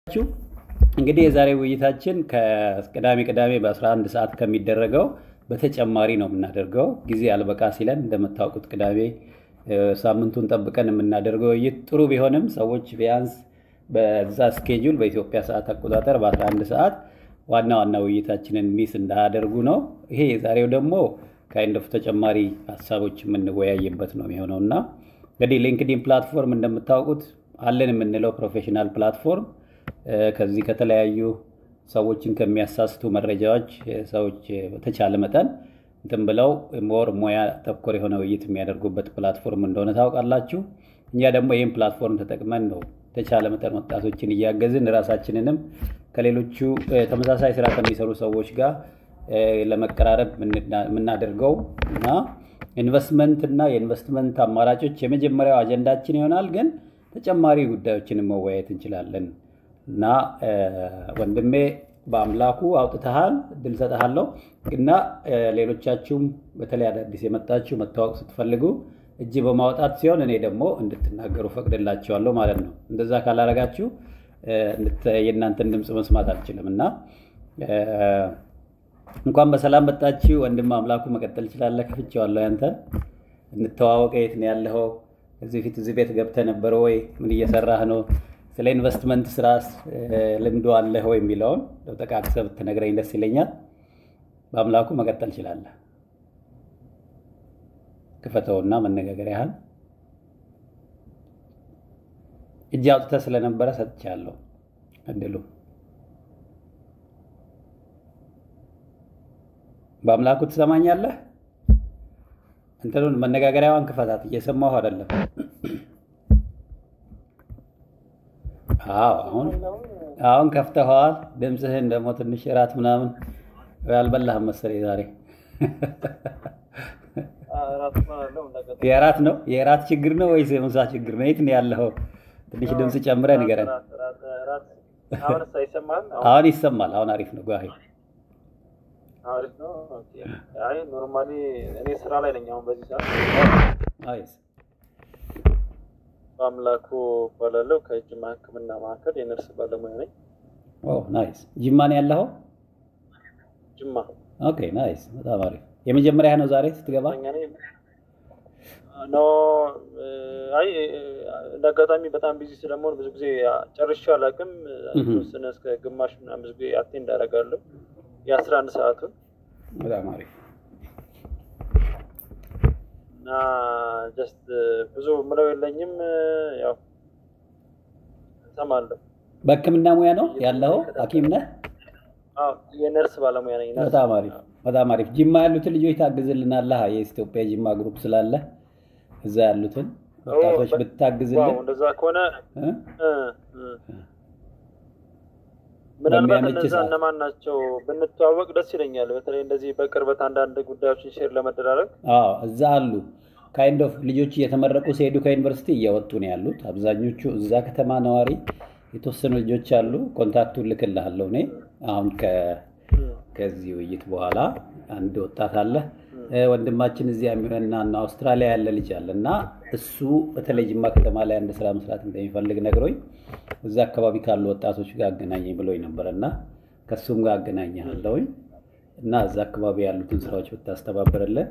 ናችሁ። እንግዲህ የዛሬ ውይይታችን ከቅዳሜ ቅዳሜ በ11 ሰዓት ከሚደረገው በተጨማሪ ነው የምናደርገው። ጊዜ አልበቃ ሲለን እንደምታውቁት ቅዳሜ ሳምንቱን ጠብቀን የምናደርገው ውይይት ጥሩ ቢሆንም ሰዎች ቢያንስ በዛ ስኬጁል በኢትዮጵያ ሰዓት አቆጣጠር በ11 ሰዓት ዋና ዋና ውይይታችንን ሚስ እንዳያደርጉ ነው። ይሄ የዛሬው ደግሞ ካይንድ ኦፍ ተጨማሪ ሀሳቦች የምንወያይበት ነው የሚሆነው እና እንግዲህ ሊንክዲን ፕላትፎርም እንደምታውቁት አለን የምንለው ፕሮፌሽናል ፕላትፎርም ከዚህ ከተለያዩ ሰዎችን ከሚያሳስቱ መረጃዎች ሰዎች በተቻለ መጠን እንትን ብለው ሞር ሙያ ተኮር የሆነ ውይይት የሚያደርጉበት ፕላትፎርም እንደሆነ ታውቃላችሁ። እኛ ደግሞ ይህን ፕላትፎርም ተጠቅመን ነው የተቻለ መጠን ወጣቶችን እያገዝን ራሳችንንም ከሌሎቹ ተመሳሳይ ስራ ከሚሰሩ ሰዎች ጋር ለመቀራረብ የምናደርገው እና ኢንቨስትመንት እና የኢንቨስትመንት አማራጮች የመጀመሪያው አጀንዳችን ይሆናል። ግን ተጨማሪ ጉዳዮችንም መወያየት እንችላለን እና ወንድሜ በአምላኩ አውጥተሃል፣ እድል ሰጥሃለሁ እና ሌሎቻችሁም በተለይ አዳዲስ የመጣችሁ መታወቅ ስትፈልጉ እጅ በማውጣት ሲሆን እኔ ደግሞ እንድትናገሩ ፈቅድላችኋለሁ ማለት ነው። እንደዛ ካላረጋችሁ የእናንተን ድምፅ መስማት አልችልም እና እንኳን በሰላም መጣችሁ። ወንድም አምላኩ መቀጠል ይችላለህ። ከፍቼዋለሁ። ያንተን እንተዋወቀ። የት ነው ያለኸው? እዚህ ፊት እዚህ ቤት ገብተህ ነበረ ወይ? ምን እየሰራህ ነው? ስለ ኢንቨስትመንት ስራስ ልምዶ አለህ ወይ የሚለውን ጠቃቅሰህ ብትነግረኝ ደስ ይለኛል። በአምላኩ መቀጠል ይችላለህ። ክፈተውና መነጋገር ያህል እጅ አውጥተህ ስለነበረ ሰጥቻለሁ እድሉ። በአምላኩ ትሰማኛለህ? እንትኑን መነጋገሪያዋን ክፈታት። እየሰማሁ አይደለም። አዎ አሁን አሁን ከፍተኸዋል። ድምፅህን ደግሞ ትንሽ እራት ምናምን አልበላህም መሰለኝ ዛሬ። የእራት ነው የእራት ችግር ነው ወይስ የምሳ ችግር ነው? የት ነው ያለኸው? ትንሽ ድምፅ ጨምረህ ንገረን። አሁን ይሰማል። አሁን አሪፍ ነው። ጓሄ አሪፍ ነው። አይ ኖርማሊ እኔ ስራ ላይ ነኝ አሁን በዚህ ሰዓት። በአምላኩ እባላለሁ ከጅማ ሕክምና ማዕከል የነርስ ባለሙያ ነኝ። ናይስ። ጅማ ነው ያለኸው? ጅማ። ኦኬ ናይስ። በጣም አሪፍ። የመጀመሪያ ነው ዛሬ ስትገባ? ኖ አይ እንደ አጋጣሚ በጣም ቢዚ ስለመሆን ብዙ ጊዜ ጨርሼ አላውቅም። ተወሰነ እስከ ግማሽ ምናምን ብዙ ጊዜ አቴንድ አደርጋለሁ የአስራ አንድ ሰዓቱን በጣም አሪፍ እና ጀስት ብዙ ምለው የለኝም። ያው እሰማለሁ። በህክምና ሙያ ነው ያለኸው? ሐኪም ነህ? የነርስ ባለሙያ ነኝ። በጣም አሪፍ በጣም አሪፍ። ጅማ ያሉትን ልጆች ታግዝልናለህ? የኢትዮጵያ ጅማ ግሩፕ ስላለ እዛ ያሉትን ወጣቶች ብታግዝልን። እንደዛ ከሆነ ምናልባት እነዛ እነማን ናቸው ብንተዋወቅ ደስ ይለኛል። በተለይ እንደዚህ በቅርበት አንዳንድ ጉዳዮችን ሼር ለመደራረግ አዎ፣ እዛ አሉ። ካይንድ ኦፍ ልጆች እየተመረቁ ሲሄዱ ከዩኒቨርሲቲ እያወጡ ነው ያሉት። አብዛኞቹ እዛ ከተማ ነዋሪ፣ የተወሰኑ ልጆች አሉ። ኮንታክቱን ልክልሃለሁ እኔ አሁን ከዚህ ውይይት በኋላ አንድ ወጣት አለ ወንድማችን እዚህ የሚሆንና አውስትራሊያ ያለ ልጅ አለ እና እሱ በተለይ ጅማ ከተማ ላይ አንድ ስራ መስራት እንደሚፈልግ ነግሮኝ እዛ አካባቢ ካሉ ወጣቶች ጋር አገናኘኝ ብሎኝ ነበር እና ከእሱም ጋር አገናኘሃለሁኝ እና እዛ አካባቢ ያሉትን ስራዎች ብታስተባብርልን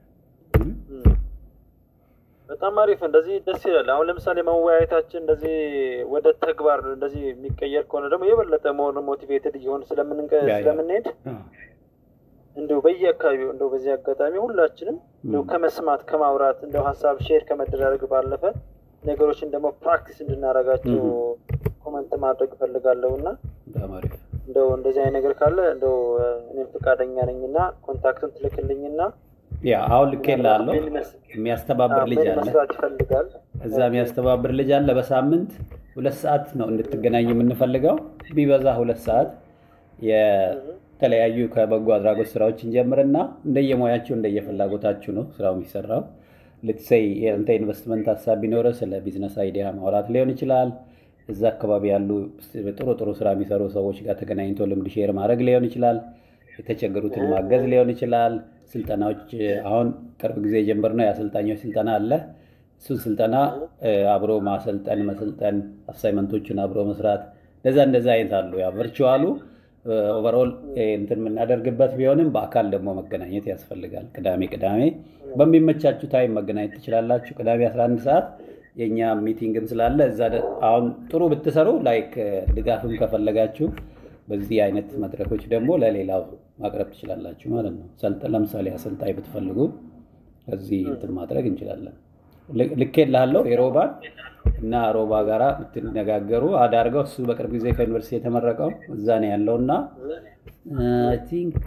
በጣም አሪፍ። እንደዚህ ደስ ይላል። አሁን ለምሳሌ መወያየታችን እንደዚህ ወደ ተግባር እንደዚህ የሚቀየር ከሆነ ደግሞ የበለጠ መሆን ሞቲቬትድ እየሆን ስለምንሄድ እንደው በየአካባቢው እንደው በዚህ አጋጣሚ ሁላችንም እንደው ከመስማት ከማውራት እንደው ሀሳብ ሼር ከመደራረግ ባለፈ ነገሮችን ደግሞ ፕራክቲስ እንድናደርጋቸው ኮመንት ማድረግ እፈልጋለሁ እና እንደው እንደዚህ አይነት ነገር ካለ እንደው እኔም ፈቃደኛ ነኝ እና ኮንታክቱን ትልክልኝና ያ አሁን ልኬልሃለሁ። የሚያስተባብር ልጅ አለ መስራት ይፈልጋል። እዛ የሚያስተባብር ልጅ አለ። በሳምንት ሁለት ሰዓት ነው እንድትገናኝ የምንፈልገው ቢበዛ ሁለት ሰዓት የተለያዩ ከበጎ አድራጎት ስራዎች እንጀምርና እንደየሙያችሁ እንደየፍላጎታችሁ ነው ስራው የሚሰራው። ልትሰይ የአንተ ኢንቨስትመንት ሀሳብ ቢኖረ ስለ ቢዝነስ አይዲያ ማውራት ሊሆን ይችላል። እዛ አካባቢ ያሉ ጥሩ ጥሩ ስራ የሚሰሩ ሰዎች ጋር ተገናኝቶ ልምድ ሼር ማድረግ ሊሆን ይችላል። የተቸገሩትን ማገዝ ሊሆን ይችላል። ስልጠናዎች አሁን ቅርብ ጊዜ የጀመርነው የአሰልጣኞች ስልጠና አለ። እሱን ስልጠና አብሮ ማሰልጠን፣ መሰልጠን፣ አሳይመንቶችን አብሮ መስራት እንደዛ እንደዛ አይነት አሉ። ያ ቨርቹዋሉ ኦቨርኦል እንትን የምናደርግበት ቢሆንም በአካል ደግሞ መገናኘት ያስፈልጋል። ቅዳሜ ቅዳሜ በሚመቻችሁ ታይም መገናኘት ትችላላችሁ። ቅዳሜ 11 ሰዓት የእኛ ሚቲንግም ስላለ እዛ አሁን ጥሩ ብትሰሩ ላይክ ድጋፍም ከፈለጋችሁ በዚህ አይነት መድረኮች ደግሞ ለሌላው ማቅረብ ትችላላችሁ ማለት ነው። ለምሳሌ አሰልጣኝ ብትፈልጉ እዚህ እንትን ማድረግ እንችላለን። ልኬልሃለሁ የሮባን እና ሮባ ጋራ ብትነጋገሩ አዳርገው እሱ በቅርብ ጊዜ ከዩኒቨርሲቲ የተመረቀው እዛ ነው ያለው እና አይ ቲንክ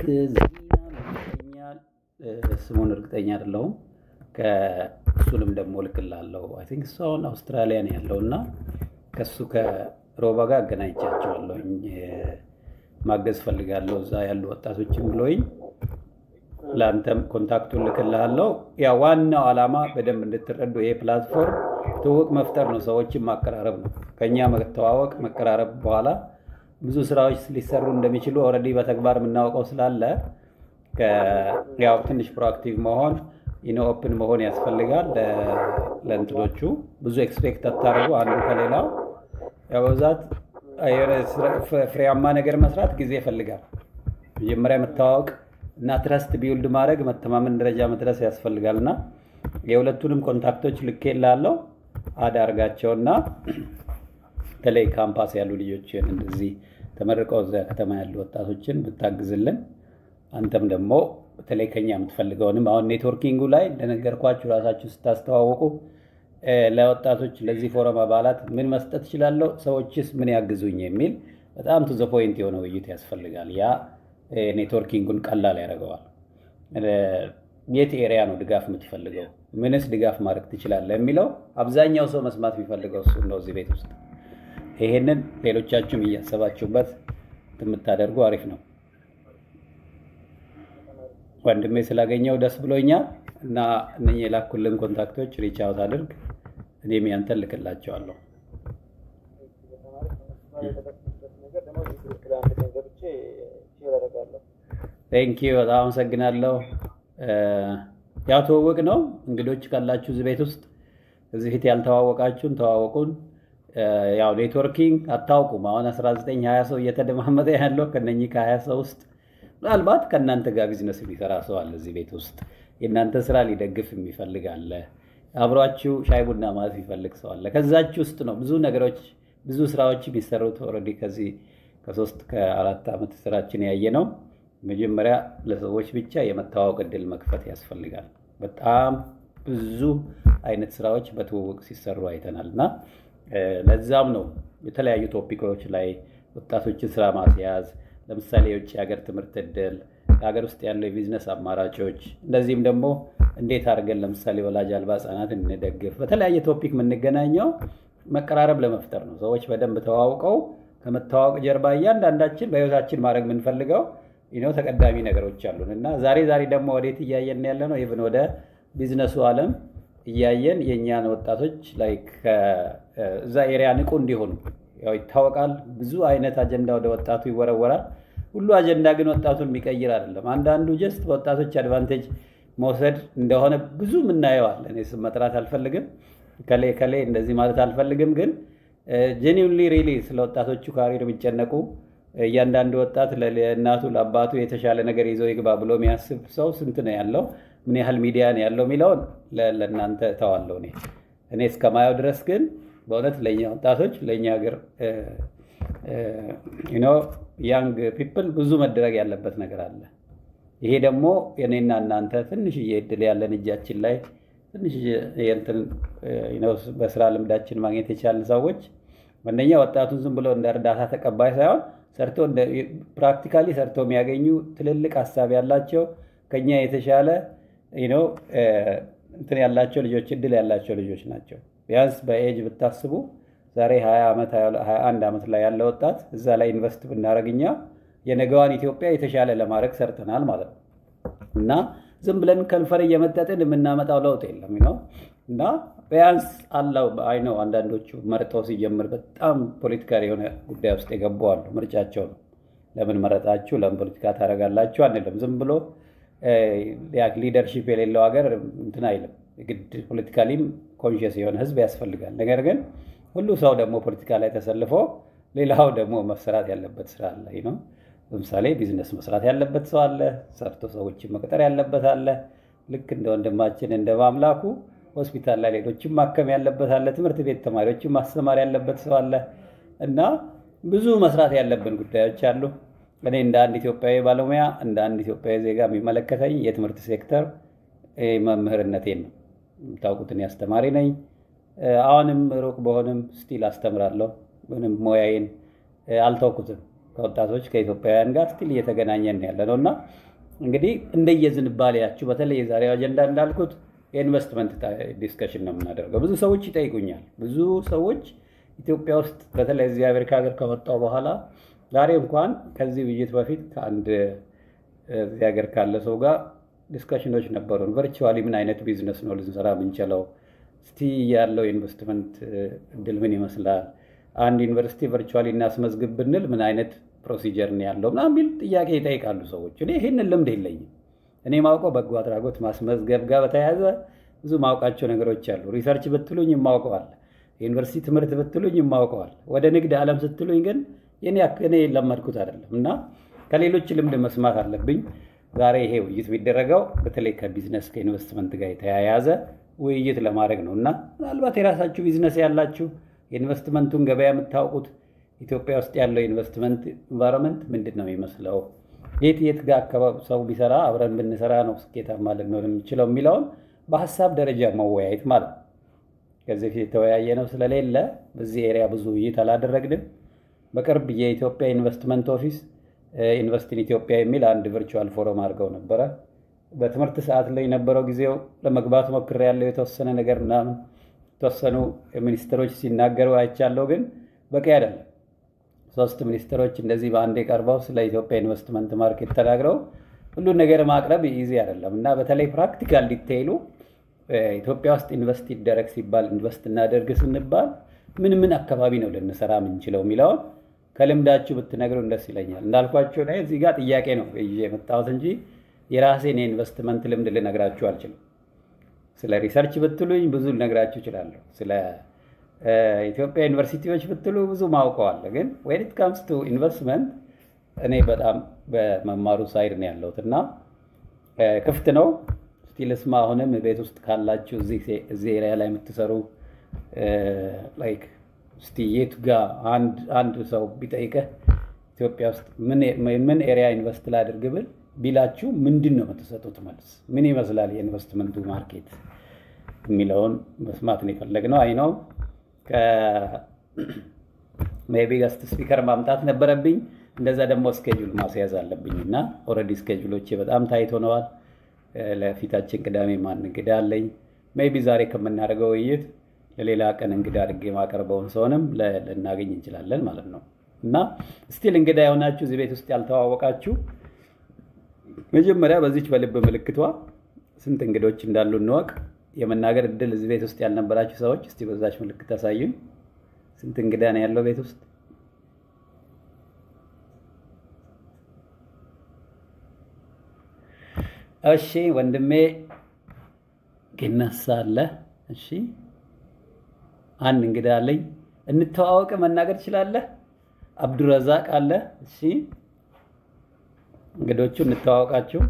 ይመስለኛል ስሙን እርግጠኛ አይደለሁም። ከእሱንም ደግሞ ልክላለሁ። አይ ቲንክ እሱ አሁን አውስትራሊያ ነው ያለው እና ከእሱ ከሮባ ጋር አገናኝቻቸዋለሁኝ። ማገዝ ፈልጋለሁ እዛ ያሉ ወጣቶችን ብሎኝ ለአንተም ኮንታክቱን ልክልሃለሁ። ያ ዋናው ዓላማ በደንብ እንድትረዱ ይሄ ፕላትፎርም ትውውቅ መፍጠር ነው፣ ሰዎችን ማቀራረብ ነው። ከኛ መተዋወቅ መቀራረብ በኋላ ብዙ ስራዎች ሊሰሩ እንደሚችሉ ኦልሬዲ በተግባር የምናውቀው ስላለ ያው ትንሽ ፕሮአክቲቭ መሆን ኢኖ ኦፕን መሆን ያስፈልጋል። ለእንትኖቹ ብዙ ኤክስፔክት አታደርጉ አንዱ ከሌላው ያው በብዛት ፍሬያማ ነገር መስራት ጊዜ ይፈልጋል። መጀመሪያ መተዋወቅ እና ትረስት ቢውልድ ማድረግ መተማመን ደረጃ መድረስ ያስፈልጋል እና የሁለቱንም ኮንታክቶች ልኬልሃለሁ አዳርጋቸውና በተለይ ካምፓስ ያሉ ልጆችን እንደዚህ ተመርቀው እዚያ ከተማ ያሉ ወጣቶችን ብታግዝልን አንተም ደግሞ በተለይ ከኛ የምትፈልገውንም አሁን ኔትወርኪንጉ ላይ እንደነገርኳችሁ ራሳችሁ ስታስተዋውቁ ለወጣቶች ለዚህ ፎረም አባላት ምን መስጠት እችላለሁ፣ ሰዎችስ ምን ያግዙኝ የሚል በጣም ቱ ዘ ፖይንት የሆነ ውይይት ያስፈልጋል። ያ ኔትወርኪንጉን ቀላል ያደርገዋል። የት ኤሪያ ነው ድጋፍ የምትፈልገው፣ ምንስ ድጋፍ ማድረግ ትችላለህ የሚለው አብዛኛው ሰው መስማት የሚፈልገው እሱ ነው እዚህ ቤት ውስጥ። ይሄንን ሌሎቻችሁም እያሰባችሁበት የምታደርጉ አሪፍ ነው። ወንድሜ ስላገኘው ደስ ብሎኛል እና እነኚህ የላኩልን ኮንታክቶች ሪች አውት አድርግ፣ እኔም ያንተን ልክላቸዋለሁ። ቴንክ ዩ በጣም አመሰግናለሁ። ያው ትውውቅ ነው። እንግዶች ካላችሁ እዚህ ቤት ውስጥ እዚህ ፊት ያልተዋወቃችሁን ተዋወቁን። ያው ኔትወርኪንግ አታውቁም። አሁን 19 20 ሰው እየተደማመጠ ያለው ከነኚህ ከ20 ሰው ውስጥ ምናልባት ከእናንተ ጋር ቢዝነስ የሚሰራ ሰው አለ እዚህ ቤት ውስጥ የእናንተ ስራ ሊደግፍ የሚፈልግ አለ። አብሯችሁ ሻይ ቡና ማለት የሚፈልግ ሰው አለ። ከዛችሁ ውስጥ ነው ብዙ ነገሮች ብዙ ስራዎች የሚሰሩት። ኦልሬዲ ከዚህ ከሶስት ከአራት ዓመት ስራችን ያየ ነው። መጀመሪያ ለሰዎች ብቻ የመተዋወቅ እድል መክፈት ያስፈልጋል። በጣም ብዙ አይነት ስራዎች በትውውቅ ሲሰሩ አይተናል እና ለዛም ነው የተለያዩ ቶፒኮች ላይ ወጣቶችን ስራ ማስያዝ ለምሳሌ የውጭ ሀገር ትምህርት እድል፣ የሀገር ውስጥ ያለው የቢዝነስ አማራጮች፣ እንደዚህም ደግሞ እንዴት አድርገን ለምሳሌ ወላጅ አልባ ህጻናት እንደግፍ፣ በተለያየ ቶፒክ የምንገናኘው መቀራረብ ለመፍጠር ነው። ሰዎች በደንብ ተዋውቀው ከመተዋወቅ ጀርባ እያንዳንዳችን በህይወታችን ማድረግ የምንፈልገው ነው ተቀዳሚ ነገሮች አሉን እና ዛሬ ዛሬ ደግሞ ወዴት እያየን ያለ ነው? ኢቭን ወደ ቢዝነሱ ዓለም እያየን የእኛን ወጣቶች ላይ እዛ ኤሪያ ንቁ እንዲሆኑ ያው ይታወቃል። ብዙ አይነት አጀንዳ ወደ ወጣቱ ይወረወራል። ሁሉ አጀንዳ ግን ወጣቱን የሚቀይር አይደለም። አንዳንዱ ጀስት በወጣቶች አድቫንቴጅ መውሰድ እንደሆነ ብዙ የምናየዋል። እኔ ስም መጥራት አልፈልግም፣ ከሌ ከሌ እንደዚህ ማለት አልፈልግም። ግን ጄኒውንሊ ሪሊ ስለ ወጣቶቹ ካሪር የሚጨነቁ እያንዳንዱ ወጣት ለእናቱ ለአባቱ የተሻለ ነገር ይዞ ይግባ ብሎ የሚያስብ ሰው ስንት ነው ያለው? ምን ያህል ሚዲያ ነው ያለው የሚለውን ለእናንተ እተዋለሁ። እኔ እኔ እስከማየው ድረስ ግን በእውነት ለእኛ ወጣቶች ለእኛ ሀገር ያንግ ፒፕል ብዙ መደረግ ያለበት ነገር አለ። ይሄ ደግሞ የኔና እናንተ ትንሽዬ እድል ያለን እጃችን ላይ ትንሽ በስራ ልምዳችን ማግኘት የቻልን ሰዎች አንደኛ ወጣቱን ዝም ብሎ እንደ እርዳታ ተቀባይ ሳይሆን ሰርቶ ፕራክቲካሊ ሰርቶ የሚያገኙ ትልልቅ ሀሳብ ያላቸው ከኛ የተሻለ እንትን ያላቸው ልጆች እድል ያላቸው ልጆች ናቸው። ቢያንስ በኤጅ ብታስቡ ዛሬ 20 ዓመት 21 ዓመት ላይ ያለ ወጣት እዛ ላይ ኢንቨስት ብናደረግ እኛ የነገዋን ኢትዮጵያ የተሻለ ለማድረግ ሰርተናል ማለት ነው እና ዝም ብለን ከንፈር እየመጠጥን የምናመጣው ለውጥ የለም ነው እና ቢያንስ አለው አይ ነው አንዳንዶቹ መርጠው ሲጀምር በጣም ፖለቲካል የሆነ ጉዳይ ውስጥ የገቡ አሉ። ምርጫቸው ነው። ለምን መረጣችሁ፣ ለምን ፖለቲካ ታደርጋላችሁ አንልም። ዝም ብሎ ሊደርሺፕ የሌለው ሀገር እንትን አይልም። ግድ ፖለቲካሊም ኮንሽስ የሆነ ህዝብ ያስፈልጋል። ነገር ግን ሁሉ ሰው ደግሞ ፖለቲካ ላይ ተሰልፎ ሌላው ደግሞ መሰራት ያለበት ስራ አለ ነው። ለምሳሌ ቢዝነስ መስራት ያለበት ሰው አለ፣ ሰርቶ ሰዎችን መቅጠር ያለበት አለ። ልክ እንደ ወንድማችን እንደ ማምላኩ ሆስፒታል ላይ ሌሎችን ማከም ያለበት አለ። ትምህርት ቤት ተማሪዎችን ማስተማር ያለበት ሰው አለ እና ብዙ መስራት ያለብን ጉዳዮች አሉ። እኔ እንደ አንድ ኢትዮጵያዊ ባለሙያ እንደ አንድ ኢትዮጵያዊ ዜጋ የሚመለከተኝ የትምህርት ሴክተር መምህርነቴን ነው። የምታውቁትን አስተማሪ ነኝ። አሁንም ሩቅ በሆንም ስቲል አስተምራለሁ። ምንም ሙያዬን አልተውኩትም። ከወጣቶች ከኢትዮጵያውያን ጋር ስቲል እየተገናኘን ያለ ነው እና እንግዲህ እንደየዝንባሌያችሁ በተለይ የዛሬው አጀንዳ እንዳልኩት የኢንቨስትመንት ዲስከሽን ነው የምናደርገው። ብዙ ሰዎች ይጠይቁኛል። ብዙ ሰዎች ኢትዮጵያ ውስጥ በተለይ እዚህ አሜሪካ ሀገር ከመጣሁ በኋላ ዛሬ እንኳን ከዚህ ውይይት በፊት ከአንድ እዚህ ሀገር ካለ ሰው ጋር ዲስከሽኖች ነበሩን። ቨርቹዋሊ ምን አይነት ቢዝነስ ነው ልንሰራ የምንችለው? እስቲ ያለው የኢንቨስትመንት እድል ምን ይመስላል? አንድ ዩኒቨርሲቲ ቨርቹዋሊ እናስመዝግብ ብንል ምን አይነት ፕሮሲጀር ነው ያለው ምናምን የሚል ጥያቄ ይጠይቃሉ ሰዎች። እኔ ይህንን ልምድ የለኝም። እኔ ማውቀው በጎ አድራጎት ማስመዝገብ ጋር በተያያዘ ብዙ ማውቃቸው ነገሮች አሉ። ሪሰርች ብትሉኝ የማውቀዋል። የዩኒቨርሲቲ ትምህርት ብትሉኝ የማውቀዋል። ወደ ንግድ ዓለም ስትሉኝ ግን የኔ እኔ የለመድኩት አይደለም እና ከሌሎች ልምድ መስማት አለብኝ። ዛሬ ይሄ ውይይት የሚደረገው በተለይ ከቢዝነስ ከኢንቨስትመንት ጋር የተያያዘ ውይይት ለማድረግ ነው እና ምናልባት የራሳችሁ ቢዝነስ ያላችሁ የኢንቨስትመንቱን ገበያ የምታውቁት ኢትዮጵያ ውስጥ ያለው የኢንቨስትመንት ኢንቫይሮንመንት ምንድን ነው የሚመስለው፣ የት የት ጋር አካባቢ ሰው ቢሰራ አብረን ብንሰራ ነው ስኬታማ ልንሆን የምንችለው የሚለውን በሀሳብ ደረጃ መወያየት ማለት ነው። ከዚህ ፊት የተወያየ ነው ስለሌለ በዚህ ኤሪያ ብዙ ውይይት አላደረግንም። በቅርብ የኢትዮጵያ ኢንቨስትመንት ኦፊስ ኢንቨስትን ኢትዮጵያ የሚል አንድ ቨርቹዋል ፎረም አድርገው ነበረ። በትምህርት ሰዓት ላይ የነበረው ጊዜው ለመግባት ሞክሬያለሁ። የተወሰነ ነገር ምናምን የተወሰኑ ሚኒስትሮች ሲናገሩ አይቻለሁ፣ ግን በቂ አይደለም። ሶስት ሚኒስትሮች እንደዚህ በአንዴ ቀርበው ስለ ኢትዮጵያ ኢንቨስትመንት ማርኬት ተናግረው ሁሉን ነገር ማቅረብ ኢዚ አይደለም እና በተለይ ፕራክቲካል ዲቴይሉ ኢትዮጵያ ውስጥ ኢንቨስት ይደረግ ሲባል ኢንቨስት እናደርግ ስንባል ምን ምን አካባቢ ነው ልንሰራ የምንችለው የሚለውን ከልምዳችሁ ብትነግሩን ደስ ይለኛል። እንዳልኳቸው ላይ እዚህ ጋር ጥያቄ ነው ይዤ የመጣሁት እንጂ የራሴን የኢንቨስትመንት ልምድ ልነግራችሁ አልችልም። ስለ ሪሰርች ብትሉኝ ብዙ ልነግራችሁ እችላለሁ። ስለ ኢትዮጵያ ዩኒቨርሲቲዎች ብትሉ ብዙ ማውቀዋል። ግን ዌን ኢት ካምስ ቱ ኢንቨስትመንት እኔ በጣም በመማሩ ሳይድ ነው ያለሁት እና ክፍት ነው ስቲል ስማ። አሁንም ቤት ውስጥ ካላችሁ እዚህ ኤሪያ ላይ የምትሰሩ ላይክ እስቲ የቱ ጋር አንድ ሰው ቢጠይቀህ ኢትዮጵያ ውስጥ ምን ኤሪያ ኢንቨስት ላድርግ ብል ቢላችሁ ምንድን ነው የምትሰጡት መልስ? ምን ይመስላል የኢንቨስትመንቱ ማርኬት የሚለውን መስማት ነው የፈለግነው። አይ ነው ሜይ ቢ ገስት ስፒከር ማምጣት ነበረብኝ። እንደዛ ደግሞ ስኬጁል ማስያዝ አለብኝ እና ኦልሬዲ ስኬጁሎቼ በጣም ታይት ሆነዋል። ለፊታችን ቅዳሜ ማን እንግዳ አለኝ። ሜይ ቢ ዛሬ ከምናደርገው ውይይት ለሌላ ቀን እንግዳ አድርጌ ማቀርበውን ሰውንም ልናገኝ እንችላለን ማለት ነው እና ስቲል እንግዳ የሆናችሁ እዚህ ቤት ውስጥ ያልተዋወቃችሁ መጀመሪያ በዚች በልብ ምልክቷ ስንት እንግዶች እንዳሉ እንወቅ። የመናገር እድል እዚህ ቤት ውስጥ ያልነበራችሁ ሰዎች እስቲ በዛች ምልክት አሳዩኝ። ስንት እንግዳ ነው ያለው ቤት ውስጥ? እሺ ወንድሜ ግነሳ አለ። እሺ አንድ እንግዳ አለኝ። እንተዋወቅ፣ መናገር ትችላለህ? አብዱረዛቅ አለ። እሺ እንግዶቹ እንተዋወቃችሁ።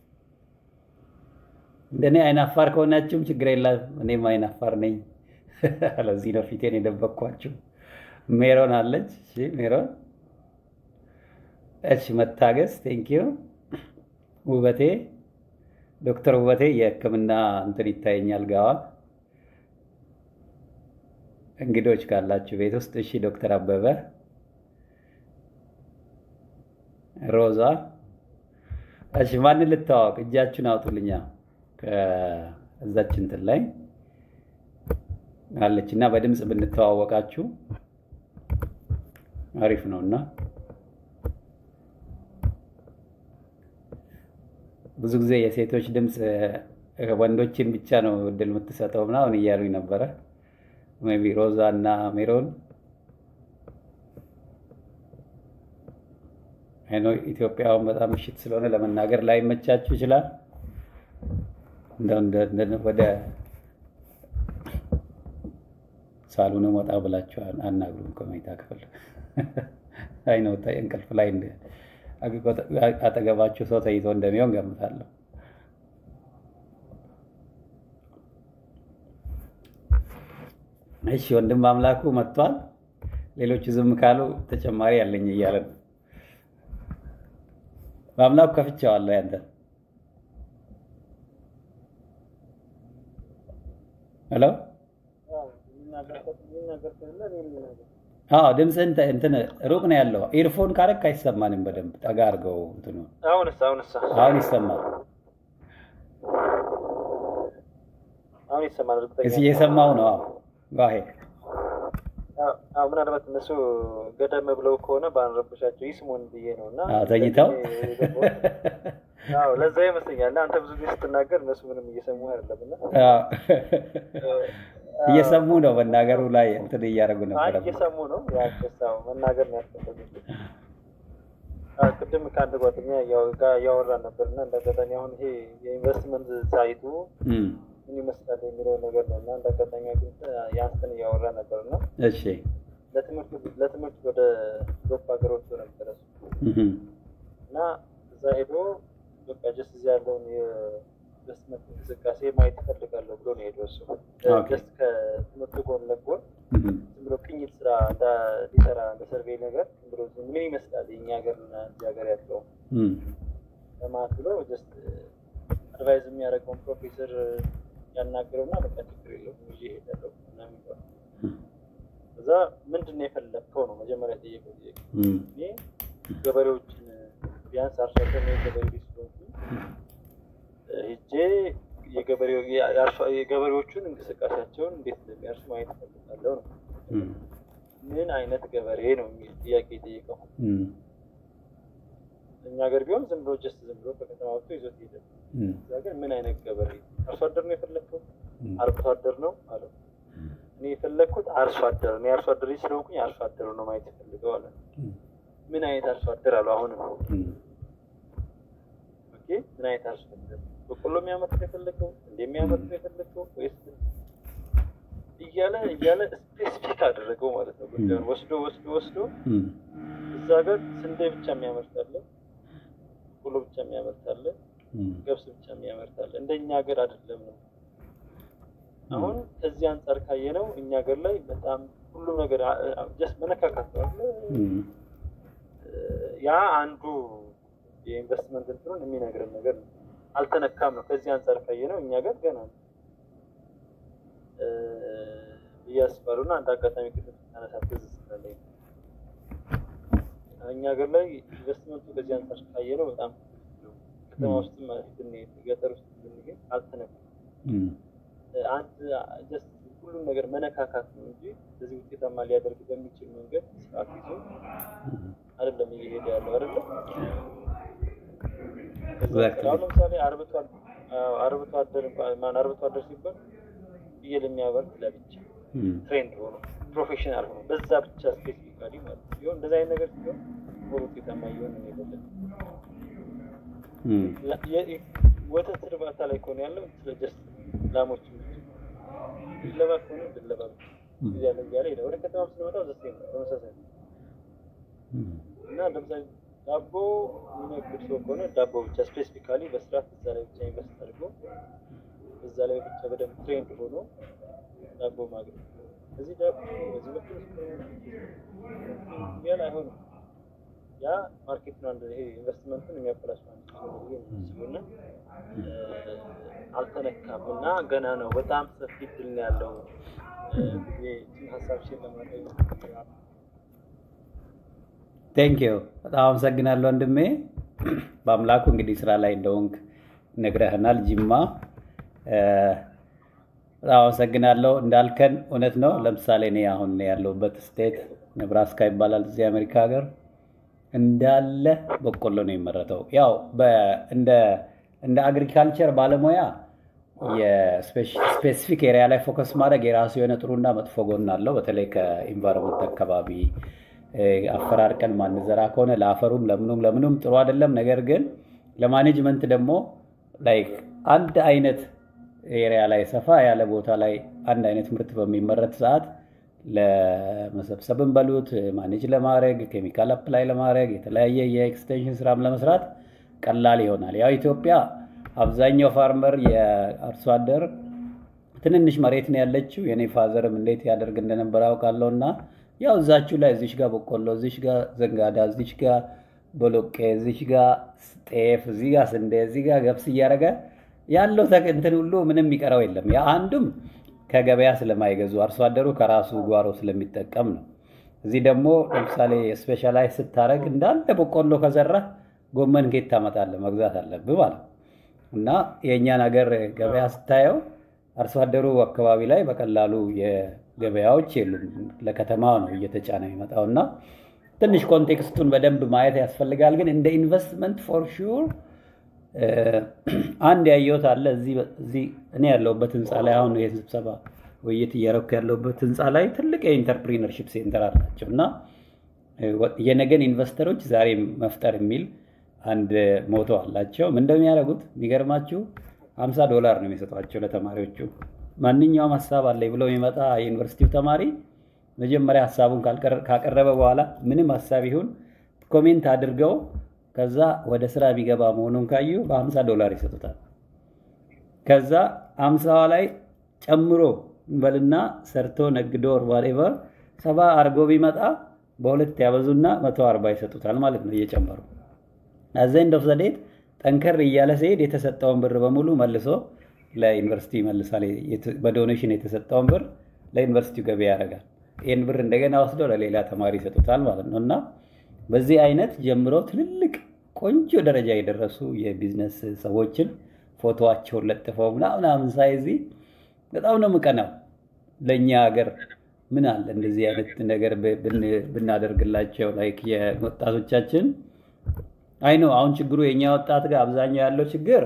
እንደኔ አይናፋር ከሆናችሁም ችግር የለም። እኔም አይናፋር ነኝ። ለዚህ ነው ፊቴን የደበቅኳችሁ። ሜሮን አለች። እሺ ሜሮን። እሺ መታገስ ቴንኪዩ። ውበቴ ዶክተር ውበቴ የሕክምና እንትን ይታየኛል ጋዋ እንግዶች ካላችሁ ቤት ውስጥ እሺ። ዶክተር አበበ ሮዛ እሺ። ማንን ልታዋወቅ? እጃችሁን አውጡልኛ። ከእዛች እንትን ላይ አለች እና በድምፅ ብንተዋወቃችሁ አሪፍ ነው እና ብዙ ጊዜ የሴቶች ድምፅ ወንዶችን ብቻ ነው እድል የምትሰጠው ምናምን እያሉኝ ነበረ። ሜይ ቢ ሮዛ እና ሜሮን አይኖ ኢትዮጵያውን በጣም ምሽት ስለሆነ ለመናገር ላይ መቻችሁ ይችላል። ወደ ሳሎኑ ወጣ ብላችሁ አናግሩም ከመኝታ ክፍል አይ ነው እንቅልፍ ላይ አጠገባችሁ ሰው ተይዞ እንደሚሆን ገምታለሁ። እሺ ወንድም አምላኩ መጥቷል። ሌሎቹ ዝም ካሉ ተጨማሪ ያለኝ እያለ ነው። በአምላኩ ከፍቼዋለሁ ያንተ ሄሎ አዎ ድምፅህን እንትን ሩቅ ነው ያለው። ኢርፎን ካረክ አይሰማንም በደንብ ጠጋ አድርገው እንትኑ አሁንስ አሁንስ አሁን ይሰማል። አሁን ይሰማል። እርግጠኛ እዚህ እየሰማው ነው። አዎ ዋሄ አዎ ምናልባት እነሱ ገደም ብለው ከሆነ ባንረብሻቸው ይስሙን ብዬ ነው እና ተኝተው አዎ ለዛ ይመስለኛል። እና አንተ ብዙ ጊዜ ስትናገር እነሱ ምንም እየሰሙ አይደለም እና እየሰሙ ነው። መናገሩ ላይ እንትን እያደረጉ ነበረ። እየሰሙ ነው። ያው መናገር ነው ያስፈለጉት። ቅድም ከአንድ ጓደኛ ጋር እያወራን ነበር እና እንደ አጋጣሚ አሁን ይሄ የኢንቨስትመንት ሳይቱ ምን ይመስላል የሚለው ነገር ነው እና እንደ አጋጣሚ ግን ያንተን እያወራ ነበር እና እሺ ለትምህርት ወደ ዶፕ ሀገር ወጥቶ ነበረ እና እዛ ሄዶ በቃ ጀስት እዚህ ያለውን የኢንቨስትመንት እንቅስቃሴ ማየት ይፈልጋለሁ ብሎ ነው ሄደው እሱ ጀስት ከትምህርቱ ጎን ለጎን ዝም ብሎ ቅኝት ስራ ሊሰራ እንደ ሰርቬይ ነገር ዝም ብሎ ምን ይመስላል የእኛ ሀገር እና እዚህ ሀገር ያለው ለማለት ብሎ ጀስት አድቫይዝ የሚያደርገውን ፕሮፌሰር ያናገረውና በቃ ችግር የለውም ይዤ እሄዳለሁ ምናምን ይባላል። እዛ ምንድን ነው የፈለግከው ነው መጀመሪያ የጠየቀው ጥያቄ። እኔ ገበሬዎችን ቢያንስ አርሶ አደር ነው የገበሬ ልጅ ስለሆንኩኝ ሄጄ የገበሬዎቹን እንቅስቃሴያቸውን እንዴት እንደሚያርሱ ማየት እፈልጋለሁ ነው። ምን አይነት ገበሬ ነው የሚል ጥያቄ የጠየቀው። እኛ ሀገር ቢሆን ዝም ብሎ ጀስት ዝም ብሎ ከከተማ ወጥቶ ይዞት ሄደ። እዛ ግን ምን አይነት ገበሬ አርሶ አደር ነው የፈለግከው? አርብቶ አደር ነው አለው። እኔ የፈለግኩት አርሶ አደር ነው። የአርሶ አደር ስለሆንኩኝ አርሶ አደሩ ነው ማየት የፈልገው አለ። ምን አይነት አርሶ አደር አሉ። አሁንም ኦኬ፣ ምን አይነት አርሶ አደር በቆሎ የሚያመርት ነው የፈለገው? እንደሚያመርት ነው የፈለገው ወይስ እያለ እያለ ስፔሲፊክ አደረገው ማለት ነው። ጉዳዩን ወስዶ ወስዶ ወስዶ እዛ ሀገር ስንዴ ብቻ የሚያመርታለ፣ ቆሎ ብቻ የሚያመርታለ፣ ገብስ ብቻ የሚያመርታለ። እንደኛ ሀገር አይደለም ነው። አሁን ከዚህ አንጻር ካየነው እኛ ሀገር ላይ በጣም ሁሉም ነገር ጀስት መነካካት ነው አለ። ያ አንዱ የኢንቨስትመንት እንትኑን የሚነግረን ነገር ነው። አልተነካም ነው። ከዚህ አንጻር ካየነው እኛ ሀገር ገና ነው ብዬ አስባለሁ። እና አንድ አጋጣሚ ቅድም ስታነሳ ትዝ ስላለኝ እኛ ሀገር ላይ ኢንቨስትመንቱ ከዚህ አንጻር ካየነው በጣም ከተማ ውስጥ ብንሄድ ገጠር ውስጥ ብንሄድ አልተነካም። አንድ ጀስት ሁሉም ነገር መነካካት ነው እንጂ በዚህ ውጤታማ ሊያደርግ በሚችል መንገድ ስርዓት ይዞ አይደለም እየሄደ ያለው አይደለም። አሁን ለምሳሌ አርብቶ አርብቶ አደር ማን አርብቶ አደር ሲባል ፍየል የሚያበርት ለብቻ ትሬንድ ሆኖ ፕሮፌሽናል ሆኖ በዛ ብቻ ስፔሲፊካሊ ማለት ነው ሲሆን እንደዚህ አይነት ነገር ሲሆን ሞር ውጤታማ እየሆነ ነው የበለጠ ወተት እርባታ ላይ ከሆነ ያለው ስለ ጀስት ላሞች ድለባ ከሆነ ድለባ እያለ እያለ ሄደ። ወደ ከተማ ስንመጣ ዘሴ ነው ተመሳሳይ ነው እና ለምሳሌ ዳቦ የሚነግድ ሰው ከሆነ ዳቦ ብቻ ስፔሲፊካሊ በስርዓት እዛ ላይ ብቻ ኢንቨስት አድርጎ እዛ ላይ ብቻ በደንብ ትሬንድ ሆኖ ዳቦ ማግኘት እዚህ ዳቦ በዚህ በኩል ያል አይሆንም። ያ ማርኬት ነው። ይሄ ኢንቨስትመንቱን የሚያበላሽ ማለት ነው እና አልተነካም እና ገና ነው። በጣም ሰፊ ድል ነው ያለው ጊዜ ሀሳብ ሼር ለማድረግ ቴንክ ዩ በጣም አመሰግናለሁ ወንድሜ። በአምላኩ እንግዲህ ስራ ላይ እንደሆንክ ነግረህናል። ጅማ በጣም አመሰግናለሁ። እንዳልከን እውነት ነው። ለምሳሌ እኔ አሁን ያለሁበት ስቴት ነብራስካ ይባላል እዚህ አሜሪካ ሀገር እንዳለ በቆሎ ነው የሚመረተው። ያው እንደ አግሪካልቸር ባለሙያ የስፔሲፊክ ኤሪያ ላይ ፎከስ ማድረግ የራሱ የሆነ ጥሩና መጥፎ ጎን አለው። በተለይ ከኢንቫይሮንመንት አካባቢ አፈራርቀን ማንዘራ ከሆነ ለአፈሩም ለምኑም ለምኑም ጥሩ አይደለም። ነገር ግን ለማኔጅመንት ደግሞ ላይክ አንድ አይነት ኤሪያ ላይ ሰፋ ያለ ቦታ ላይ አንድ አይነት ምርት በሚመረት ሰዓት ለመሰብሰብን በሉት ማኔጅ ለማድረግ ኬሚካል አፕላይ ለማድረግ የተለያየ የኤክስቴንሽን ስራም ለመስራት ቀላል ይሆናል። ያው ኢትዮጵያ አብዛኛው ፋርመር የአርሶ አደር ትንንሽ መሬት ነው ያለችው። የኔ ፋዘርም እንዴት ያደርግ እንደነበር አውቃለሁ። እና ያው እዛችሁ ላይ እዚሽ ጋር በቆሎ፣ እዚሽ ጋር ዘንጋዳ፣ እዚሽ ጋር ቦሎቄ፣ እዚሽ ጋር ጤፍ፣ እዚህ ጋር ስንዴ፣ እዚህ ጋር ገብስ እያደረገ ያለው እንትን ሁሉ ምንም የሚቀረው የለም። ያ አንዱም ከገበያ ስለማይገዙ አርሶ አደሩ ከራሱ ጓሮ ስለሚጠቀም ነው። እዚህ ደግሞ ለምሳሌ ስፔሻላይዝ ስታደርግ እንዳለ በቆሎ ከዘራ ጎመን ኬት ታመጣለህ? መግዛት አለብህ ማለት እና የእኛን ሀገር ገበያ ስታየው አርሶ አደሩ አካባቢ ላይ በቀላሉ የገበያዎች የሉም። ለከተማ ነው እየተጫነ የሚመጣው እና ትንሽ ኮንቴክስቱን በደንብ ማየት ያስፈልጋል። ግን እንደ ኢንቨስትመንት ፎር ሹር አንድ ያየሁት አለ እዚህ እኔ ያለሁበት ህንፃ ላይ አሁን የስብሰባ ውይይት እያረኩ ያለሁበት ህንፃ ላይ ትልቅ የኢንተርፕሪነርሺፕ ሴንተር አላቸው እና የነገን ኢንቨስተሮች ዛሬ መፍጠር የሚል አንድ ሞቶ አላቸው። ምን እንደሚያደርጉት የሚገርማችሁ ሀምሳ ዶላር ነው የሚሰጧቸው ለተማሪዎቹ። ማንኛውም ሀሳብ አለኝ ብሎ የሚመጣ የዩኒቨርሲቲው ተማሪ መጀመሪያ ሀሳቡን ካቀረበ በኋላ ምንም ሀሳብ ይሁን ኮሜንት አድርገው ከዛ ወደ ስራ ቢገባ መሆኑን ካዩ በ50 ዶላር ይሰጡታል። ከዛ አምሳዋ ላይ ጨምሮ እንበልና ሰርቶ ነግዶ ዋቴቨር ሰባ አርጎ ቢመጣ በሁለት ያበዙና መቶ አርባ ይሰጡታል ማለት ነው እየጨመሩ አዘንድ ኦፍ ዘዴት ጠንከር እያለ ሲሄድ የተሰጠውን ብር በሙሉ መልሶ ለዩኒቨርሲቲ ይመልሳል። በዶኔሽን የተሰጠውን ብር ለዩኒቨርሲቲው ገበያ ያደርጋል። ይህን ብር እንደገና ወስዶ ለሌላ ተማሪ ይሰጡታል ማለት ነው እና በዚህ አይነት ጀምሮ ትልልቅ ቆንጆ ደረጃ የደረሱ የቢዝነስ ሰዎችን ፎቶዋቸውን ለጥፈው ምናምናምን ሳይዚ በጣም ነው የምቀናው። ለእኛ ሀገር ምን አለ እንደዚህ አይነት ነገር ብናደርግላቸው ላይክ የወጣቶቻችን አይ ነው አሁን ችግሩ የእኛ ወጣት ጋር አብዛኛው ያለው ችግር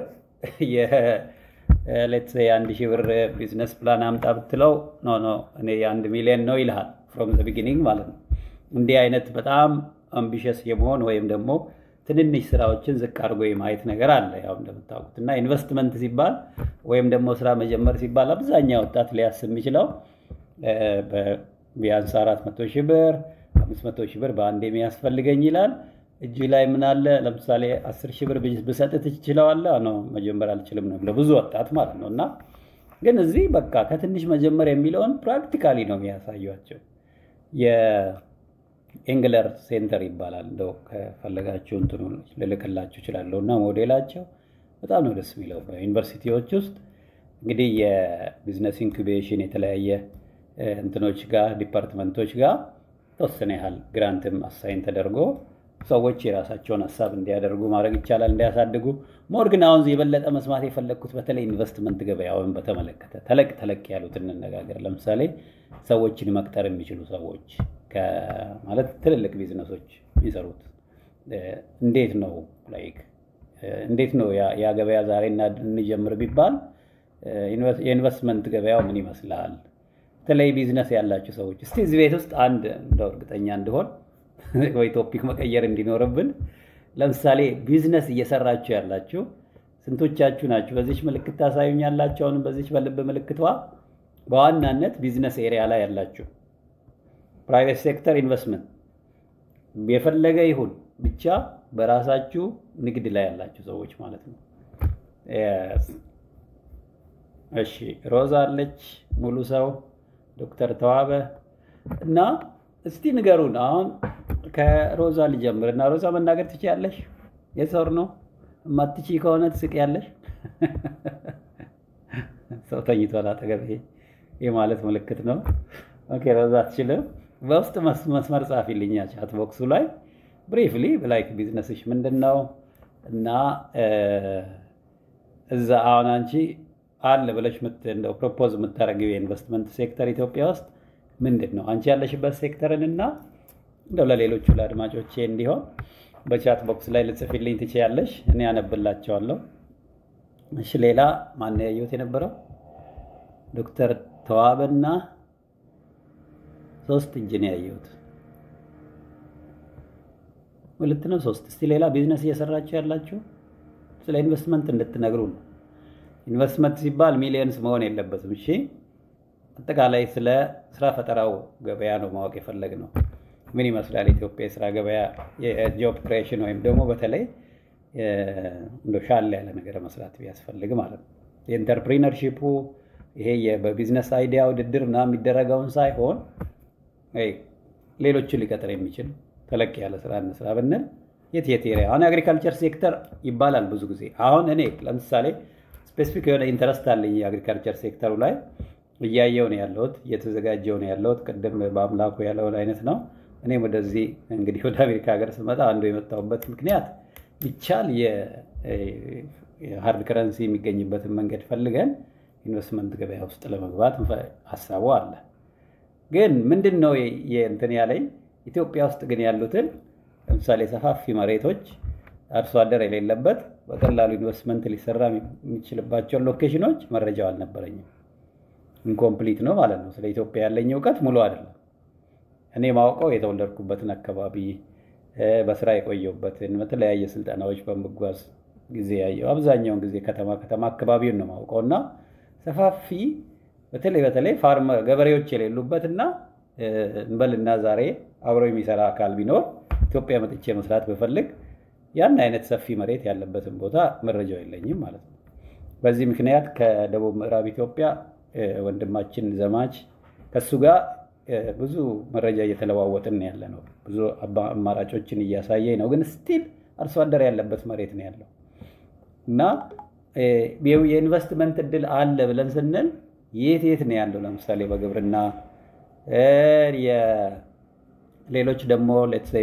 ሌትስ የአንድ ሺህ ብር ቢዝነስ ፕላን አምጣ ብትለው ኖ ኖ እኔ የአንድ ሚሊዮን ነው ይልሃል ፍሮም ዘ ቢጊኒንግ ማለት ነው። እንዲህ አይነት በጣም አምቢሸስ የመሆን ወይም ደግሞ ትንንሽ ስራዎችን ዝቅ አድርጎ የማየት ነገር አለ ያው እንደምታውቁት እና ኢንቨስትመንት ሲባል ወይም ደግሞ ስራ መጀመር ሲባል አብዛኛው ወጣት ሊያስብ የሚችለው ቢያንስ አራት መቶ ሺህ ብር አምስት መቶ ሺህ ብር በአንድ የሚያስፈልገኝ ይላል። እጅ ላይ ምን አለ ለምሳሌ አስር ሺህ ብር ብሰጥ ትችለዋለህ? ነው መጀመር አልችልም ነው ለብዙ ወጣት ማለት ነው። እና ግን እዚህ በቃ ከትንሽ መጀመር የሚለውን ፕራክቲካሊ ነው የሚያሳዩቸው። የኤንግለር ሴንተር ይባላል። እንደው ከፈለጋችሁ እንትኑ ልልክላችሁ እችላለሁ። እና ሞዴላቸው በጣም ነው ደስ የሚለው። በዩኒቨርሲቲዎች ውስጥ እንግዲህ የቢዝነስ ኢንኩቤሽን የተለያየ እንትኖች ጋር ዲፓርትመንቶች ጋር ተወሰነ ያህል ግራንትም አሳይን ተደርጎ ሰዎች የራሳቸውን ሀሳብ እንዲያደርጉ ማድረግ ይቻላል፣ እንዲያሳድጉ። ሞር ግን አሁን የበለጠ መስማት የፈለግኩት በተለይ ኢንቨስትመንት ገበያውን በተመለከተ ተለቅ ተለቅ ያሉት እንነጋገር። ለምሳሌ ሰዎችን መቅጠር የሚችሉ ሰዎች ማለት ትልልቅ ቢዝነሶች የሚሰሩት እንዴት ነው ላይክ እንዴት ነው ያ ገበያ ዛሬ እንጀምር ቢባል የኢንቨስትመንት ገበያው ምን ይመስላል? በተለይ ቢዝነስ ያላችሁ ሰዎች እስቲ እዚህ ቤት ውስጥ አንድ እንደው እርግጠኛ እንድሆን ወይ ቶፒክ መቀየር እንዲኖርብን ለምሳሌ ቢዝነስ እየሰራችሁ ያላችሁ ስንቶቻችሁ ናችሁ? በዚች ምልክት ታሳዩኛላችሁ። አሁንም በዚች በልብ ምልክቷ በዋናነት ቢዝነስ ኤሪያ ላይ ያላችሁ ፕራይቬት ሴክተር ኢንቨስትመንት የፈለገ ይሁን ብቻ በራሳችሁ ንግድ ላይ ያላችሁ ሰዎች ማለት ነው። እሺ ሮዛ አለች፣ ሙሉ ሰው፣ ዶክተር ተዋበ እና እስቲ ንገሩን። አሁን ከሮዛ ልጀምር እና ሮዛ መናገር ትችያለሽ? የሰር ነው እማትቺ ከሆነ ትስቅ ያለሽ ሰው ተኝቷል አጠገብ። ይሄ ማለት ምልክት ነው። ኦኬ ሮዛ አትችልም። በውስጥ መስመር ጻፊልኛ ቻት ቦክሱ ላይ ብሪፍሊ ላይክ ቢዝነስሽ ምንድን ነው እና እዛ አሁን አንቺ አለ ብለሽ እንደው ፕሮፖዝ የምታደርጊው የኢንቨስትመንት ሴክተር ኢትዮጵያ ውስጥ ምንድን ነው? አንቺ ያለሽበት ሴክተርን እና እንደው ለሌሎቹ ለአድማጮቼ እንዲሆን በቻት ቦክስ ላይ ልጽፊልኝ ትችያለሽ። እኔ ያነብላቸዋለሁ። እሺ ሌላ ማን ያየሁት የነበረው ዶክተር ተዋበና ሶስት እጅ ነው ያየሁት። ሁለት ነው ሶስት። እስቲ ሌላ ቢዝነስ እየሰራችሁ ያላችሁ ስለ ኢንቨስትመንት እንድትነግሩ ነው። ኢንቨስትመንት ሲባል ሚሊየንስ መሆን የለበትም። እሺ አጠቃላይ ስለ ስራ ፈጠራው ገበያ ነው ማወቅ የፈለግ ነው። ምን ይመስላል ኢትዮጵያ የስራ ገበያ የጆብ ክሬሽን ወይም ደግሞ በተለይ እንደ ሻል ያለ ነገር መስራት ቢያስፈልግ ማለት ነው። የኢንተርፕሪነርሺፑ ይሄ በቢዝነስ አይዲያ ውድድር እና የሚደረገውን ሳይሆን ሌሎችን ሊቀጥር የሚችል ተለቅ ያለ ስራ እንስራ ብንል የት የት ኤሪያ አሁን የአግሪካልቸር ሴክተር ይባላል ብዙ ጊዜ። አሁን እኔ ለምሳሌ ስፔሲፊክ የሆነ ኢንተረስት አለኝ የአግሪካልቸር ሴክተሩ ላይ እያየው ነው ያለሁት፣ እየተዘጋጀው ነው ያለሁት። ቅድም በአምላኩ ያለውን አይነት ነው። እኔም ወደዚህ እንግዲህ ወደ አሜሪካ ሀገር ስመጣ አንዱ የመጣሁበት ምክንያት ቢቻል የሀርድ ከረንሲ የሚገኝበትን መንገድ ፈልገን ኢንቨስትመንት ገበያ ውስጥ ለመግባት ሀሳቡ አለ። ግን ምንድን ነው እንትን ያለኝ ኢትዮጵያ ውስጥ ግን ያሉትን ለምሳሌ ሰፋፊ መሬቶች አርሶ አደር የሌለበት በቀላሉ ኢንቨስትመንት ሊሰራ የሚችልባቸውን ሎኬሽኖች መረጃው አልነበረኝም። ኢንኮምፕሊት ነው ማለት ነው። ስለ ኢትዮጵያ ያለኝ እውቀት ሙሉ አይደለም። እኔ ማውቀው የተወለድኩበትን አካባቢ በስራ የቆየሁበትን በተለያየ ስልጠናዎች በምጓዝ ጊዜ ያየው አብዛኛውን ጊዜ ከተማ ከተማ አካባቢውን ነው ማውቀው እና ሰፋፊ በተለይ በተለይ ፋርመ ገበሬዎች የሌሉበት እና እንበልና ዛሬ አብሮ የሚሰራ አካል ቢኖር ኢትዮጵያ መጥቼ መስራት ብፈልግ ያን አይነት ሰፊ መሬት ያለበትን ቦታ መረጃው የለኝም ማለት ነው። በዚህ ምክንያት ከደቡብ ምዕራብ ኢትዮጵያ ወንድማችን ዘማች ከሱ ጋር ብዙ መረጃ እየተለዋወጥን ያለ ነው። ብዙ አማራጮችን እያሳየኝ ነው። ግን ስቲል አርሶ አደር ያለበት መሬት ነው ያለው እና የኢንቨስትመንት እድል አለ ብለን ስንል የት የት ነው ያለው? ለምሳሌ በግብርና ሌሎች ደግሞ ሌትሰይ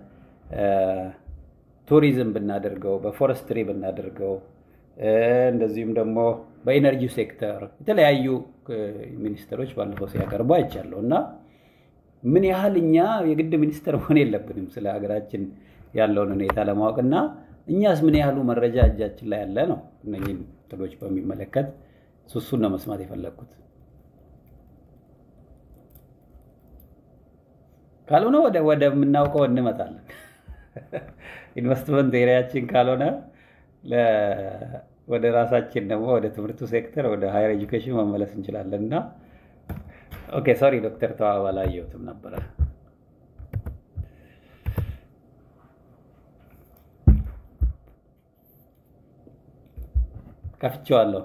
በቱሪዝም ብናደርገው፣ በፎረስትሪ ብናደርገው፣ እንደዚሁም ደግሞ በኢነርጂ ሴክተር የተለያዩ ሚኒስትሮች ባለፈው ሲያቀርቡ አይቻለሁ እና ምን ያህል እኛ የግድ ሚኒስትር መሆን የለብንም ስለ ሀገራችን ያለውን ሁኔታ ለማወቅ እና እኛስ ምን ያህሉ መረጃ እጃችን ላይ ያለ ነው። እነኝህን ጥሎች በሚመለከት እሱን ነው መስማት የፈለግኩት። ካልሆነ ወደ ወደምናውቀው እንመጣለን። ኢንቨስትመንት ኤሪያችን ካልሆነ ወደ ራሳችን ደግሞ ወደ ትምህርቱ ሴክተር ወደ ሃየር ኤጁኬሽን መመለስ እንችላለን እና ኦኬ ሶሪ ዶክተር ተዋባ አላየሁትም ነበረ። ከፍቼዋለሁ።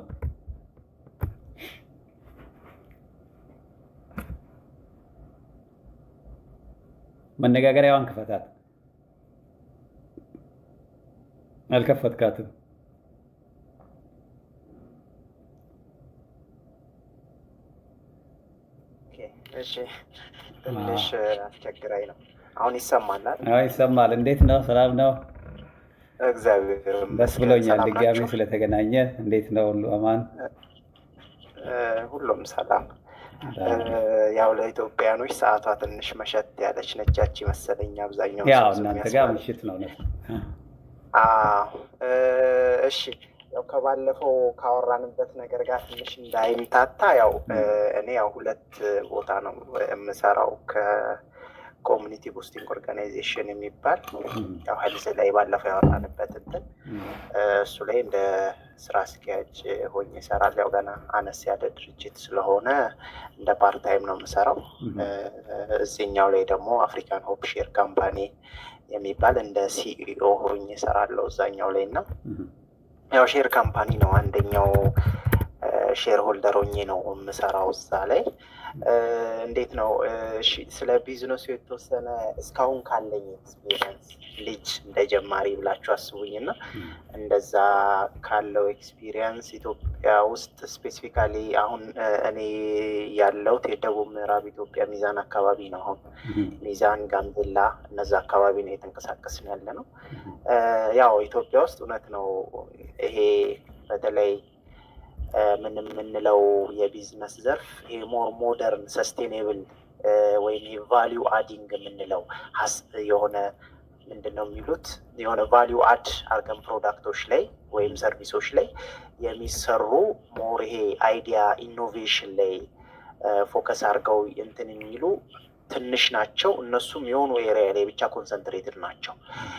መነጋገሪያዋን ክፈታት። አልከፈትካትም። እሺ ትንሽ አስቸግራኝ ነው። አሁን ይሰማናል? አዎ ይሰማል። እንዴት ነው? ሰላም ነው? እግዚአብሔር ደስ ብሎኛል ድጋሚ ስለተገናኘ። እንዴት ነው? ሁሉ አማን? ሁሉም ሰላም። ያው ለኢትዮጵያኖች ሰዓቷ ትንሽ መሸት ያለች ነቻች መሰለኝ። አብዛኛው ያው እናንተ ጋር ምሽት ነው ነው። እሺ ያው ከባለፈው ካወራንበት ነገር ጋር ትንሽ እንዳይምታታ ያው እኔ ያው ሁለት ቦታ ነው የምሰራው ከኮሚኒቲ ቡስቲንግ ኦርጋናይዜሽን የሚባል ያው ሄልዝ ላይ ባለፈው ያወራንበት እንትን እሱ ላይ እንደ ስራ አስኪያጅ ሆኜ እሰራለሁ። ያው ገና አነስ ያለ ድርጅት ስለሆነ እንደ ፓርታይም ነው የምሰራው። እዚህኛው ላይ ደግሞ አፍሪካን ሆፕ ሼር ካምፓኒ የሚባል እንደ ሲኢኦ ሆኜ እሰራለሁ እዛኛው ላይ እና ያው ሼር ካምፓኒ ነው አንደኛው ሼር ሆልደር ሆኜ ነው የምሰራው እዛ ላይ። እንዴት ነው ስለ ቢዝነሱ የተወሰነ እስካሁን ካለኝ ኤክስፒሪየንስ ልጅ እንደ ጀማሪ ብላችሁ አስቡኝ እና እንደዛ ካለው ኤክስፒሪየንስ ኢትዮጵያ ውስጥ ስፔሲፊካሊ አሁን እኔ ያለሁት የደቡብ ምዕራብ ኢትዮጵያ ሚዛን አካባቢ ነው። አሁን ሚዛን፣ ጋምቤላ እነዛ አካባቢ ነው የተንቀሳቀስን ያለ ነው። ያው ኢትዮጵያ ውስጥ እውነት ነው ይሄ በተለይ ምን የምንለው የቢዝነስ ዘርፍ ይሄ ሞር ሞደርን ሰስቴኔብል ወይም ቫሊዩ አዲንግ የምንለው የሆነ ምንድን ነው የሚሉት የሆነ ቫሊዩ አድ አርገን ፕሮዳክቶች ላይ ወይም ሰርቪሶች ላይ የሚሰሩ ሞር ይሄ አይዲያ ኢኖቬሽን ላይ ፎከስ አድርገው እንትን የሚሉ ትንሽ ናቸው። እነሱም የሆኑ ኤሪያ ላይ ብቻ ኮንሰንትሬትድ ናቸው።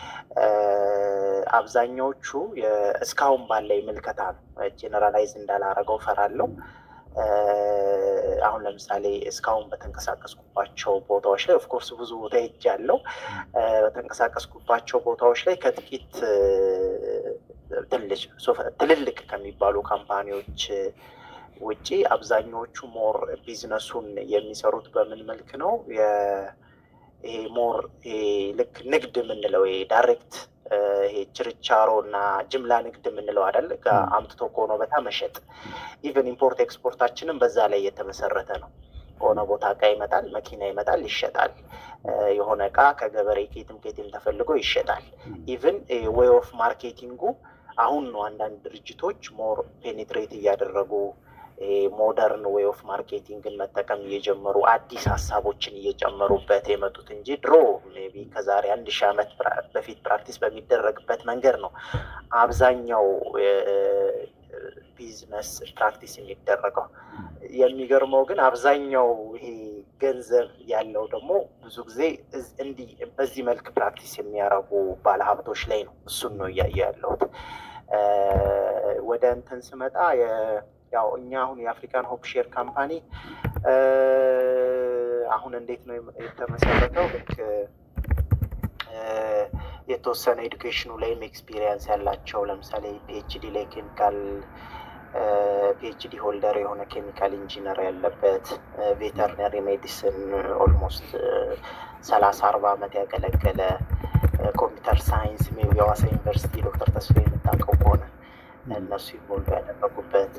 አብዛኛዎቹ እስካሁን ባለኝ ምልከታ ነው። ጄኔራላይዝ እንዳላረገው ፈራለው። አሁን ለምሳሌ እስካሁን በተንቀሳቀስኩባቸው ቦታዎች ላይ ኦፍኮርስ ብዙ ቦታ ሄጃለሁ። በተንቀሳቀስኩባቸው ቦታዎች ላይ ከጥቂት ትልልቅ ከሚባሉ ካምፓኒዎች ውጪ አብዛኛዎቹ ሞር ቢዝነሱን የሚሰሩት በምን መልክ ነው? ይሄ ሞር ልክ ንግድ የምንለው ዳይሬክት ይሄ ችርቻሮ እና ጅምላ ንግድ የምንለው አይደል? አምጥቶ ከሆነ ቦታ መሸጥ። ኢቨን ኢምፖርት ኤክስፖርታችንም በዛ ላይ የተመሰረተ ነው። ከሆነ ቦታ እቃ ይመጣል፣ መኪና ይመጣል፣ ይሸጣል። የሆነ እቃ ከገበሬ ኬትም ኬትም ተፈልጎ ይሸጣል። ኢቨን ዌይ ኦፍ ማርኬቲንጉ አሁን ነው አንዳንድ ድርጅቶች ሞር ፔኔትሬት እያደረጉ ሞደርን ዌይ ኦፍ ማርኬቲንግን መጠቀም እየጀመሩ አዲስ ሀሳቦችን እየጨመሩበት የመጡት እንጂ ድሮ ሜይ ቢ ከዛሬ አንድ ሺህ ዓመት በፊት ፕራክቲስ በሚደረግበት መንገድ ነው አብዛኛው ቢዝነስ ፕራክቲስ የሚደረገው። የሚገርመው ግን አብዛኛው ይሄ ገንዘብ ያለው ደግሞ ብዙ ጊዜ እንዲህ በዚህ መልክ ፕራክቲስ የሚያደርጉ ባለሀብቶች ላይ ነው። እሱን ነው እያየ ያለሁት። ወደ እንትን ስመጣ ያው እኛ አሁን የአፍሪካን ሆፕ ሼር ካምፓኒ አሁን እንዴት ነው የተመሰረተው? ልክ የተወሰነ ኤዱኬሽኑ ላይም ኤክስፒሪየንስ ያላቸው ለምሳሌ ፒኤችዲ ላይ ኬሚካል ፒኤችዲ ሆልደር የሆነ ኬሚካል ኢንጂነር ያለበት ቬተርነሪ ሜዲሲን ኦልሞስት ሰላሳ አርባ ዓመት ያገለገለ ኮምፒውተር ሳይንስ ሜይ ቢ ሐዋሳ ዩኒቨርሲቲ ዶክተር ተስፋ የምታውቀው ከሆነ እነሱ ይሞሉ ያደረጉበት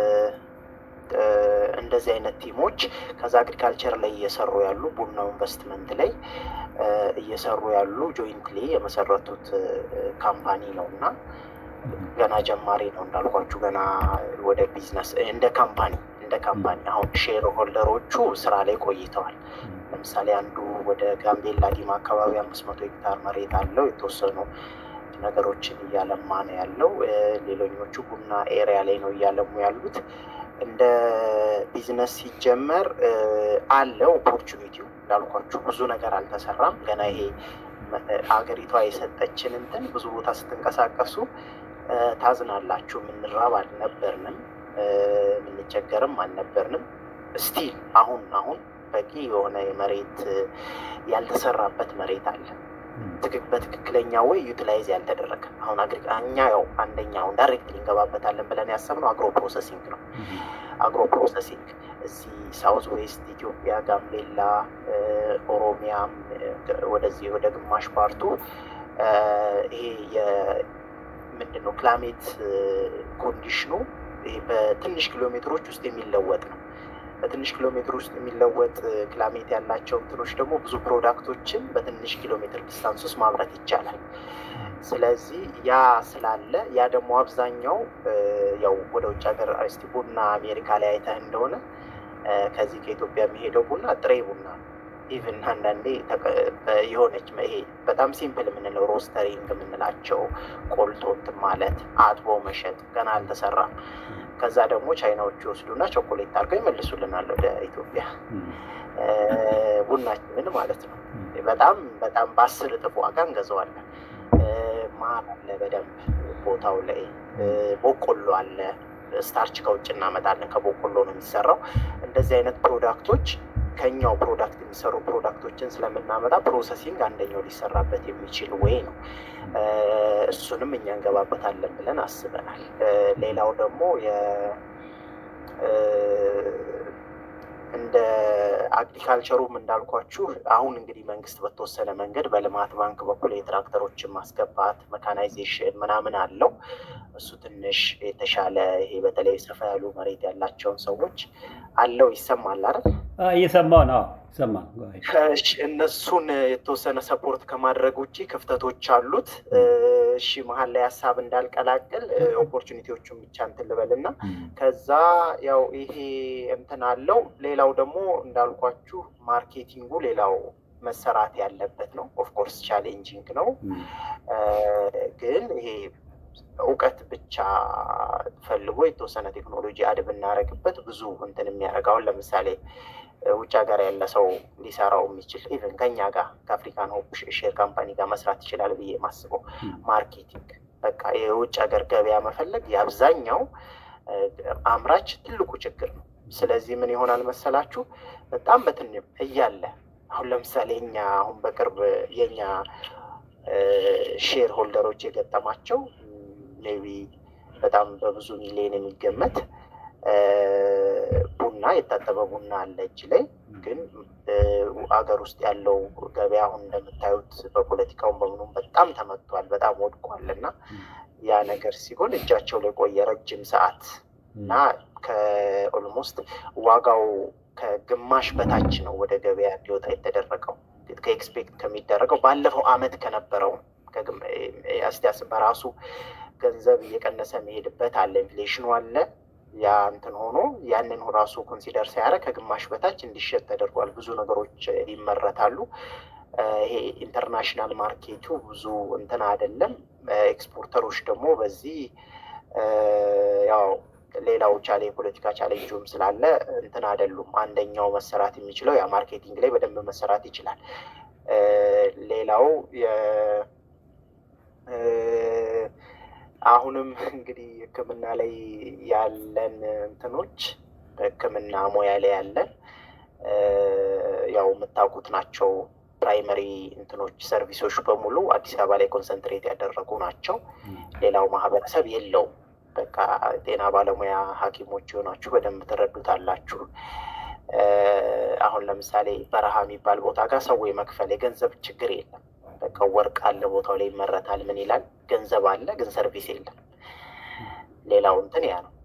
እንደዚህ አይነት ቲሞች ከዛ አግሪካልቸር ላይ እየሰሩ ያሉ ቡናው ኢንቨስትመንት ላይ እየሰሩ ያሉ ጆይንትሊ የመሰረቱት ካምፓኒ ነው እና ገና ጀማሪ ነው እንዳልኳችሁ፣ ገና ወደ ቢዝነስ እንደ ካምፓኒ እንደ ካምፓኒ አሁን ሼር ሆልደሮቹ ስራ ላይ ቆይተዋል። ለምሳሌ አንዱ ወደ ጋምቤላ ዲማ አካባቢ አምስት መቶ ሄክታር መሬት አለው የተወሰኑ ነገሮችን እያለማ ነው ያለው። ሌሎኞቹ ቡና ኤሪያ ላይ ነው እያለሙ ያሉት። እንደ ቢዝነስ ሲጀመር አለ ኦፖርቹኒቲው። እንዳልኳችሁ ብዙ ነገር አልተሰራም ገና። ይሄ አገሪቷ የሰጠችን እንትን ብዙ ቦታ ስትንቀሳቀሱ ታዝናላችሁ። የምንራብ አልነበርንም፣ የምንቸገርም አልነበርንም። ስቲል አሁን አሁን በቂ የሆነ መሬት ያልተሰራበት መሬት አለ በትክክለኛ ወይ ዩቲላይዝ ያልተደረገ አሁን እኛ ያው አንደኛ አሁን ዳይሬክት እንገባበታለን ብለን ያሰብነው አግሮ ፕሮሰሲንግ ነው። አግሮ ፕሮሰሲንግ እዚህ ሳውዝ ዌስት ኢትዮጵያ፣ ጋምቤላ፣ ኦሮሚያም ወደዚህ ወደ ግማሽ ፓርቱ ይሄ ምንድን ነው ክላሜት ኮንዲሽኑ ይሄ በትንሽ ኪሎ ሜትሮች ውስጥ የሚለወጥ ነው። በትንሽ ኪሎ ሜትር ውስጥ የሚለወጥ ክላሜት ያላቸው እንትኖች ደግሞ ብዙ ፕሮዳክቶችን በትንሽ ኪሎ ሜትር ዲስታንስ ውስጥ ማምረት ይቻላል። ስለዚህ ያ ስላለ ያ ደግሞ አብዛኛው ያው ወደ ውጭ ሀገር እስቲ ቡና አሜሪካ ላይ አይተህ እንደሆነ ከዚህ ከኢትዮጵያ የሚሄደው ቡና ጥሬ ቡና ኢቭን አንዳንዴ የሆነች ይሄ በጣም ሲምፕል የምንለው ሮስተሪንግ የምንላቸው ቆልቶ እንትን ማለት አጥቦ መሸጥ ገና አልተሰራም። ከዛ ደግሞ ቻይናዎቹ ይወስዱና ቾኮሌት አድርገው ይመልሱልናል ወደ ኢትዮጵያ ቡናችንን ማለት ነው። በጣም በጣም በአስር እጥፍ ዋጋ እንገዛዋለን። ማር አለ በደንብ ቦታው ላይ ቦቆሎ አለ። ስታርች ከውጭ እናመጣለን። ከቦቆሎ ነው የሚሰራው። እንደዚህ አይነት ፕሮዳክቶች ከኛው ፕሮዳክት የሚሰሩ ፕሮዳክቶችን ስለምናመጣ ፕሮሰሲንግ አንደኛው ሊሰራበት የሚችል ወይ ነው። እሱንም እኛ እንገባበታለን ብለን አስበናል። ሌላው ደግሞ እንደ አግሪካልቸሩም እንዳልኳችሁ አሁን እንግዲህ መንግስት በተወሰነ መንገድ በልማት ባንክ በኩል የትራክተሮችን ማስገባት መካናይዜሽን ምናምን አለው። እሱ ትንሽ የተሻለ ይሄ በተለይ ሰፋ ያሉ መሬት ያላቸውን ሰዎች አለው ይሰማል አይደል? እየሰማሁ ነው። ሰማ እነሱን የተወሰነ ሰፖርት ከማድረግ ውጭ ክፍተቶች አሉት። እሺ መሀል ላይ ሀሳብ እንዳልቀላቅል ኦፖርቹኒቲዎቹን ብቻ እንትን ልበልና ከዛ ያው ይሄ እንትን አለው። ሌላው ደግሞ እንዳልኳችሁ ማርኬቲንጉ ሌላው መሰራት ያለበት ነው። ኦፍኮርስ ቻሌንጂንግ ነው፣ ግን ይሄ እውቀት ብቻ ፈልጎ የተወሰነ ቴክኖሎጂ አድ ብናደርግበት ብዙ እንትን የሚያደርገውን ለምሳሌ ውጭ ሀገር ያለ ሰው ሊሰራው የሚችል ኢቨን ከኛ ጋር ከአፍሪካን ሆፕ ሼር ካምፓኒ ጋር መስራት ይችላል ብዬ የማስበው ማርኬቲንግ። በቃ የውጭ ሀገር ገበያ መፈለግ የአብዛኛው አምራች ትልቁ ችግር ነው። ስለዚህ ምን ይሆናል መሰላችሁ በጣም በትን እያለ አሁን ለምሳሌ እኛ አሁን በቅርብ የኛ ሼር ሆልደሮች የገጠማቸው ሜቢ በጣም በብዙ ሚሊዮን የሚገመት ቡና የታጠበ ቡና አለ እጅ ላይ ግን አገር ውስጥ ያለው ገበያ አሁን እንደምታዩት በፖለቲካውን በምኑም በጣም ተመቷል፣ በጣም ወድቋል እና ያ ነገር ሲሆን እጃቸው ላይ ቆየ ረጅም ሰዓት እና ከኦልሞስት ዋጋው ከግማሽ በታች ነው ወደ ገበያ እንዲወጣ የተደረገው ከኤክስፔክት ከሚደረገው ባለፈው አመት ከነበረው አስቲያስ በራሱ ገንዘብ እየቀነሰ መሄድበት አለ፣ ኢንፍሌሽኑ አለ። ያ እንትን ሆኖ ያንን ራሱ ኮንሲደር ሲያደርግ ከግማሽ በታች እንዲሸጥ ተደርጓል። ብዙ ነገሮች ይመረታሉ። ይሄ ኢንተርናሽናል ማርኬቱ ብዙ እንትን አይደለም። ኤክስፖርተሮች ደግሞ በዚህ ያው ሌላው ቻሌ የፖለቲካ ቻሌንጁም ስላለ እንትን አይደሉም። አንደኛው መሰራት የሚችለው ያ ማርኬቲንግ ላይ በደንብ መሰራት ይችላል። ሌላው አሁንም እንግዲህ ሕክምና ላይ ያለን እንትኖች በሕክምና ሙያ ላይ ያለን ያው የምታውቁት ናቸው። ፕራይመሪ እንትኖች ሰርቪሶች በሙሉ አዲስ አበባ ላይ ኮንሰንትሬት ያደረጉ ናቸው። ሌላው ማህበረሰብ የለውም። በቃ ጤና ባለሙያ ሐኪሞች የሆናችሁ በደንብ ትረዱታላችሁ። አሁን ለምሳሌ በረሃ የሚባል ቦታ ጋር ሰው የመክፈል የገንዘብ ችግር የለም። በቃ ወርቅ አለ፣ ቦታው ላይ ይመረታል። ምን ይላል ገንዘብ አለ፣ ግን ሰርቪስ የለም። ሌላው እንትን ያ ነው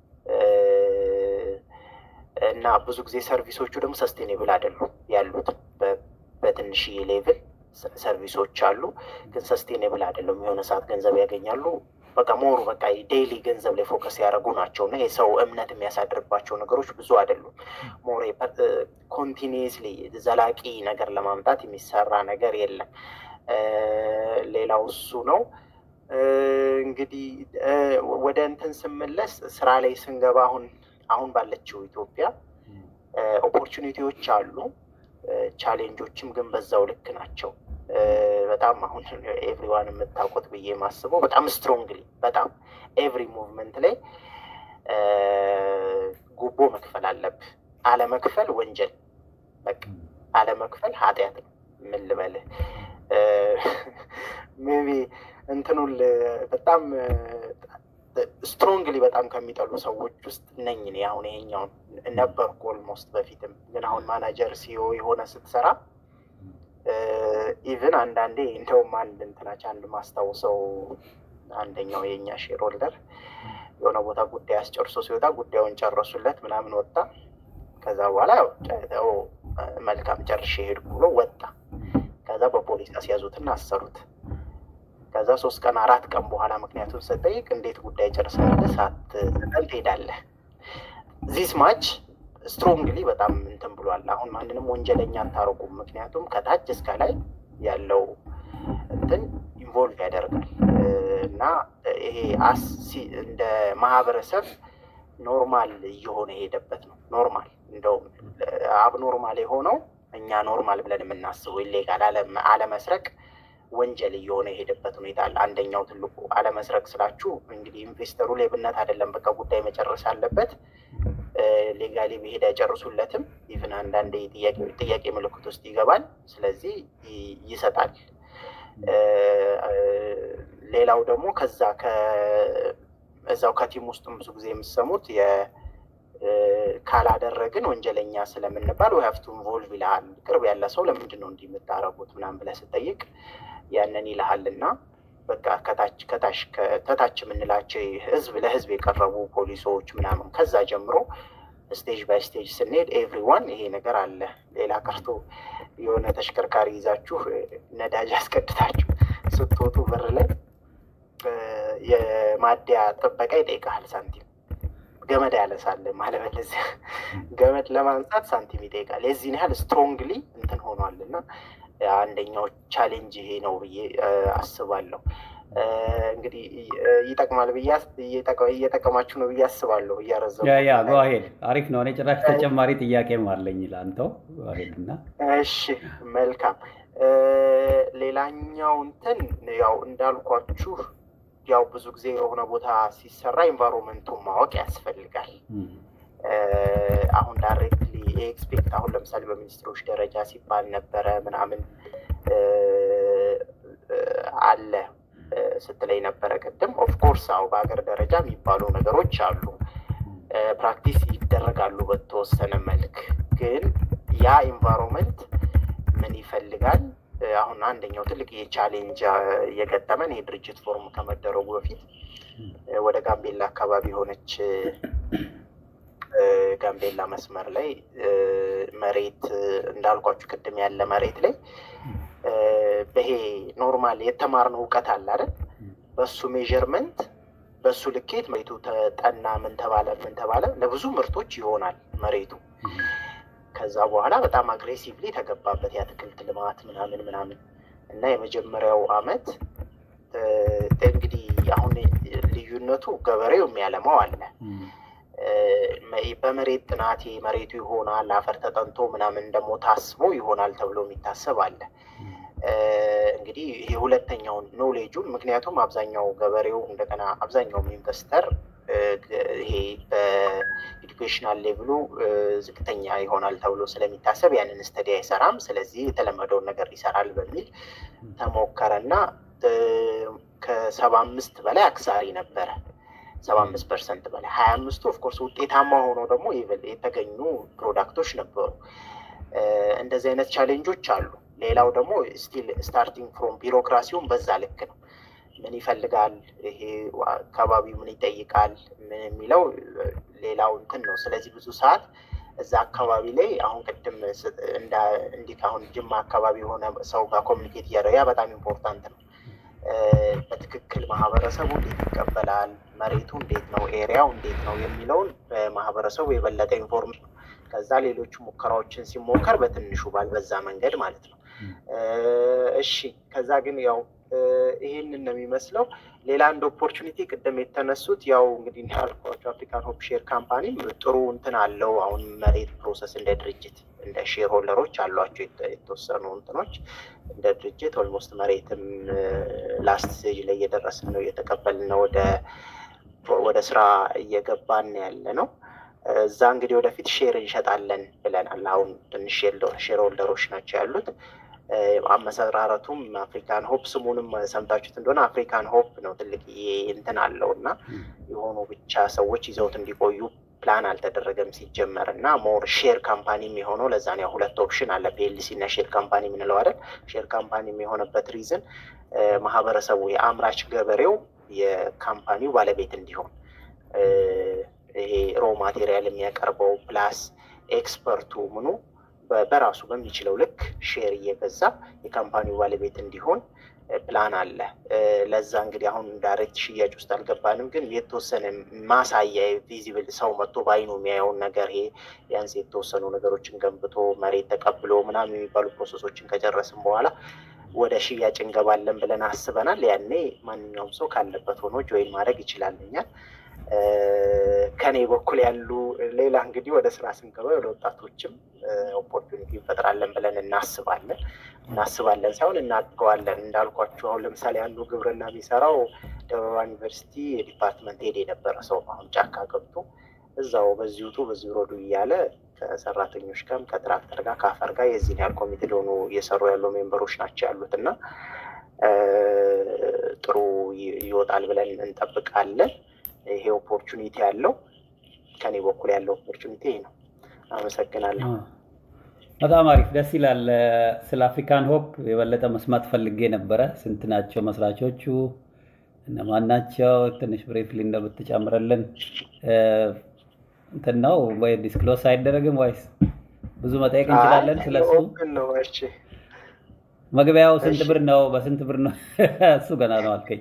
እና ብዙ ጊዜ ሰርቪሶቹ ደግሞ ሰስቴኔብል አይደሉም ያሉት በትንሽዬ ሌቭል ሰርቪሶች አሉ፣ ግን ሰስቴኔብል አይደሉም። የሆነ ሰዓት ገንዘብ ያገኛሉ በቃ ሞሩ በቃ ዴይሊ ገንዘብ ላይ ፎከስ ያደረጉ ናቸው እና የሰው እምነት የሚያሳድርባቸው ነገሮች ብዙ አይደሉም። ሞር ኮንቲኒየስሊ ዘላቂ ነገር ለማምጣት የሚሰራ ነገር የለም። ሌላው እሱ ነው። እንግዲህ ወደ እንትን ስመለስ ስራ ላይ ስንገባ አሁን አሁን ባለችው ኢትዮጵያ ኦፖርቹኒቲዎች አሉ፣ ቻሌንጆችም ግን በዛው ልክ ናቸው። በጣም አሁን ኤቭሪዋን የምታውቁት ብዬ የማስበው በጣም ስትሮንግሊ በጣም ኤቭሪ ሙቭመንት ላይ ጉቦ መክፈል አለብህ። አለመክፈል ወንጀል፣ በቃ አለመክፈል ኃጢአት ነው። ምን ልበልህ ሜቢ እንትኑን በጣም ስትሮንግሊ በጣም ከሚጠሉ ሰዎች ውስጥ ነኝ እኔ። አሁን ይሄኛውን ነበርኩ ኦልሞስት በፊትም፣ ግን አሁን ማናጀር ሲዮ የሆነ ስትሰራ ኢቭን አንዳንዴ እንደውም አንድ እንትናች አንድ ማስታውሰው አንደኛው የእኛ ሼር ሆልደር የሆነ ቦታ ጉዳይ አስጨርሶ ሲወጣ ጉዳዩን ጨረሱለት ምናምን ወጣ። ከዛ በኋላ መልካም ጨርሼ ሄድኩ ብሎ ወጣ። ከዛ በፖሊስ አስያዙትና አሰሩት። ከዛ ሶስት ቀን አራት ቀን በኋላ ምክንያቱም ስጠይቅ እንዴት ጉዳይ ጨርሰንልህ ሳትሰጠን ትሄዳለህ? ዚስ ማች ስትሮንግሊ በጣም እንትን ብሏል። አሁን ማንንም ወንጀለኛ አታረጉም። ምክንያቱም ከታች እስከ ላይ ያለው እንትን ኢንቮልቭ ያደርጋል እና ይሄ እንደ ማህበረሰብ ኖርማል እየሆነ የሄደበት ነው። ኖርማል እንደውም አብ ኖርማል የሆነው እኛ ኖርማል ብለን የምናስበው ኢሌጋል አለመስረቅ ወንጀል እየሆነ የሄደበት ሁኔታ አለ። አንደኛው ትልቁ አለመስረቅ ስላችሁ እንግዲህ ኢንቨስተሩ ሌብነት አይደለም፣ በቃ ጉዳይ መጨረስ አለበት። ሌጋሊ ብሄድ አይጨርሱለትም። ኢቭን አንዳንድ ጥያቄ ምልክት ውስጥ ይገባል። ስለዚህ ይሰጣል። ሌላው ደግሞ ከዛ እዛው ከቲም ውስጥም ብዙ ጊዜ የምሰሙት ካላደረግን ወንጀለኛ ስለምንባል ወይ ሀፍቱ ኢንቮልቭ ይልሃል። ቅርብ ያለ ሰው ለምንድን ነው እንዲህ የምታረጉት ምናምን ብለህ ስጠይቅ ያንን ይልሃል እና በቃ ከታች ከታች ከታች የምንላቸው ህዝብ ለህዝብ የቀረቡ ፖሊሶች ምናምን ከዛ ጀምሮ ስቴጅ ባይ ስቴጅ ስንሄድ ኤቭሪዋን ይሄ ነገር አለ። ሌላ ቀርቶ የሆነ ተሽከርካሪ ይዛችሁ ነዳጅ አስቀድታችሁ ስትወጡ በር ላይ የማደያ ጥበቃ ይጠይቃል ሳንቲም ገመድ ያለሳል ማለበለዚያ ገመድ ለማንሳት ሳንቲም ይጠይቃል። የዚህን ያህል ስትሮንግሊ እንትን ሆኗል እና አንደኛው ቻሌንጅ ይሄ ነው ብዬ አስባለሁ። እንግዲህ ይጠቅማል ብዬ እየጠቀማችሁ ነው ብዬ አስባለሁ። እያረዘሙ ያ ጓሄድ አሪፍ ነው። እኔ ጭራሽ ተጨማሪ ጥያቄም አለኝ ለአንተው ጓሄድ እና እሺ፣ መልካም ሌላኛው እንትን ያው እንዳልኳችሁ ያው ብዙ ጊዜ የሆነ ቦታ ሲሰራ ኤንቫይሮንመንቱን ማወቅ ያስፈልጋል። አሁን ዳይሬክትሊ ኤክስፔክት አሁን ለምሳሌ በሚኒስትሮች ደረጃ ሲባል ነበረ ምናምን አለ ስትለኝ ነበረ ቅድም። ኦፍኮርስ አሁ በሀገር ደረጃ የሚባሉ ነገሮች አሉ፣ ፕራክቲስ ይደረጋሉ በተወሰነ መልክ። ግን ያ ኤንቫይሮንመንት ምን ይፈልጋል? አሁን አንደኛው ትልቅ የቻሌንጅ የገጠመን ይህ ድርጅት ፎርም ከመደረጉ በፊት ወደ ጋምቤላ አካባቢ የሆነች ጋምቤላ መስመር ላይ መሬት እንዳልኳችሁ ቅድም ያለ መሬት ላይ በይሄ ኖርማል የተማርነው እውቀት አለ አይደል? በሱ ሜዥርመንት በሱ ልኬት መሬቱ ተጠና፣ ምን ተባለ ምን ተባለ፣ ለብዙ ምርቶች ይሆናል መሬቱ። ከዛ በኋላ በጣም አግሬሲቭሊ ተገባበት የአትክልት ልማት ምናምን ምናምን እና የመጀመሪያው አመት እንግዲህ አሁን ልዩነቱ ገበሬው የሚያለማው አለ በመሬት ጥናት መሬቱ ይሆናል አፈር ተጠንቶ ምናምን ደግሞ ታስቦ ይሆናል ተብሎ የሚታሰብ አለ። እንግዲህ ይሄ ሁለተኛውን ኖሌጁን ምክንያቱም አብዛኛው ገበሬው እንደገና አብዛኛውም ኢንቨስተር ይሄ በኤዱኬሽናል ሌቭሉ ዝቅተኛ ይሆናል ተብሎ ስለሚታሰብ ያንን ስተዲ አይሰራም። ስለዚህ የተለመደውን ነገር ይሰራል በሚል ተሞከረና ከሰባ አምስት በላይ አክሳሪ ነበረ። ሰባ አምስት ፐርሰንት በላይ ሀያ አምስቱ ኦፍኮርስ ውጤታማ ሆኖ ደግሞ የተገኙ ፕሮዳክቶች ነበሩ። እንደዚህ አይነት ቻሌንጆች አሉ። ሌላው ደግሞ ስቲል ስታርቲንግ ፍሮም ቢሮክራሲውን በዛ ልክ ነው። ምን ይፈልጋል ይሄ አካባቢው ምን ይጠይቃል ምን የሚለው ሌላው እንትን ነው። ስለዚህ ብዙ ሰዓት እዛ አካባቢ ላይ አሁን ቅድም እንዲህ አሁን ጅማ አካባቢ የሆነ ሰው ጋር ኮሚኒኬት እያደረገ ያ በጣም ኢምፖርታንት ነው። በትክክል ማህበረሰቡ እንዴት ይቀበላል፣ መሬቱ እንዴት ነው፣ ኤሪያው እንዴት ነው የሚለውን በማህበረሰቡ የበለጠ ኢንፎርሜሽን ከዛ ሌሎቹ ሙከራዎችን ሲሞከር በትንሹ ባልበዛ መንገድ ማለት ነው። እሺ ከዛ ግን ያው ይህንን ነው የሚመስለው። ሌላ አንድ ኦፖርቹኒቲ ቅድም የተነሱት ያው እንግዲህ እንዳልኳቸው አፍሪካን ሆፕ ሼር ካምፓኒ ጥሩ እንትን አለው። አሁን መሬት ፕሮሰስ እንደ ድርጅት እንደ ሼር ሆልደሮች አሏቸው የተወሰኑ እንትኖች እንደ ድርጅት ኦልሞስት መሬትም ላስት ስቴጅ ላይ እየደረስን ነው፣ እየተቀበልን ነው፣ ወደ ወደ ስራ እየገባን ያለ ነው። እዛ እንግዲህ ወደፊት ሼር እንሸጣለን ብለናል። አሁን ትንሽ ሼር ሆልደሮች ናቸው ያሉት። አመሰራረቱም አፍሪካን ሆፕ ስሙንም ሰምታችሁት እንደሆነ አፍሪካን ሆፕ ነው። ትልቅ እንትን አለው እና የሆኑ ብቻ ሰዎች ይዘውት እንዲቆዩ ፕላን አልተደረገም ሲጀመር እና ሞር ሼር ካምፓኒም የሆነው ለዛ ነው። ሁለት ኦፕሽን አለ ፒኤልሲ እና ሼር ካምፓኒ የምንለው አይደል? ሼር ካምፓኒ የሆነበት ሪዝን ማህበረሰቡ የአምራች ገበሬው የካምፓኒው ባለቤት እንዲሆን ይሄ ሮ ማቴሪያል የሚያቀርበው ፕላስ ኤክስፐርቱ ምኑ በራሱ በሚችለው ልክ ሼር እየገዛ የካምፓኒው ባለቤት እንዲሆን ፕላን አለ። ለዛ እንግዲህ አሁን ዳይሬክት ሽያጭ ውስጥ አልገባንም፣ ግን የተወሰነ ማሳያ ቪዚብል ሰው መጥቶ በአይኑ የሚያየውን ነገር ይሄ ቢያንስ የተወሰኑ ነገሮችን ገንብቶ መሬት ተቀብሎ ምናምን የሚባሉ ፕሮሰሶችን ከጨረስን በኋላ ወደ ሽያጭ እንገባለን ብለን አስበናል። ያኔ ማንኛውም ሰው ካለበት ሆኖ ጆይን ማድረግ ይችላልኛል። ከኔ በኩል ያሉ ሌላ እንግዲህ ወደ ስራ ስንገባ ወደ ወጣቶችም ኦፖርቹኒቲ እንፈጥራለን ብለን እናስባለን እናስባለን ሳይሆን እናድገዋለን። እንዳልኳቸው አሁን ለምሳሌ አንዱ ግብርና የሚሰራው ደበባ ዩኒቨርሲቲ የዲፓርትመንት ሄድ የነበረ ሰው አሁን ጫካ ገብቶ እዛው በዚህ ውጡ በዚህ ውረዱ እያለ ከሰራተኞች ጋርም ከትራክተር ጋር ከአፈር ጋር የዚህን ያህል ኮሚቴ ሊሆኑ እየሰሩ ያሉ ሜምበሮች ናቸው ያሉት እና ጥሩ ይወጣል ብለን እንጠብቃለን። ይሄ ኦፖርቹኒቲ ያለው ከኔ በኩል ያለው ኦፖርቹኒቲ ይሄ ነው። አመሰግናለሁ። በጣም አሪፍ ደስ ይላል። ስለ አፍሪካን ሆፕ የበለጠ መስማት ፈልጌ ነበረ። ስንት ናቸው መስራቾቹ? እነማን ናቸው? ትንሽ ብሬፍሊ እንደምትጨምረልን እንትን ነው ወይ ዲስክሎስ አይደረግም ወይስ ብዙ መጠየቅ እንችላለን ስለሱ? መግቢያው ስንት ብር ነው? በስንት ብር ነው? እሱ ገና ነው አልከኝ።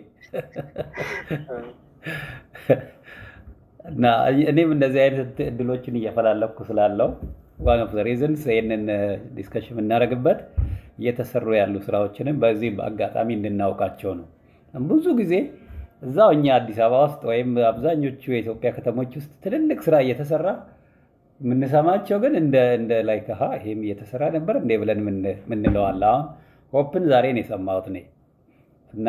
እና እኔም እንደዚህ አይነት እድሎችን እየፈላለኩ ስላለው ዋን ኦፍ ዘ ሪዝንስ ይህንን ዲስከሽን የምናደርግበት እየተሰሩ ያሉ ስራዎችንም በዚህ በአጋጣሚ እንድናውቃቸው ነው። ብዙ ጊዜ እዛው እኛ አዲስ አበባ ውስጥ ወይም አብዛኞቹ የኢትዮጵያ ከተሞች ውስጥ ትልልቅ ስራ እየተሰራ የምንሰማቸው ግን እንደ እንደ ላይ ከሀ ይሄም እየተሰራ ነበር እንዴ ብለን ምንለዋል። አሁን ሆፕን ዛሬ ነው የሰማሁት እኔ እና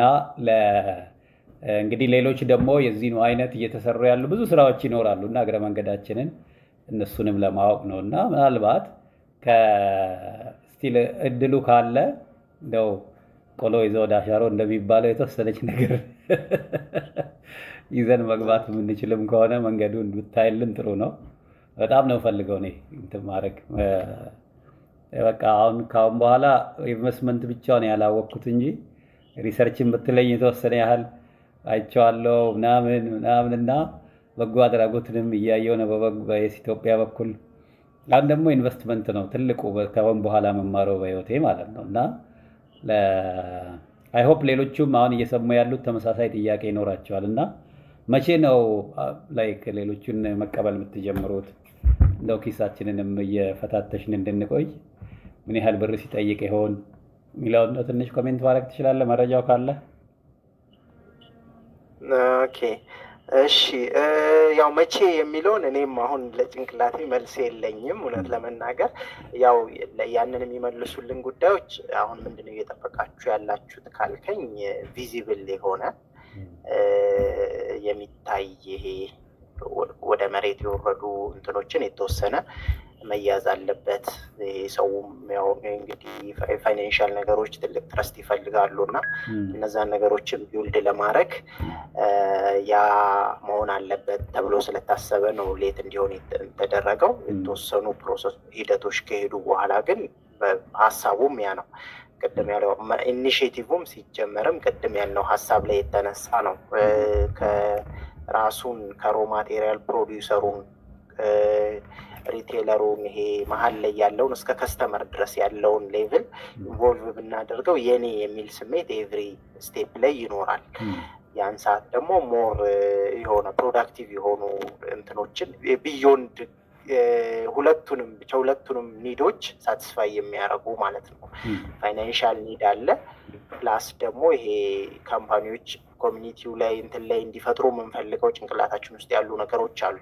እንግዲህ ሌሎች ደግሞ የዚህኑ አይነት እየተሰሩ ያሉ ብዙ ስራዎች ይኖራሉ እና እግረ መንገዳችንን እነሱንም ለማወቅ ነው እና ምናልባት ከስቲል እድሉ ካለ እንደው ቆሎ ይዘው ወደ አሻሮ እንደሚባለው የተወሰነች ነገር ይዘን መግባት የምንችልም ከሆነ መንገዱን ብታይልን ጥሩ ነው። በጣም ነው ፈልገው እኔ እንትን ማድረግ በቃ አሁን ካሁን በኋላ ኢንቨስትመንት ብቻውን ያላወቅኩት እንጂ ሪሰርችን ብትለኝ የተወሰነ ያህል አይቼዋለሁ ምናምን ምናምን እና በጎ አድራጎትንም እያየው ነው በየስ ኢትዮጵያ በኩል አሁን ደግሞ ኢንቨስትመንት ነው ትልቁ ከአሁን በኋላ መማረው በህይወቴ ማለት ነው እና አይሆፕ ሌሎቹም አሁን እየሰሙ ያሉት ተመሳሳይ ጥያቄ ይኖራቸዋል እና መቼ ነው ላይክ ሌሎቹን መቀበል የምትጀምሩት? እንደው ኪሳችንንም እየፈታተሽን እንድንቆይ ምን ያህል ብር ሲጠይቅ ይሆን የሚለውን ትንሽ ኮሜንት ማድረግ ትችላለህ፣ መረጃው ካለ። ኦኬ እሺ። ያው መቼ የሚለውን እኔም አሁን ለጭንቅላቴ መልስ የለኝም እውነት ለመናገር ያው ያንን የሚመልሱልን ጉዳዮች አሁን ምንድነው እየጠበቃችሁ ያላችሁት ካልከኝ ቪዚብል የሆነ የሚታይ ይሄ ወደ መሬት የወረዱ እንትኖችን የተወሰነ መያዝ አለበት። ሰውም ያው እንግዲህ ፋይናንሻል ነገሮች ትልቅ ትረስት ይፈልጋሉ እና እነዛን ነገሮችን ቢውልድ ለማድረግ ያ መሆን አለበት ተብሎ ስለታሰበ ነው ሌት እንዲሆን የተደረገው። የተወሰኑ ፕሮሰስ ሂደቶች ከሄዱ በኋላ ግን ሀሳቡም ያ ነው። ቅድም ያለው ኢኒሽቲቭም ሲጀመርም ቅድም ያልነው ሀሳብ ላይ የተነሳ ነው። ከራሱን ከሮ ማቴሪያል ፕሮዲውሰሩን ሪቴለሩን ይሄ መሀል ላይ ያለውን እስከ ከስተመር ድረስ ያለውን ሌቭል ኢንቮልቭ ብናደርገው የኔ የሚል ስሜት ኤቭሪ ስቴፕ ላይ ይኖራል። ያን ሰዓት ደግሞ ሞር የሆነ ፕሮዳክቲቭ የሆኑ እንትኖችን ቢዮንድ ሁለቱንም ብቻ ሁለቱንም ኒዶች ሳቲስፋይ የሚያደርጉ ማለት ነው። ፋይናንሻል ኒድ አለ፣ ፕላስ ደግሞ ይሄ ካምፓኒዎች ኮሚኒቲው ላይ እንትን ላይ እንዲፈጥሩ የምንፈልገው ጭንቅላታችን ውስጥ ያሉ ነገሮች አሉ።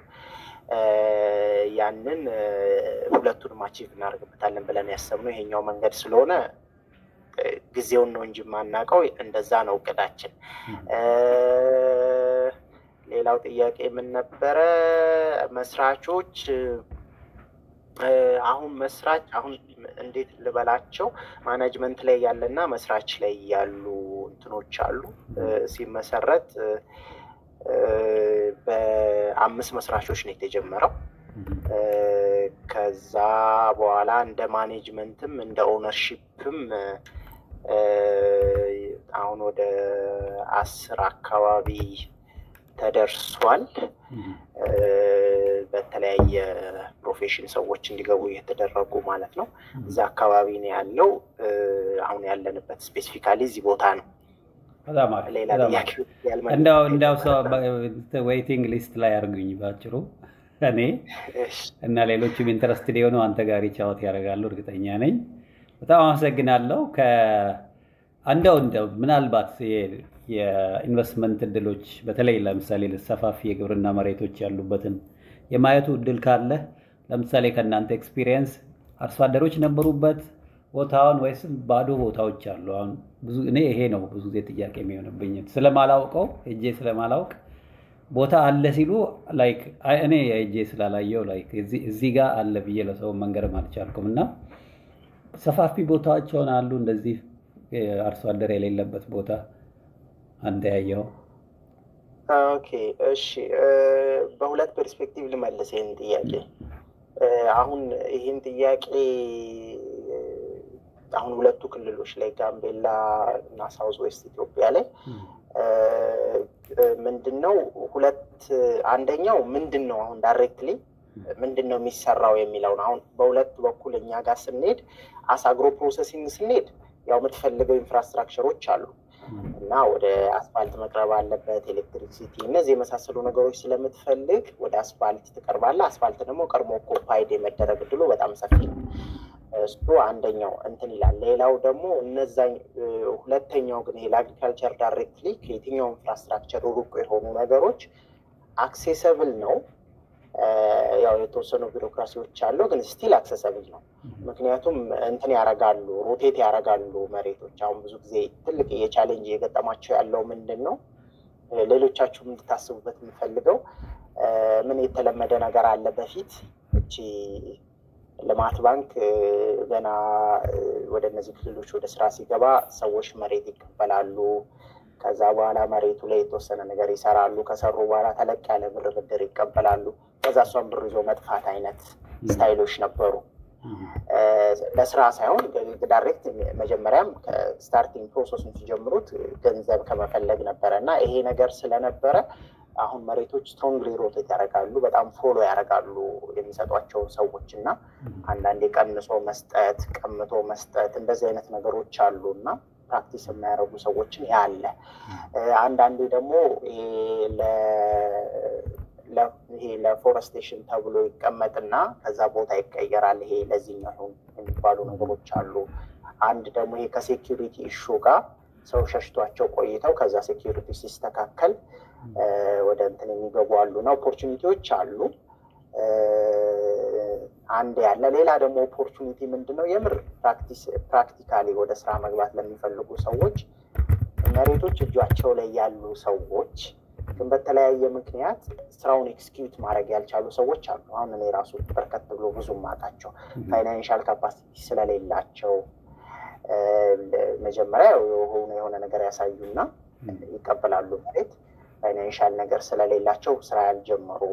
ያንን ሁለቱንም አቺቭ እናደርግበታለን ብለን ያሰብነው ይሄኛው መንገድ ስለሆነ ጊዜውን ነው እንጂ የማናውቀው እንደዛ ነው እቅዳችን። ሌላው ጥያቄ ምን ነበረ? መስራቾች አሁን መስራች አሁን እንዴት ልበላቸው ማናጅመንት ላይ ያለና መስራች ላይ ያሉ እንትኖች አሉ። ሲመሰረት በአምስት መስራቾች ነው የተጀመረው። ከዛ በኋላ እንደ ማኔጅመንትም እንደ ኦነርሺፕም አሁን ወደ አስር አካባቢ ተደርሷል። በተለያየ ፕሮፌሽን ሰዎች እንዲገቡ እየተደረጉ ማለት ነው። እዛ አካባቢ ነው ያለው። አሁን ያለንበት ስፔሲፊካሊ እዚህ ቦታ ነው። ሌላ ጥያቄ እንዳው ሰው ዌይቲንግ ሊስት ላይ አድርጉኝ ባጭሩ እኔ እና ሌሎችም ኢንተረስትድ የሆኑ አንተ ጋር ቻወት ያደርጋሉ እርግጠኛ ነኝ። በጣም አመሰግናለሁ። እንደው እንደው ምናልባት የኢንቨስትመንት እድሎች በተለይ ለምሳሌ ሰፋፊ የግብርና መሬቶች ያሉበትን የማየቱ እድል ካለ ለምሳሌ ከእናንተ ኤክስፒሪየንስ አርሶ አደሮች ነበሩበት ቦታውን ወይስ ባዶ ቦታዎች አሉ? አሁን ብዙ እኔ ይሄ ነው ብዙ ጊዜ ጥያቄ የሚሆንብኝ ስለማላውቀው ሄጄ ስለማላውቅ ቦታ አለ ሲሉ ላይክ እኔ ሄጄ ስላላየው ላይክ እዚህ ጋር አለ ብዬ ለሰው መንገርም አልቻልኩም እና ሰፋፊ ቦታዎች ሆነ አሉ እንደዚህ አርሶ አደር የሌለበት ቦታ አንተ ያየው? ኦኬ እሺ፣ በሁለት ፐርስፔክቲቭ ልመልስ ይህን ጥያቄ። አሁን ይህን ጥያቄ አሁን ሁለቱ ክልሎች ላይ ጋምቤላ እና ሳውዝ ዌስት ኢትዮጵያ ላይ ምንድን ነው ሁለት አንደኛው ምንድን ነው አሁን ዳይሬክትሊ ምንድን ነው የሚሰራው የሚለውን አሁን በሁለት በኩል እኛ ጋር ስንሄድ አሳግሮ ፕሮሰሲንግ ስንሄድ ያው የምትፈልገው ኢንፍራስትራክቸሮች አሉ እና ወደ አስፋልት መቅረብ አለበት፣ ኤሌክትሪሲቲ፣ እነዚህ የመሳሰሉ ነገሮች ስለምትፈልግ ወደ አስፋልት ትቀርባለህ። አስፋልት ደግሞ ቀድሞ ኮፓይድ የመደረግ እድሉ በጣም ሰፊ ነው። እሱ አንደኛው እንትን ይላል። ሌላው ደግሞ እነዛ ሁለተኛው ግን ይሄ ለአግሪካልቸር ዳይሬክትሊ ከየትኛው ኢንፍራስትራክቸር ሩቅ የሆኑ ነገሮች አክሴሰብል ነው። ያው የተወሰኑ ቢሮክራሲዎች አለው፣ ግን ስቲል አክሰሰብል ነው። ምክንያቱም እንትን ያረጋሉ፣ ሮቴት ያረጋሉ መሬቶች። አሁን ብዙ ጊዜ ትልቅ የቻሌንጅ የገጠማቸው ያለው ምንድን ነው፣ ሌሎቻችሁም እንድታስቡበት የምፈልገው ምን የተለመደ ነገር አለ። በፊት እቺ ልማት ባንክ ገና ወደ እነዚህ ክልሎች ወደ ስራ ሲገባ ሰዎች መሬት ይቀበላሉ። ከዛ በኋላ መሬቱ ላይ የተወሰነ ነገር ይሰራሉ። ከሰሩ በኋላ ተለቅ ያለ ብር ብድር ይቀበላሉ። ከዛ እሷን ብር ይዞ መጥፋት አይነት ስታይሎች ነበሩ። ለስራ ሳይሆን ዳይሬክት መጀመሪያም ከስታርቲንግ ፕሮሰሱን ሲጀምሩት ገንዘብ ከመፈለግ ነበረ እና ይሄ ነገር ስለነበረ አሁን መሬቶች ስትሮንግሊ ሮቴት ያደርጋሉ። በጣም ፎሎ ያደርጋሉ የሚሰጧቸውን ሰዎች እና አንዳንዴ ቀንሶ መስጠት፣ ቀምቶ መስጠት እንደዚህ አይነት ነገሮች አሉ እና ፕራክቲስ የሚያደርጉ ሰዎችን ያለ አንዳንዴ ደግሞ ይሄ ለፎረስቴሽን ተብሎ ይቀመጥና ከዛ ቦታ ይቀየራል። ይሄ ለዚህኛው የሚባሉ ነገሮች አሉ። አንድ ደግሞ ይሄ ከሴኪሪቲ ኢሹ ጋር ሰው ሸሽቷቸው ቆይተው ከዛ ሴኪሪቲ ሲስተካከል ወደ እንትን የሚገቡ አሉ እና ኦፖርቹኒቲዎች አሉ። አንድ ያለ ሌላ ደግሞ ኦፖርቹኒቲ ምንድን ነው? የምር ፕራክቲካሊ ወደ ስራ መግባት ለሚፈልጉ ሰዎች መሬቶች እጇቸው ላይ ያሉ ሰዎች ግን በተለያየ ምክንያት ስራውን ኤክስኪዩት ማድረግ ያልቻሉ ሰዎች አሉ። አሁን እኔ ራሱ በርከት ብሎ ብዙ ማጣቸው ፋይናንሻል ካፓሲቲ ስለሌላቸው መጀመሪያ የሆነ የሆነ ነገር ያሳዩና ይቀበላሉ መሬት ፋይናንሻል ነገር ስለሌላቸው ስራ ያልጀመሩ፣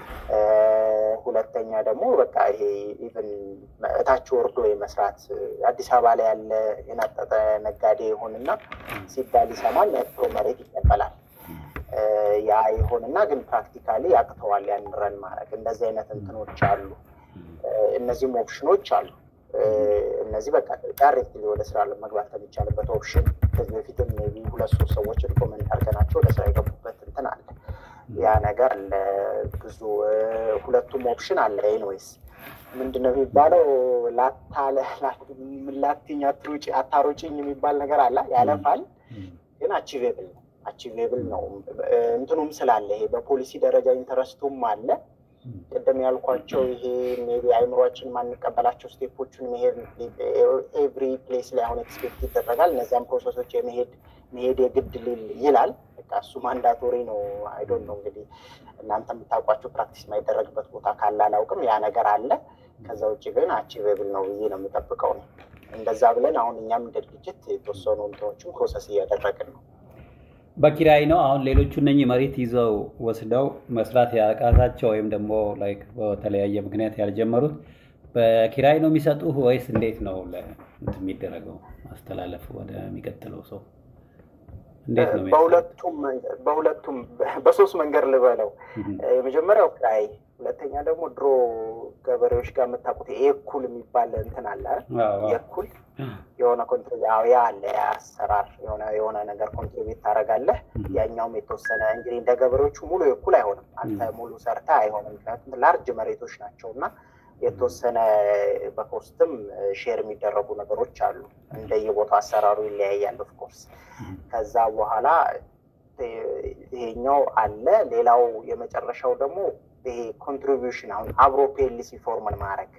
ሁለተኛ ደግሞ በቃ ይሄ ኢቨን እታች ወርዶ የመስራት አዲስ አበባ ላይ ያለ የናጠጠ ነጋዴ ይሆንና ሲባል ይሰማል፣ ነጥሮ መሬት ይቀበላል። ያ ይሆንና ግን ፕራክቲካሊ ያቅተዋል ያን ረን ማድረግ። እንደዚህ አይነት እንትኖች አሉ። እነዚህም ኦፕሽኖች አሉ። እነዚህ በቃ ዳይሬክትሊ ወደ ስራ መግባት ከሚቻልበት ኦፕሽን ከዚህ በፊትም ቢ ሁለት ሶስት ሰዎች ሪኮመንድ አድርገናቸው ወደ ስራ የገቡበት እንትን አለ። ያ ነገር ብዙ ሁለቱም ኦፕሽን አለ። ኤንዌይስ ምንድን ነው የሚባለው ላታለ ላትኝ አታሮጭኝ የሚባል ነገር አለ። ያለፋል ግን አቺቬብል ነው አቺቬብል ነው እንትኑም ስላለ ይሄ በፖሊሲ ደረጃ ኢንተረስቱም አለ። ቅድም ያልኳቸው ይሄ ሜቢ አይምሯችን ማንቀበላቸው ስቴፖቹን መሄድ ኤቭሪ ፕሌስ ላይ አሁን ኤክስፔክት ይደረጋል። እነዚያም ፕሮሰሶች የመሄድ መሄድ የግድ ሊል ይላል። በቃ እሱ ማንዳቶሪ ነው። አይዶን ነው እንግዲህ እናንተ የምታውቋቸው ፕራክቲስ የማይደረግበት ቦታ ካለ አላውቅም። ያ ነገር አለ። ከዛ ውጭ ግን አቺቬብል ነው ብዬ ነው የምጠብቀው ነው። እንደዛ ብለን አሁን እኛም እንደ ድርጅት የተወሰኑ እንትኖችን ፕሮሰስ እያደረግን ነው። በኪራይ ነው አሁን ሌሎቹ እነኚህ መሬት ይዘው ወስደው መስራት ያቃታቸው ወይም ደግሞ ላይክ በተለያየ ምክንያት ያልጀመሩት በኪራይ ነው የሚሰጡህ ወይስ እንዴት ነው የሚደረገው? ማስተላለፍ ወደሚቀጥለው ሰው እንዴት ነው? በሁለቱም በሁለቱም በሶስት መንገድ ልበለው። የመጀመሪያው ኪራይ፣ ሁለተኛ ደግሞ ድሮ ገበሬዎች ጋር የምታውቁት የእኩል የሚባል እንትን አለ። የእኩል የሆነ ኮንትሪቢዩት ያ አለ ያ አሰራር የሆነ የሆነ ነገር ኮንትሪቢዩት ታደርጋለህ። ያኛውም የተወሰነ እንግዲህ እንደ ገበሬዎቹ ሙሉ የእኩል አይሆንም። አንተ ሙሉ ሰርታ አይሆንም። ምክንያቱም ላርጅ መሬቶች ናቸው እና የተወሰነ በኮስትም ሼር የሚደረጉ ነገሮች አሉ። እንደየቦታው አሰራሩ ይለያያል ኦፍኮርስ። ከዛ በኋላ ይሄኛው አለ። ሌላው የመጨረሻው ደግሞ ይሄ ኮንትሪቢዩሽን አሁን አብሮ ፔልሲ ፎርምን ማድረግ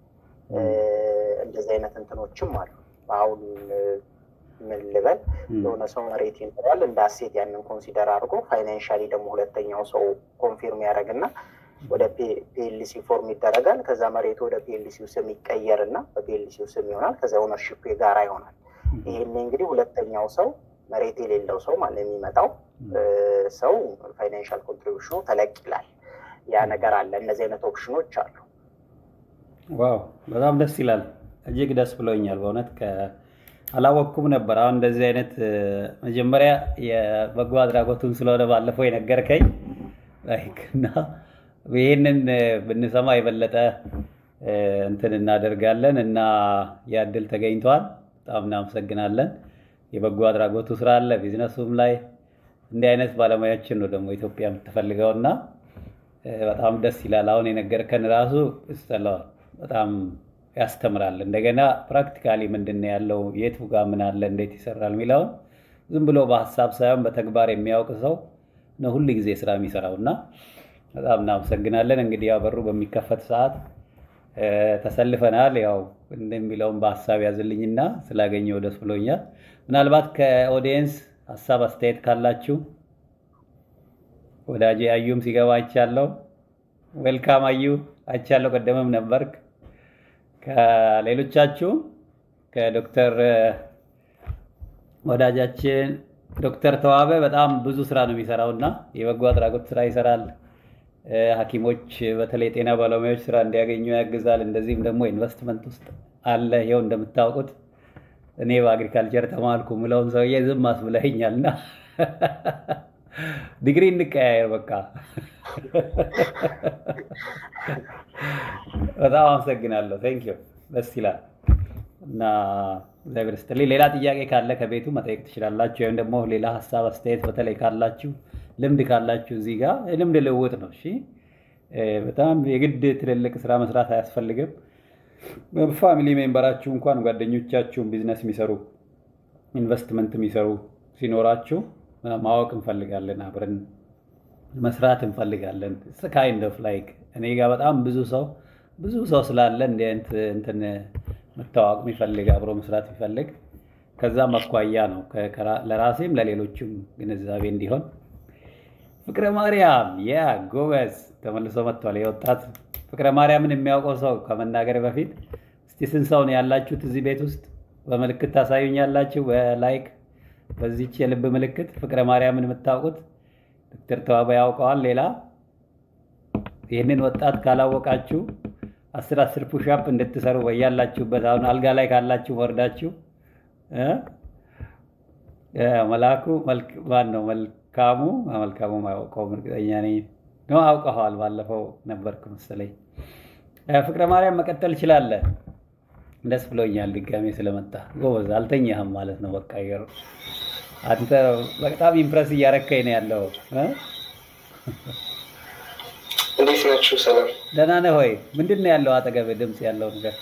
እንደዚህ አይነት እንትኖችም አሉ። አሁን ምን ልበል የሆነ ሰው መሬት ይኖራል እንደ አሴት ያንን ኮንሲደር አድርጎ ፋይናንሻሊ ደግሞ ሁለተኛው ሰው ኮንፊርም ያደረግና ወደ ፒኤልሲ ፎርም ይደረጋል። ከዛ መሬቱ ወደ ፒኤልሲው ስም ይቀየርና በፒኤልሲው ስም ይሆናል። ከዛ ኦነርሺፕ የጋራ ይሆናል። ይህን እንግዲህ ሁለተኛው ሰው መሬት የሌለው ሰው ማለት የሚመጣው ሰው ፋይናንሻል ኮንትሪቢሽኑ ተለቅ ይላል። ያ ነገር አለ። እነዚህ አይነት ኦፕሽኖች አሉ። ዋው በጣም ደስ ይላል። እጅግ ደስ ብሎኛል በእውነት አላወቅኩም ነበር። አሁን እንደዚህ አይነት መጀመሪያ የበጎ አድራጎቱን ስለሆነ ባለፈው የነገርከኝ እና ይህንን ብንሰማ የበለጠ እንትን እናደርጋለን እና ያድል ተገኝተዋል። በጣም እናመሰግናለን። የበጎ አድራጎቱ ስራ አለ፣ ቢዝነሱም ላይ እንዲህ አይነት ባለሙያዎችን ነው ደግሞ ኢትዮጵያ የምትፈልገው እና በጣም ደስ ይላል። አሁን የነገርከን ራሱ ይስጠለዋል በጣም ያስተምራል። እንደገና ፕራክቲካሊ ምንድን ነው ያለው የቱ ጋር ምን አለ እንዴት ይሰራል የሚለውን ዝም ብሎ በሀሳብ ሳይሆን በተግባር የሚያውቅ ሰው ነው ሁል ጊዜ ስራ የሚሰራው እና በጣም እናመሰግናለን። እንግዲህ ያው በሩ በሚከፈት ሰዓት ተሰልፈናል። ያው እንደሚለውን በሀሳብ ያዝልኝና ስላገኘው ደስ ብሎኛል። ምናልባት ከኦዲየንስ ሀሳብ አስተያየት ካላችሁ ወዳጄ አዩም ሲገባ አይቻለሁ። ዌልካም አዩ አይቻለሁ። ቀደምም ነበርክ። ከሌሎቻችሁም ከዶክተር ወዳጃችን ዶክተር ተዋበ በጣም ብዙ ስራ ነው የሚሰራው እና የበጎ አድራጎት ስራ ይሰራል። ሐኪሞች በተለይ ጤና ባለሙያዎች ስራ እንዲያገኙ ያግዛል። እንደዚህም ደግሞ ኢንቨስትመንት ውስጥ አለ። ይኸው እንደምታውቁት እኔ በአግሪካልቸር ተማርኩ ምለውን ሰውዬ ዝም አስብለኸኛል እና ዲግሪ እንቀያየር በቃ። በጣም አመሰግናለሁ። ቴንክ ዩ ደስ ይላል እና እግዚአብሔር ይስጥልኝ። ሌላ ጥያቄ ካለ ከቤቱ መጠየቅ ትችላላችሁ፣ ወይም ደግሞ ሌላ ሀሳብ አስተያየት፣ በተለይ ካላችሁ ልምድ ካላችሁ እዚህ ጋር ልምድ ልውውጥ ነው። እሺ በጣም የግድ ትልልቅ ስራ መስራት አያስፈልግም። ፋሚሊ ሜምበራችሁ እንኳን ጓደኞቻችሁን ቢዝነስ የሚሰሩ ኢንቨስትመንት የሚሰሩ ሲኖራችሁ ማወቅ እንፈልጋለን፣ አብረን መስራት እንፈልጋለን። ካይንድ ኦፍ ላይክ እኔ ጋር በጣም ብዙ ሰው ብዙ ሰው ስላለ እንዲህ አይነት እንትን መታወቅ የሚፈልግ አብሮ መስራት የሚፈልግ ከዛም አኳያ ነው ለራሴም ለሌሎችም ግንዛቤ እንዲሆን። ፍቅረ ማርያም ያ ጎበዝ ተመልሶ መጥቷል። የወጣት ፍቅረ ማርያምን የሚያውቀው ሰው ከመናገር በፊት እስቲ ስንት ሰው ነው ያላችሁት እዚህ ቤት ውስጥ? በምልክት ታሳዩኛላችሁ። በላይክ በዚች የልብ ምልክት ፍቅረ ማርያምን የምታውቁት ዶክተር ተዋበ ያውቀዋል። ሌላ ይህንን ወጣት ካላወቃችሁ አስር አስር ፑሻፕ እንድትሰሩ በያላችሁበት አሁን አልጋ ላይ ካላችሁ ወርዳችሁ መላኩ ማን ነው? መልካሙ መልካሙ አያውቀውም፣ እርግጠኛ ነኝ ነው አውቀኸዋል። ባለፈው ነበርክ መሰለኝ። ፍቅረ ማርያም መቀጠል ይችላለን። ደስ ብሎኛል ድጋሜ ስለመጣ ጎበዝ። አልተኛህም ማለት ነው። በቃ አንተ በጣም ኢምፕረስ እያረከኝ ነው ያለው። እንዴት ናችሁ? ሰላም ደህና ነህ ወይ? ምንድን ነው ያለው አጠገብ ድምፅ ያለው ነገር?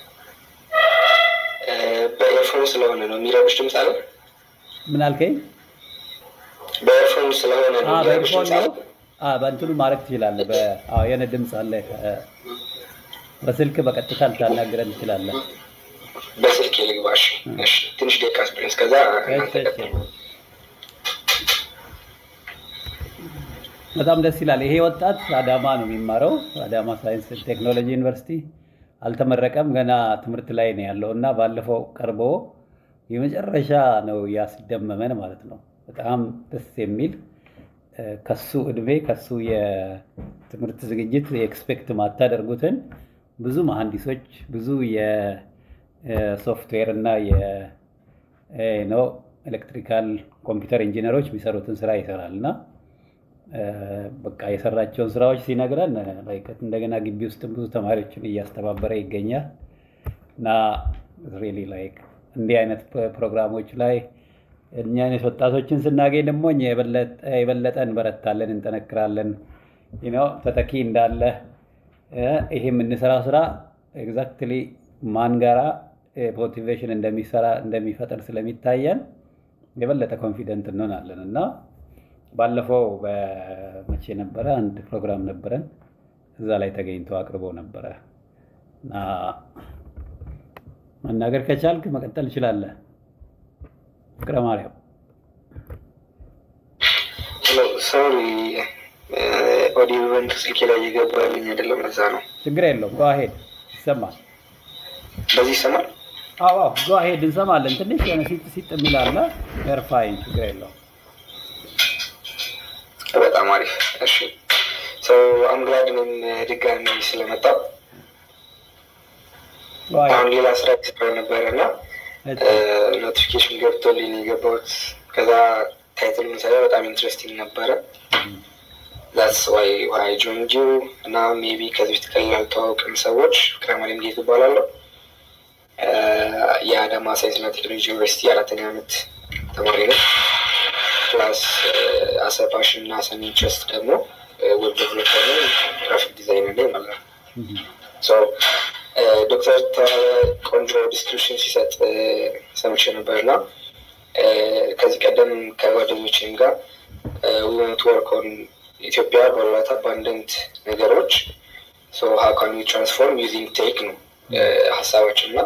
በኤርፎን ስለሆነ ነው የሚረብሽ ድምፅ አለ። ምን አልከኝ? በኤርፎን ስለሆነ ነው የሚረብሽ በኤርፎን ድምፅ ነው። አለ። በእንትኑ ማድረግ ትችላለህ። የሆነ ድምፅ አለ። በስልክ በቀጥታ ልታናግረን ትችላለህ። በስልክ ልግባሽ። እሺ፣ ትንሽ ደቂቃ ስፕሪንስ ከዛ እናንተ እሺ፣ እሺ። ቀጥሉ። በጣም ደስ ይላል። ይሄ ወጣት አዳማ ነው የሚማረው፣ አዳማ ሳይንስ ቴክኖሎጂ ዩኒቨርሲቲ አልተመረቀም፣ ገና ትምህርት ላይ ነው ያለው እና ባለፈው ቀርቦ የመጨረሻ ነው ያስደመመን ማለት ነው። በጣም ደስ የሚል እ፣ ከሱ እድሜ ከሱ የትምህርት ዝግጅት የኤክስፔክት ማታደርጉትን ብዙ መሐንዲሶች ብዙ የሶፍትዌር እና ነው ኤሌክትሪካል ኮምፒውተር ኢንጂነሮች የሚሰሩትን ስራ ይሰራል እና እ፣ በቃ የሰራቸውን ስራዎች ሲነግረን እ፣ like እንደገና ግቢ ውስጥ ብዙ ተማሪዎችን እያስተባበረ ይገኛል እና ሪሊ ላይክ እንዲህ አይነት ፕ- ፕሮግራሞች ላይ እኛ አይነት ወጣቶችን ስናገኝ ደግሞ እኛ የበለጠ የበለጠ እንበረታለን፣ እንጠነክራለን። you know ተተኪ እንዳለ እ፣ ይሄ የምንሰራው ስራ ኤግዛክትሊ ማን ጋራ ሞቲቬሽን እንደሚሰራ እንደሚፈጠር ስለሚታየን የበለጠ ኮንፊደንት እንሆናለን እና ባለፈው በመቼ ነበረ አንድ ፕሮግራም ነበረን እዛ ላይ ተገኝቶ አቅርቦ ነበረ እና መናገር ከቻልክ መቀጠል ትችላለህ። ፍቅረ ማርያም ሶሪ ኦዲዮ ኢቨንት ስልኬ ላይ እየገባልኝ አይደለም። እዛ ነው። ችግር የለውም። ጓ ሄድ ይሰማል። በዚህ ይሰማል። አዎ አዎ፣ ጓ ሄድ እንሰማለን። ትንሽ የሆነ ሲጥ ሲጥ የሚላለ ኤርፋይን ችግር የለውም። በጣም አሪፍ። እሺ ሰው አምግላድ እኔም ድጋሚ ስለመጣው ጓ አሁን ሄድ ሌላ ስራ የተሰራ ነበረ እና እሺ፣ ኖቲፊኬሽን ገብቶልኝ ነው የገባሁት። ከዛ ታይትሉን ሳይ በጣም ኢንትረስቲንግ ነበረ። ዛትስ ዋይ ዋይ ጆይንድ ዩ እና ሜቢ ከዚህ በፊት ከሌላ ያልተዋወቅን ሰዎች ፍቅረ ማርያም ጌቱ እባላለሁ። የአዳማ ሳይንስና ቴክኖሎጂ ዩኒቨርሲቲ አራተኛ ዓመት ተማሪ ነው። ፕላስ አሰ ፓሽን እና አሰ ኢንትረስት ደግሞ ዌብ ዴቨሎፐር ነው፣ ግራፊክ ዲዛይነር ነኝ ማለት ነው። ሶ ዶክተር ቆንጆ ዲስክሪፕሽን ሲሰጥ ሰምቼ ነበር እና ከዚህ ቀደም ከጓደኞችም ጋር ዊመንት ወርክ ኦን ኢትዮጵያ ባሏት አባንደንት ነገሮች ሀው ካን ዊ ትራንስፎርም ዩዚንግ ቴክ ነው ሀሳባችን እና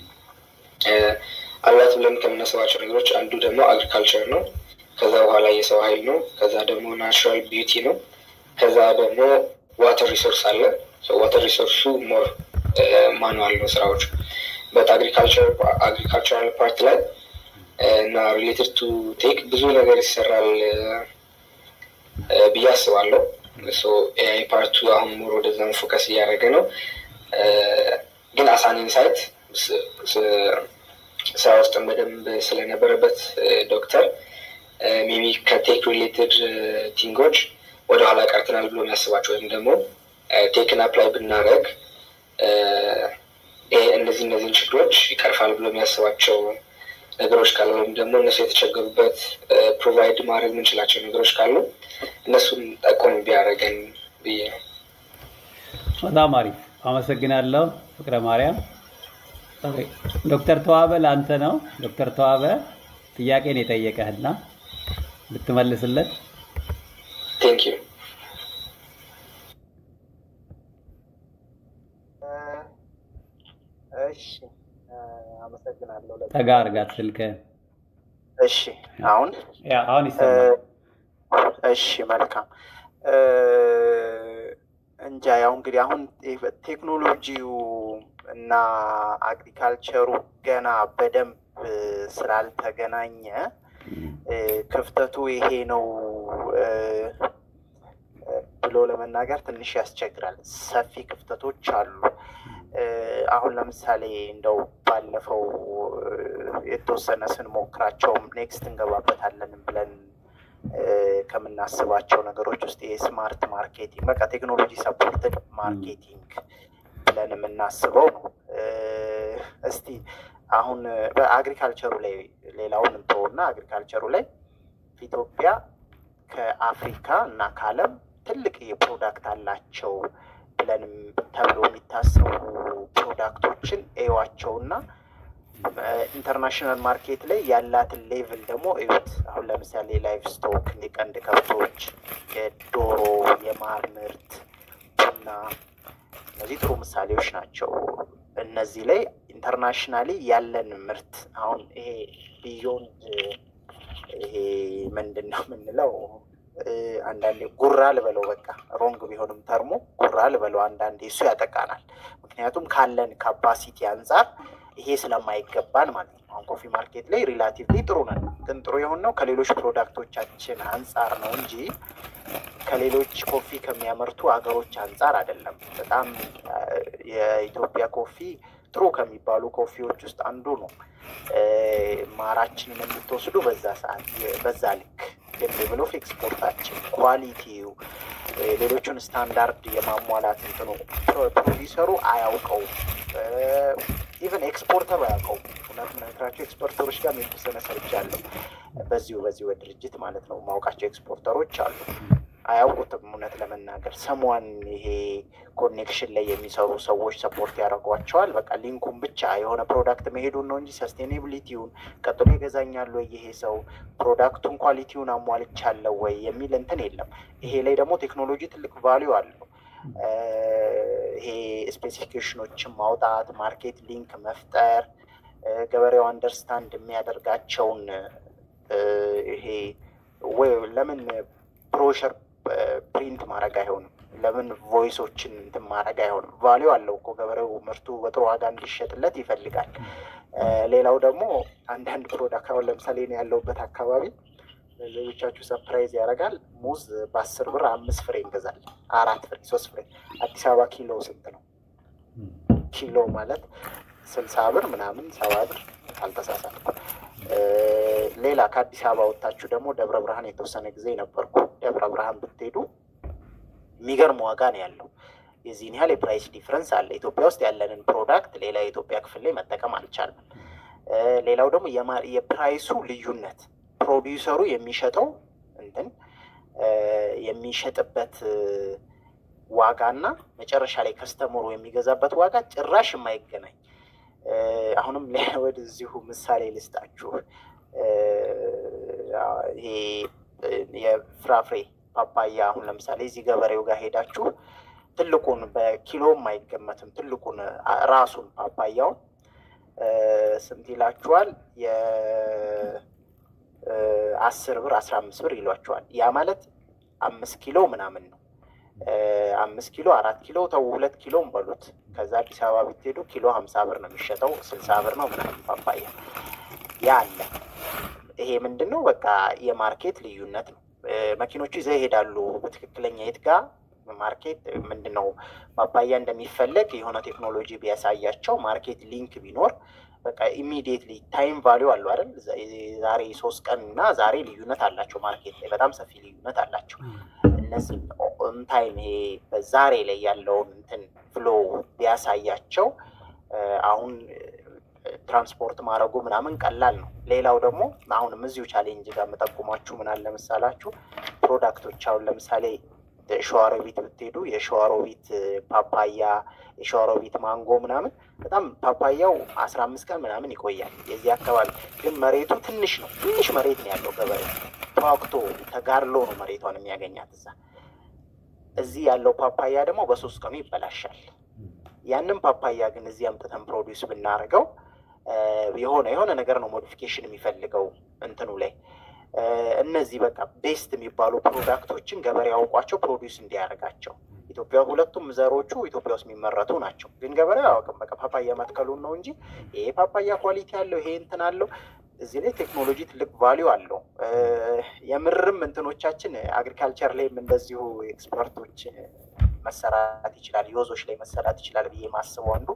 አላት ብለን ከምናስባቸው ነገሮች አንዱ ደግሞ አግሪካልቸር ነው። ከዛ በኋላ የሰው ኃይል ነው። ከዛ ደግሞ ናቹራል ቢዩቲ ነው። ከዛ ደግሞ ዋተር ሪሶርስ አለ። ዋተር ሪሶርሱ ሞር ማኑዋል ነው ስራዎች በት አግሪካልቸራል ፓርት ላይ እና ሪሌትድ ቱ ቴክ ብዙ ነገር ይሰራል ብዬ አስባለሁ። ኤአይ ፓርቱ አሁን ሞር ወደዛም ፎከስ እያደረገ ነው። ግን አሳን ኢንሳይት ስራ ውስጥም በደንብ ስለነበረበት ዶክተር ሜቢ ከቴክ ሪሌትድ ቲንጎች ወደኋላ ቀርተናል ብሎ የሚያስባቸው ወይም ደግሞ ቴክን አፕላይ ብናደረግ እነዚህ እነዚህን ችግሮች ይቀርፋል ብሎ የሚያስባቸው ነገሮች ካሉ ወይም ደግሞ እነሱ የተቸገሩበት ፕሮቫይድ ማድረግ የምንችላቸው ነገሮች ካሉ እነሱን ጠቆም ቢያደረገን ብዬ ነው። በጣም አሪፍ አመሰግናለሁ ፍቅረ ማርያም። ዶክተር ተዋበ ለአንተ ነው። ዶክተር ተዋበ ጥያቄን የጠየቀህና ብትመልስለት። ቴንክ ዩ። እሺ አመሰግናለሁ። ጠጋ አርጋት ስልክህን። እሺ አሁን ያ አሁን ይሰማል። እሺ መልካም እንጃ ያው እንግዲህ አሁን ቴክኖሎጂው እና አግሪካልቸሩ ገና በደንብ ስላልተገናኘ ክፍተቱ ይሄ ነው ብሎ ለመናገር ትንሽ ያስቸግራል። ሰፊ ክፍተቶች አሉ። አሁን ለምሳሌ እንደው ባለፈው የተወሰነ ስንሞክራቸውም ኔክስት እንገባበታለንም ብለን ከምናስባቸው ነገሮች ውስጥ የስማርት ማርኬቲንግ በቃ ቴክኖሎጂ ሰፖርትድ ማርኬቲንግ ብለን የምናስበው ነው። እስቲ አሁን በአግሪካልቸሩ ላይ ሌላውን እንተውና አግሪካልቸሩ ላይ ኢትዮጵያ ከአፍሪካ እና ከዓለም ትልቅ የፕሮዳክት አላቸው ብለንም ተብሎ የሚታሰቡ ፕሮዳክቶችን እዩዋቸውና ኢንተርናሽናል ማርኬት ላይ ያላትን ሌቭል ደግሞ እዩት። አሁን ለምሳሌ ላይፍ ስቶክ፣ የቀንድ ከብቶች፣ የዶሮ፣ የማር ምርት፣ ቡና እነዚህ ጥሩ ምሳሌዎች ናቸው። እነዚህ ላይ ኢንተርናሽናሊ ያለን ምርት አሁን ይሄ ቢዮንድ ይሄ ምንድን ነው የምንለው አንዳንዴ ጉራ ልበለው በቃ ሮንግ ቢሆንም ተርሞ ጉራ ልበለው አንዳንዴ እሱ ያጠቃናል። ምክንያቱም ካለን ካፓሲቲ አንጻር ይሄ ስለማይገባን ማለት ነው። አሁን ኮፊ ማርኬት ላይ ሪላቲቭሊ ጥሩ ነን፣ ግን ጥሩ የሆነው ከሌሎች ፕሮዳክቶቻችን አንጻር ነው እንጂ ከሌሎች ኮፊ ከሚያመርቱ ሀገሮች አንጻር አይደለም። በጣም የኢትዮጵያ ኮፊ ጥሩ ከሚባሉ ኮፊዎች ውስጥ አንዱ ነው። ማራችንን የምትወስዱ በዛ ሰዓት በዛ ልክ ሌቭል ኦፍ ኤክስፖርታችን ኳሊቲው ሌሎቹን ስታንዳርድ የማሟላት እንትኑ ፕሮዲሰሩ አያውቀውም። ኢቨን ኤክስፖርተሩ አያውቀውም። እውነት ምነግራቸው ኤክስፖርተሮች ጋር የተወሰነ ሰርቻለሁ። በዚሁ በዚሁ ድርጅት ማለት ነው ማውቃቸው ኤክስፖርተሮች አሉ። አያውቁትም። እውነት ለመናገር ሰሟን ይሄ ኮኔክሽን ላይ የሚሰሩ ሰዎች ሰፖርት ያደርጓቸዋል። በቃ ሊንኩን ብቻ የሆነ ፕሮዳክት መሄዱን ነው እንጂ ሰስቴኔቢሊቲውን ቀጥሎ ይገዛኛል ወይ ይሄ ሰው ፕሮዳክቱን ኳሊቲውን አሟልቻለሁ ወይ የሚል እንትን የለም። ይሄ ላይ ደግሞ ቴክኖሎጂ ትልቅ ቫሊዩ አለው። ይሄ ስፔሲፊኬሽኖችን ማውጣት፣ ማርኬት ሊንክ መፍጠር፣ ገበሬው አንደርስታንድ የሚያደርጋቸውን ይሄ ለምን ብሮሸር ፕሪንት ማድረግ አይሆንም? ለምን ቮይሶችን እንትን ማድረግ አይሆንም? ቫሊዩ አለው እኮ ገበሬው ምርቱ በጥሩ ዋጋ እንዲሸጥለት ይፈልጋል። ሌላው ደግሞ አንዳንድ ፕሮዳክት አሁን ለምሳሌ እኔ ያለሁበት አካባቢ ሌሎቻችሁ ሰፕራይዝ ያደርጋል። ሙዝ በአስር ብር አምስት ፍሬ እንገዛለን፣ አራት ፍሬ፣ ሶስት ፍሬ። አዲስ አበባ ኪሎ ስንት ነው? ኪሎ ማለት ስልሳ ብር ምናምን ሰባ ብር ካልተሳሳትኩ። ሌላ ከአዲስ አበባ ወጥታችሁ ደግሞ ደብረ ብርሃን የተወሰነ ጊዜ ነበርኩ። ደብረ ብርሃን ብትሄዱ የሚገርም ዋጋ ነው ያለው። የዚህን ያህል የፕራይስ ዲፍረንስ አለ። ኢትዮጵያ ውስጥ ያለንን ፕሮዳክት ሌላ የኢትዮጵያ ክፍል ላይ መጠቀም አልቻልንም። ሌላው ደግሞ የፕራይሱ ልዩነት ፕሮዲውሰሩ የሚሸጠው እንትን የሚሸጥበት ዋጋና መጨረሻ ላይ ከስተመሩ የሚገዛበት ዋጋ ጭራሽ የማይገናኝ አሁንም ወደዚሁ ምሳሌ ልስጣችሁ። ይሄ የፍራፍሬ ፓፓያ አሁን ለምሳሌ እዚህ ገበሬው ጋር ሄዳችሁ ትልቁን በኪሎም አይገመትም። ትልቁን ራሱን ፓፓያውን ስንት ይላችኋል? የአስር ብር አስራ አምስት ብር ይሏችኋል። ያ ማለት አምስት ኪሎ ምናምን ነው። አምስት ኪሎ አራት ኪሎ ተው ሁለት ኪሎም በሉት። ከዛ አዲስ አበባ ብትሄዱ ኪሎ ሀምሳ ብር ነው የሚሸጠው፣ ስልሳ ብር ነው ምናምን ፓፓያ ያ አለ። ይሄ ምንድን ነው? በቃ የማርኬት ልዩነት ነው። መኪኖቹ ይዘው ይሄዳሉ። በትክክለኛ የት ጋ ማርኬት ምንድን ነው ፓፓያ እንደሚፈለግ የሆነ ቴክኖሎጂ ቢያሳያቸው ማርኬት ሊንክ ቢኖር በቃ ኢሚዲየትሊ ታይም ቫሊዩ አለው አይደል? ዛሬ ሶስት ቀን እና ዛሬ ልዩነት አላቸው። ማርኬት ላይ በጣም ሰፊ ልዩነት አላቸው። እነዚህ ኦን ታይም ይሄ በዛሬ ላይ ያለውን እንትን ፍሎ ቢያሳያቸው አሁን ትራንስፖርት ማድረጉ ምናምን ቀላል ነው። ሌላው ደግሞ አሁንም እዚሁ ቻሌንጅ ጋር የምጠቁማችሁ ምን አለ መሰላችሁ ፕሮዳክቶች አሁን ለምሳሌ ሸዋሮቢት ብትሄዱ የሸዋሮቢት ፓፓያ የሸዋሮቢት ማንጎ ምናምን በጣም ፓፓያው አስራ አምስት ቀን ምናምን ይቆያል። የዚህ አካባቢ ግን መሬቱ ትንሽ ነው። ትንሽ መሬት ነው ያለው ገበሬ ተዋክቶ ተጋድሎ ነው መሬቷን የሚያገኛት እዛ። እዚህ ያለው ፓፓያ ደግሞ በሶስት ቀኑ ይበላሻል። ያንን ፓፓያ ግን እዚህ አምጥተን ፕሮዲውስ ብናደርገው የሆነ የሆነ ነገር ነው ሞዲፊኬሽን የሚፈልገው እንትኑ ላይ እነዚህ በቃ ቤስት የሚባሉ ፕሮዳክቶችን ገበሬ ያውቋቸው ፕሮዲውስ እንዲያደርጋቸው ኢትዮጵያ ሁለቱም ዘሮቹ ኢትዮጵያ ውስጥ የሚመረቱ ናቸው። ግን ገበሬ አያውቅም። በቃ ፓፓያ መትከሉን ነው እንጂ ይሄ ፓፓያ ኳሊቲ አለው ይሄ እንትን አለው። እዚህ ላይ ቴክኖሎጂ ትልቅ ቫሊዩ አለው። የምርም እንትኖቻችን አግሪካልቸር ላይም እንደዚሁ ኤክስፐርቶች መሰራት ይችላል፣ ዮዞች ላይ መሰራት ይችላል ብዬ ማስበው አንዱ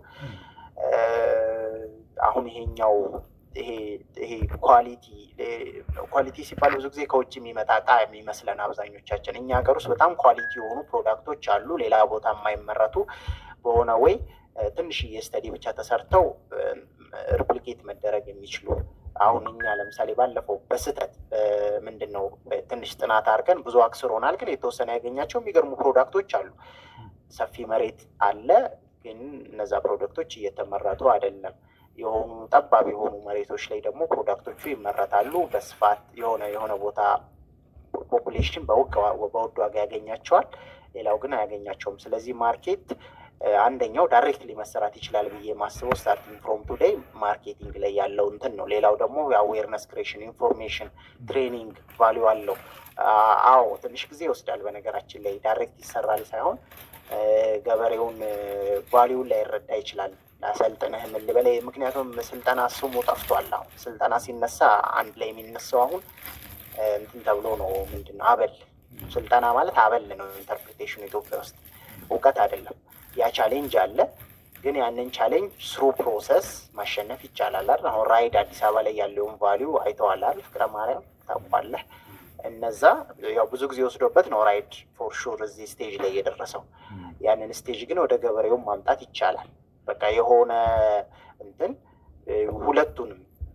አሁን ይሄኛው ይሄ ይሄ ኳሊቲ ኳሊቲ ሲባል ብዙ ጊዜ ከውጭ የሚመጣ እቃ የሚመስለን አብዛኞቻችን። እኛ ሀገር ውስጥ በጣም ኳሊቲ የሆኑ ፕሮዳክቶች አሉ፣ ሌላ ቦታ የማይመረቱ በሆነ ወይ ትንሽዬ ስተዲ ብቻ ተሰርተው ሪፕሊኬት መደረግ የሚችሉ አሁን እኛ ለምሳሌ ባለፈው በስህተት ምንድን ነው ትንሽ ጥናት አድርገን ብዙ አክስሮናል፣ ግን የተወሰነ ያገኛቸው የሚገርሙ ፕሮዳክቶች አሉ። ሰፊ መሬት አለ፣ ግን እነዛ ፕሮዳክቶች እየተመረቱ አይደለም። የሆኑ ጠባብ የሆኑ መሬቶች ላይ ደግሞ ፕሮዳክቶቹ ይመረታሉ በስፋት የሆነ የሆነ ቦታ ፖፑሌሽን በውድ ዋጋ ያገኛቸዋል፣ ሌላው ግን አያገኛቸውም። ስለዚህ ማርኬት አንደኛው ዳይሬክትሊ መሰራት ይችላል ብዬ ማስበው ስታርቲንግ ፍሮም ቱዴይ ማርኬቲንግ ላይ ያለው እንትን ነው። ሌላው ደግሞ የአዌርነስ ክሬሽን፣ ኢንፎርሜሽን፣ ትሬኒንግ ቫሊዩ አለው። አዎ ትንሽ ጊዜ ይወስዳል። በነገራችን ላይ ዳይሬክት ይሰራል ሳይሆን ገበሬውን ቫሊዩን ላይረዳ ይችላል። ላሰልጥንህ ምን ልበለህ? ምክንያቱም ስልጠና ስሙ ጠፍቷል። አሁን ስልጠና ሲነሳ አንድ ላይ የሚነሳው አሁን እንትን ተብሎ ነው። ምንድን ነው አበል ስልጠና ማለት አበል ነው። ኢንተርፕሪቴሽኑ ኢትዮጵያ ውስጥ እውቀት አይደለም። ያ ቻሌንጅ አለ፣ ግን ያንን ቻሌንጅ ስሩ ፕሮሰስ ማሸነፍ ይቻላል አይደል? አሁን ራይድ አዲስ አበባ ላይ ያለውን ቫሊዩ አይተዋል አይደል? ፍቅረ ማርያም ታውቋለህ። እነዛ ያው ብዙ ጊዜ ወስዶበት ነው ራይድ ፎር ሹር እዚህ ስቴጅ ላይ የደረሰው። ያንን ስቴጅ ግን ወደ ገበሬውን ማምጣት ይቻላል። በቃ የሆነ እንትን ሁለቱንም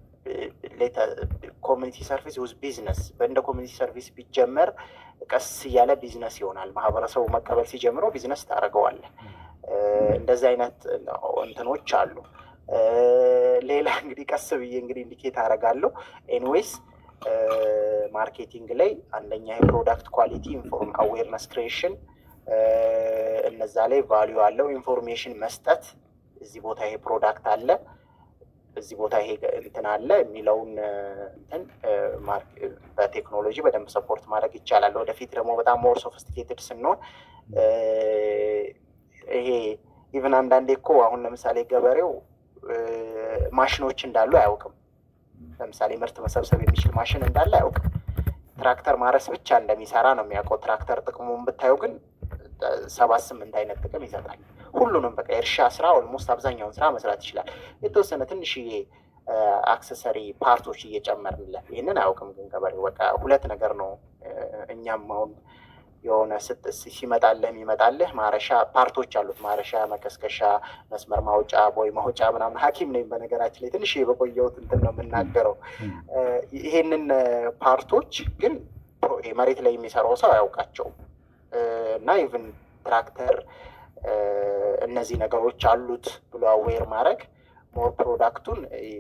ኮሚኒቲ ሰርቪስ ውዝ ቢዝነስ እንደ ኮሚኒቲ ሰርቪስ ቢጀመር ቀስ እያለ ቢዝነስ ይሆናል። ማህበረሰቡ መቀበል ሲጀምረው ቢዝነስ ታደርገዋለህ። እንደዚህ አይነት እንትኖች አሉ። ሌላ እንግዲህ ቀስ ብዬ እንግዲህ ኢንዲኬት አደርጋለሁ። ኤንዌይስ ማርኬቲንግ ላይ አንደኛ የፕሮዳክት ኳሊቲ ኢንፎርም አዌርነስ ክሬሽን እነዛ ላይ ቫሊዩ አለው። ኢንፎርሜሽን መስጠት እዚህ ቦታ ይሄ ፕሮዳክት አለ፣ እዚህ ቦታ ይሄ እንትን አለ የሚለውን እንትን በቴክኖሎጂ በደንብ ሰፖርት ማድረግ ይቻላል። ወደፊት ደግሞ በጣም ሞር ሶፊስቲኬትድ ስንሆን ይሄ ኢቨን አንዳንዴ እኮ አሁን ለምሳሌ ገበሬው ማሽኖች እንዳሉ አያውቅም። ለምሳሌ ምርት መሰብሰብ የሚችል ማሽን እንዳለ አያውቅም። ትራክተር ማረስ ብቻ እንደሚሰራ ነው የሚያውቀው። ትራክተር ጥቅሙን ብታየው ግን ሰባት ስምንት አይነት ጥቅም ይሰጣል። ሁሉንም በቃ የእርሻ ስራ ኦልሞስት አብዛኛውን ስራ መስራት ይችላል። የተወሰነ ትንሽዬ አክሰሰሪ ፓርቶች እየጨመርንለት ይህንን አያውቅም። ግን ገበሬው በቃ ሁለት ነገር ነው። እኛም አሁን የሆነ ሲመጣልህ የሚመጣልህ ማረሻ ፓርቶች አሉት። ማረሻ፣ መከስከሻ፣ መስመር ማውጫ፣ ቦይ ማውጫ ምናምን። ሐኪም ነኝ በነገራችን ላይ ትንሽ በቆየሁት እንትን ነው የምናገረው። ይሄንን ፓርቶች ግን መሬት ላይ የሚሰራው ሰው አያውቃቸውም እና ኢቭን ትራክተር እነዚህ ነገሮች አሉት ብሎ አዌር ማድረግ ሞር ፕሮዳክቱን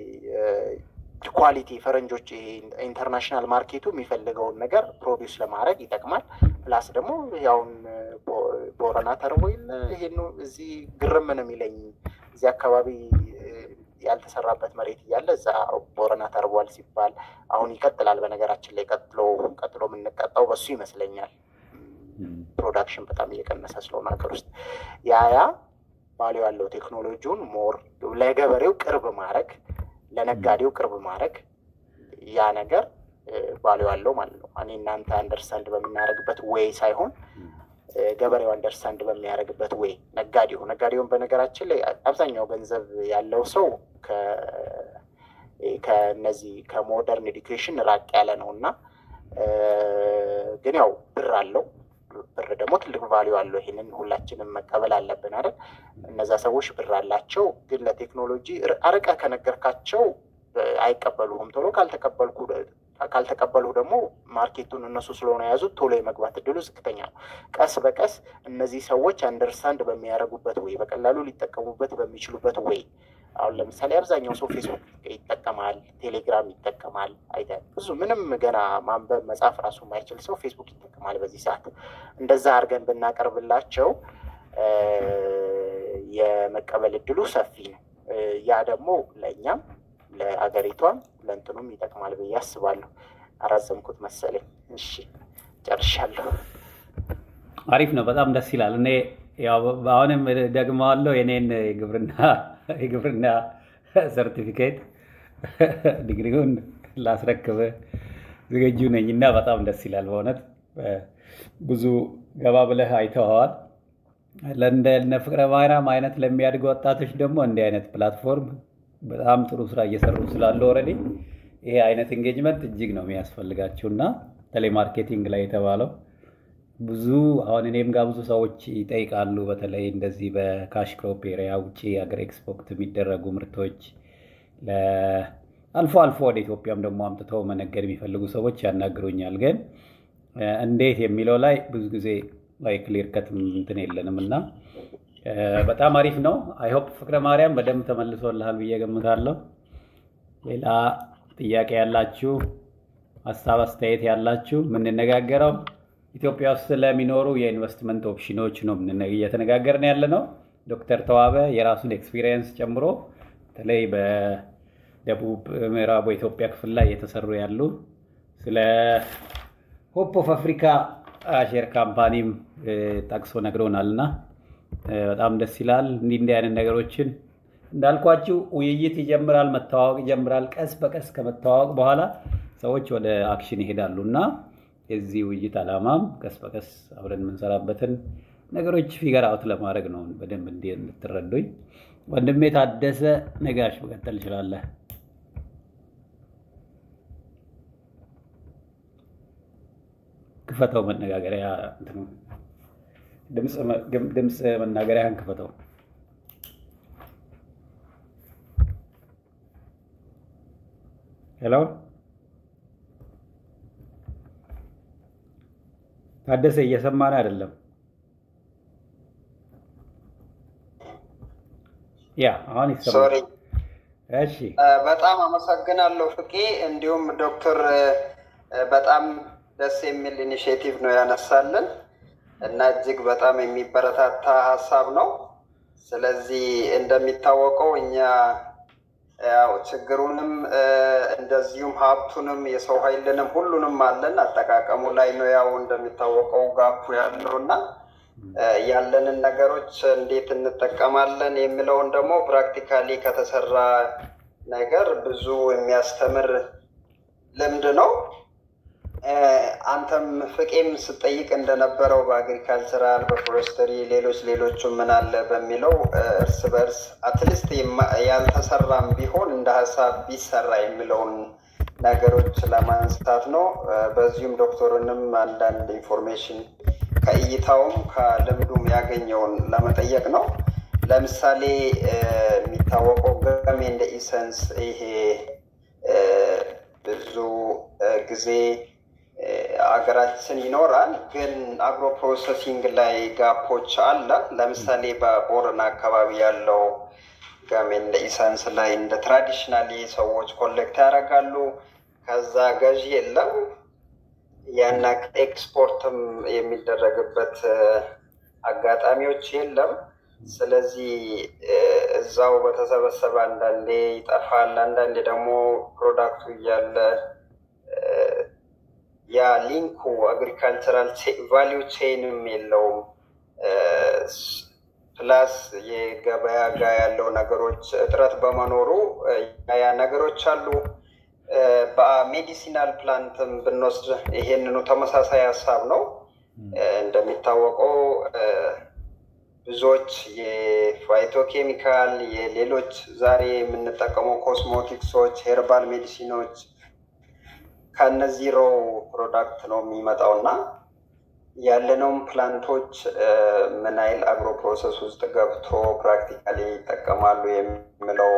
ኳሊቲ ፈረንጆች ኢንተርናሽናል ማርኬቱ የሚፈልገውን ነገር ፕሮዲውስ ለማድረግ ይጠቅማል። ፕላስ ደግሞ ያውን ቦረና ተርቦ የለ ይሄን እዚህ ግርም ነው የሚለኝ እዚህ አካባቢ ያልተሰራበት መሬት እያለ እዛ ቦረና ተርቧል ሲባል አሁን ይቀጥላል። በነገራችን ላይ ቀጥሎ ቀጥሎ የምንቀጣው በሱ ይመስለኛል። ፕሮዳክሽን በጣም እየቀነሰ ስለሆነ ሀገር ውስጥ ያ ያ ቫሊዩ ያለው ቴክኖሎጂውን ሞር ለገበሬው ቅርብ ማድረግ ለነጋዴው ቅርብ ማድረግ ያ ነገር ቫሊዩ ያለው ማለት ነው። እኔ እናንተ አንደርስታንድ በምናደርግበት ዌይ ሳይሆን ገበሬው አንደርስታንድ በሚያደርግበት ዌይ ነጋዴው ነጋዴውን በነገራችን ላይ አብዛኛው ገንዘብ ያለው ሰው ከነዚህ ከሞደርን ኤዱኬሽን ራቅ ያለ ነው እና ግን ያው ብር አለው ብር ደግሞ ትልቅ ቫሊዩ አለው። ይሄንን ሁላችንም መቀበል አለብን አይደል? እነዛ ሰዎች ብር አላቸው፣ ግን ለቴክኖሎጂ አርቀ ከነገርካቸው አይቀበሉህም። ቶሎ ካልተቀበልኩ ካልተቀበሉ ደግሞ ማርኬቱን እነሱ ስለሆነ የያዙት ቶሎ የመግባት እድሉ ዝቅተኛ ነው። ቀስ በቀስ እነዚህ ሰዎች አንደርስታንድ በሚያደርጉበት ወይ በቀላሉ ሊጠቀሙበት በሚችሉበት ወይ አሁን ለምሳሌ አብዛኛው ሰው ፌስቡክ ይጠቀማል፣ ቴሌግራም ይጠቀማል። አይተህ ብዙ ምንም ገና ማንበብ መጻፍ ራሱ የማይችል ሰው ፌስቡክ ይጠቀማል በዚህ ሰዓት። እንደዛ አድርገን ብናቀርብላቸው የመቀበል እድሉ ሰፊ ነው። ያ ደግሞ ለእኛም ለአገሪቷም ለእንትኑም ይጠቅማል ብዬ አስባለሁ። አራዘምኩት መሰለኝ። እሺ ጨርሻለሁ። አሪፍ ነው። በጣም ደስ ይላል። እኔ አሁንም ደግመዋለሁ የኔን የግብርና የግብርና ሰርቲፊኬት ዲግሪውን ላስረክብ ዝግጁ ነኝ እና በጣም ደስ ይላል በእውነት ብዙ ገባ ብለህ አይተኸዋል። ለእንደ ፍቅረ ማርያም አይነት ለሚያድጉ ወጣቶች ደግሞ እንዲህ አይነት ፕላትፎርም በጣም ጥሩ ስራ እየሰሩ ስላለ ኦልሬዲ ይሄ አይነት ኤንጌጅመንት እጅግ ነው የሚያስፈልጋቸው እና ቴሌማርኬቲንግ ላይ የተባለው ብዙ አሁን እኔም ጋር ብዙ ሰዎች ይጠይቃሉ። በተለይ እንደዚህ በካሽ ክሮፕ ኤሪያ ውጭ ሀገር ኤክስፖርት የሚደረጉ ምርቶች አልፎ አልፎ ወደ ኢትዮጵያም ደግሞ አምጥተው መነገድ የሚፈልጉ ሰዎች ያናግሩኛል። ግን እንዴት የሚለው ላይ ብዙ ጊዜ ላይ ክሊር ከት እንትን የለንም እና በጣም አሪፍ ነው። አይሆፕ ፍቅረ ማርያም በደንብ ተመልሶልሃል ብዬ ገምታለሁ። ሌላ ጥያቄ ያላችሁ ሀሳብ አስተያየት ያላችሁ የምንነጋገረው ኢትዮጵያ ውስጥ ስለሚኖሩ የኢንቨስትመንት ኦፕሽኖች ነው እየተነጋገርን ያለ ነው። ዶክተር ተዋበ የራሱን ኤክስፒሪየንስ ጨምሮ በተለይ በደቡብ ምዕራቡ ኢትዮጵያ ክፍል ላይ የተሰሩ ያሉ ስለ ሆፕ ኦፍ አፍሪካ ሼር ካምፓኒም ጠቅሶ ነግሮናል እና በጣም ደስ ይላል። እንዲህ እንዲህ አይነት ነገሮችን እንዳልኳችሁ ውይይት ይጀምራል፣ መተዋወቅ ይጀምራል። ቀስ በቀስ ከመተዋወቅ በኋላ ሰዎች ወደ አክሽን ይሄዳሉ እና የዚህ ውይይት ዓላማም ቀስ በቀስ አብረን የምንሰራበትን ነገሮች ፊገር አውት ለማድረግ ነው። በደንብ እንዲ እንድትረዱኝ። ወንድሜ ታደሰ ነጋሽ መቀጠል ይችላለህ። ክፈተው መነጋገሪያ ድምፅ መናገሪያን ክፈተው። ሄሎ ታደሰ እየሰማን አይደለም። ያ አሁን ይሰማል። እሺ በጣም አመሰግናለሁ ፍቄ። እንዲሁም ዶክተር በጣም ደስ የሚል ኢኒሽቲቭ ነው ያነሳልን እና እጅግ በጣም የሚበረታታ ሀሳብ ነው። ስለዚህ እንደሚታወቀው እኛ ያው ችግሩንም እንደዚሁም ሀብቱንም የሰው ኃይልንም ሁሉንም አለን። አጠቃቀሙ ላይ ነው ያው እንደሚታወቀው ጋፑ ያለው እና ያለንን ነገሮች እንዴት እንጠቀማለን የሚለውን ደግሞ ፕራክቲካሊ ከተሰራ ነገር ብዙ የሚያስተምር ልምድ ነው። አንተም ፍቄም ስጠይቅ እንደነበረው በአግሪካልቸራል በፎረስተሪ ሌሎች ሌሎቹ ምን አለ በሚለው እርስ በርስ አትሊስት ያልተሰራም ቢሆን እንደ ሀሳብ ቢሰራ የሚለውን ነገሮች ለማንሳት ነው። በዚሁም ዶክተርንም አንዳንድ ኢንፎርሜሽን ከእይታውም ከልምዱም ያገኘውን ለመጠየቅ ነው። ለምሳሌ የሚታወቀው ገሜ እንደ ኢሰንስ ይሄ ብዙ ጊዜ አገራችን ይኖራል፣ ግን አግሮ ፕሮሰሲንግ ላይ ጋፖች አለ። ለምሳሌ በቦረና አካባቢ ያለው ጋሜን እንደ ኢሰንስ ላይ እንደ ትራዲሽናሊ ሰዎች ኮሌክት ያደርጋሉ። ከዛ ገዢ የለም። ያን ኤክስፖርትም የሚደረግበት አጋጣሚዎች የለም። ስለዚህ እዛው በተሰበሰበ አንዳንዴ ይጠፋል፣ አንዳንዴ ደግሞ ፕሮዳክቱ እያለ ያ ሊንኩ አግሪካልቸራል ቫሊዩ ቼንም የለውም። ፕላስ የገበያ ጋር ያለው ነገሮች እጥረት በመኖሩ ያ ነገሮች አሉ። በሜዲሲናል ፕላንትም ብንወስድ ይሄንኑ ተመሳሳይ ሀሳብ ነው። እንደሚታወቀው ብዙዎች የፋይቶ ኬሚካል የሌሎች ዛሬ የምንጠቀመው ኮስሞቲክሶች፣ ሄርባል ሜዲሲኖች ከነዚህ ሮ ፕሮዳክት ነው የሚመጣው እና ያለነውም ፕላንቶች ምን አይል አግሮ ፕሮሰስ ውስጥ ገብቶ ፕራክቲካሊ ይጠቀማሉ የሚለው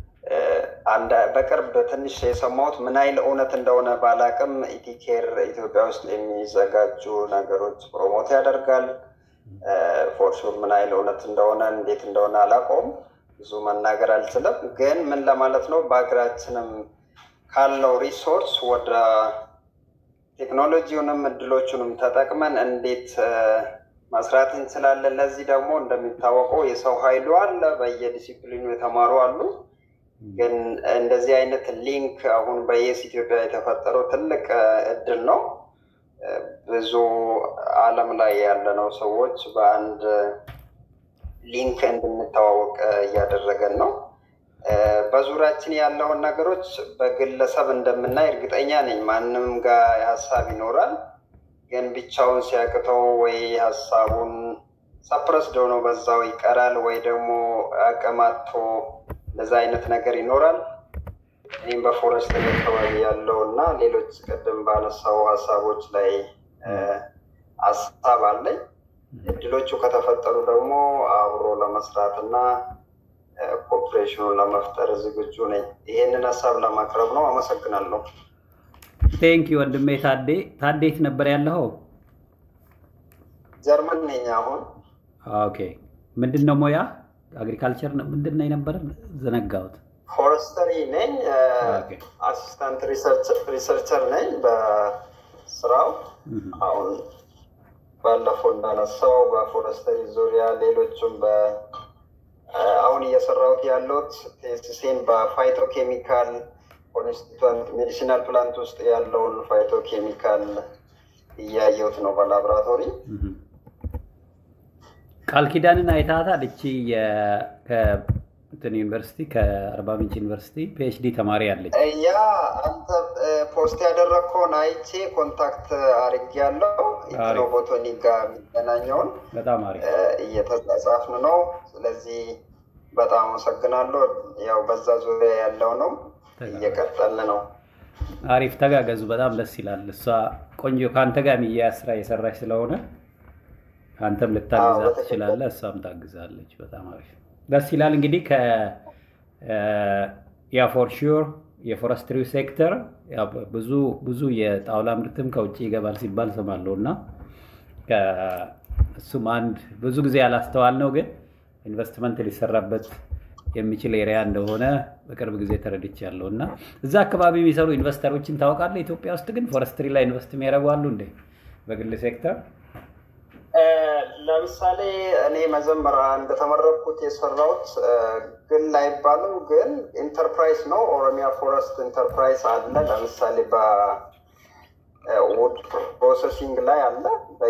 በቅርብ ትንሽ የሰማሁት ምን አይል እውነት እንደሆነ ባላቅም ኢቲኬር ኢትዮጵያ ውስጥ የሚዘጋጁ ነገሮች ፕሮሞት ያደርጋል። ፎርሹር ምን አይል እውነት እንደሆነ እንዴት እንደሆነ አላውቀውም፣ ብዙ መናገር አልችልም። ግን ምን ለማለት ነው በሀገራችንም ካለው ሪሶርስ ወደ ቴክኖሎጂውንም እድሎቹንም ተጠቅመን እንዴት መስራት እንችላለን። ለዚህ ደግሞ እንደሚታወቀው የሰው ኃይሉ አለ፣ በየዲሲፕሊኑ የተማሩ አሉ። ግን እንደዚህ አይነት ሊንክ አሁን በየስ ኢትዮጵያ የተፈጠረው ትልቅ እድል ነው። ብዙ ዓለም ላይ ያለነው ሰዎች በአንድ ሊንክ እንድንተዋወቅ እያደረገን ነው። በዙሪያችን ያለውን ነገሮች በግለሰብ እንደምናይ እርግጠኛ ነኝ። ማንም ጋር ሀሳብ ይኖራል፣ ግን ብቻውን ሲያቅተው ወይ ሀሳቡን ሰፕረስድ ሆኖ በዛው ይቀራል፣ ወይ ደግሞ አቀማቶ እንደዛ አይነት ነገር ይኖራል። እኔም በፎረስት አካባቢ ያለው እና ሌሎች ቅድም ባነሳው ሀሳቦች ላይ ሀሳብ አለኝ። እድሎቹ ከተፈጠሩ ደግሞ አብሮ ለመስራት እና ኮኦፕሬሽኑን ለመፍጠር ዝግጁ ነኝ። ይሄንን ሀሳብ ለማቅረብ ነው። አመሰግናለሁ። ቴንክ ወንድሜ ታዴ። ታዴ የት ነበር ያለኸው? ጀርመን ነኝ አሁን። ኦኬ። ምንድን ነው ሙያ? አግሪካልቸር ምንድን ነው የነበረ? ዘነጋሁት። ፎረስተሪ ነኝ። አሲስታንት ሪሰርቸር ነኝ በስራው አሁን ባለፈው እንዳነሳው በፎረስተሪ ዙሪያ ሌሎችም አሁን እየሰራሁት ያለሁት ቴሲሴን በፋይቶ ኬሚካል ኮንስቲቱንት ሜዲሲናል ፕላንት ውስጥ ያለውን ፋይቶ ኬሚካል እያየሁት ነው በላቦራቶሪ። ቃል ኪዳንን አይታታል። እቺ ከእንትን ዩኒቨርሲቲ ከአርባ ምንጭ ዩኒቨርሲቲ ፒኤችዲ ተማሪ አለች። ያ አንተ ፖስት ያደረግከውን አይቼ ኮንታክት አድርጌያለሁ። ኢትኖቦቶኒ ጋር የሚገናኘውን በጣም አሪፍ እየተጻጻፍን ነው። ስለዚህ በጣም አመሰግናለሁ። ያው በዛ ዙሪያ ያለው ነው እየቀጠልን ነው። አሪፍ ተጋገዙ። በጣም ደስ ይላል። እሷ ቆንጆ ከአንተ ጋር የሚያያዝ ስራ እየሰራች ስለሆነ አንተም ልታግዛት ትችላለህ፣ እሷም ታግዛለች። በጣም አሪፍ ደስ ይላል። እንግዲህ ያ ፎር ሹር የፎረስትሪው ሴክተር ብዙ ብዙ የጣውላ ምርትም ከውጭ ይገባል ሲባል ሰማለሁ እና እሱም አንድ ብዙ ጊዜ ያላስተዋል ነው ግን ኢንቨስትመንት ሊሰራበት የሚችል ኤሪያ እንደሆነ በቅርብ ጊዜ ተረድቻለሁ። እና እዛ አካባቢ የሚሰሩ ኢንቨስተሮችን ታውቃለህ? ኢትዮጵያ ውስጥ ግን ፎረስትሪ ላይ ኢንቨስት የሚያደርጉ አሉ እንዴ? በግል ሴክተር ለምሳሌ እኔ መጀመሪያ እንደተመረኩት የሰራሁት ግል አይባልም፣ ግን ኢንተርፕራይዝ ነው። ኦሮሚያ ፎረስት ኢንተርፕራይዝ አለ። ለምሳሌ በውድ ፕሮሰሲንግ ላይ አለ።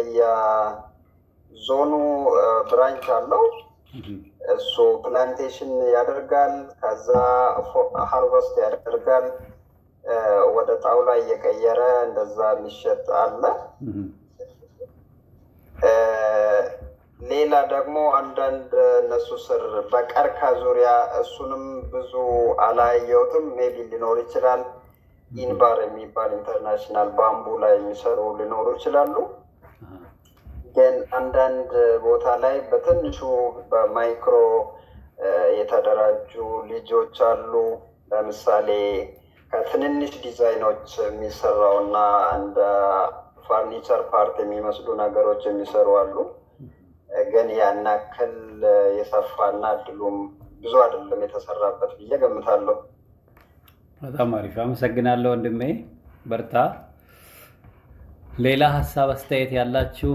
በየዞኑ ብራንች አለው። እሱ ፕላንቴሽን ያደርጋል። ከዛ ሃርቨስት ያደርጋል። ወደ ጣውላ እየቀየረ እንደዛ የሚሸጥ አለ። ሌላ ደግሞ አንዳንድ እነሱ ስር በቀርካ ዙሪያ እሱንም ብዙ አላየሁትም። ሜቢ ሊኖር ይችላል። ኢንባር የሚባል ኢንተርናሽናል ባምቡ ላይ የሚሰሩ ሊኖሩ ይችላሉ። ግን አንዳንድ ቦታ ላይ በትንሹ በማይክሮ የተደራጁ ልጆች አሉ። ለምሳሌ ከትንንሽ ዲዛይኖች የሚሰራው እና እንደ ፋርኒቸር ፓርት የሚመስሉ ነገሮች የሚሰሩ አሉ። ግን ያን ያክል የሰፋና እድሉም ብዙ አይደለም የተሰራበት ብዬ ገምታለሁ። በጣም አሪፍ አመሰግናለሁ ወንድሜ፣ በርታ። ሌላ ሀሳብ አስተያየት ያላችሁ?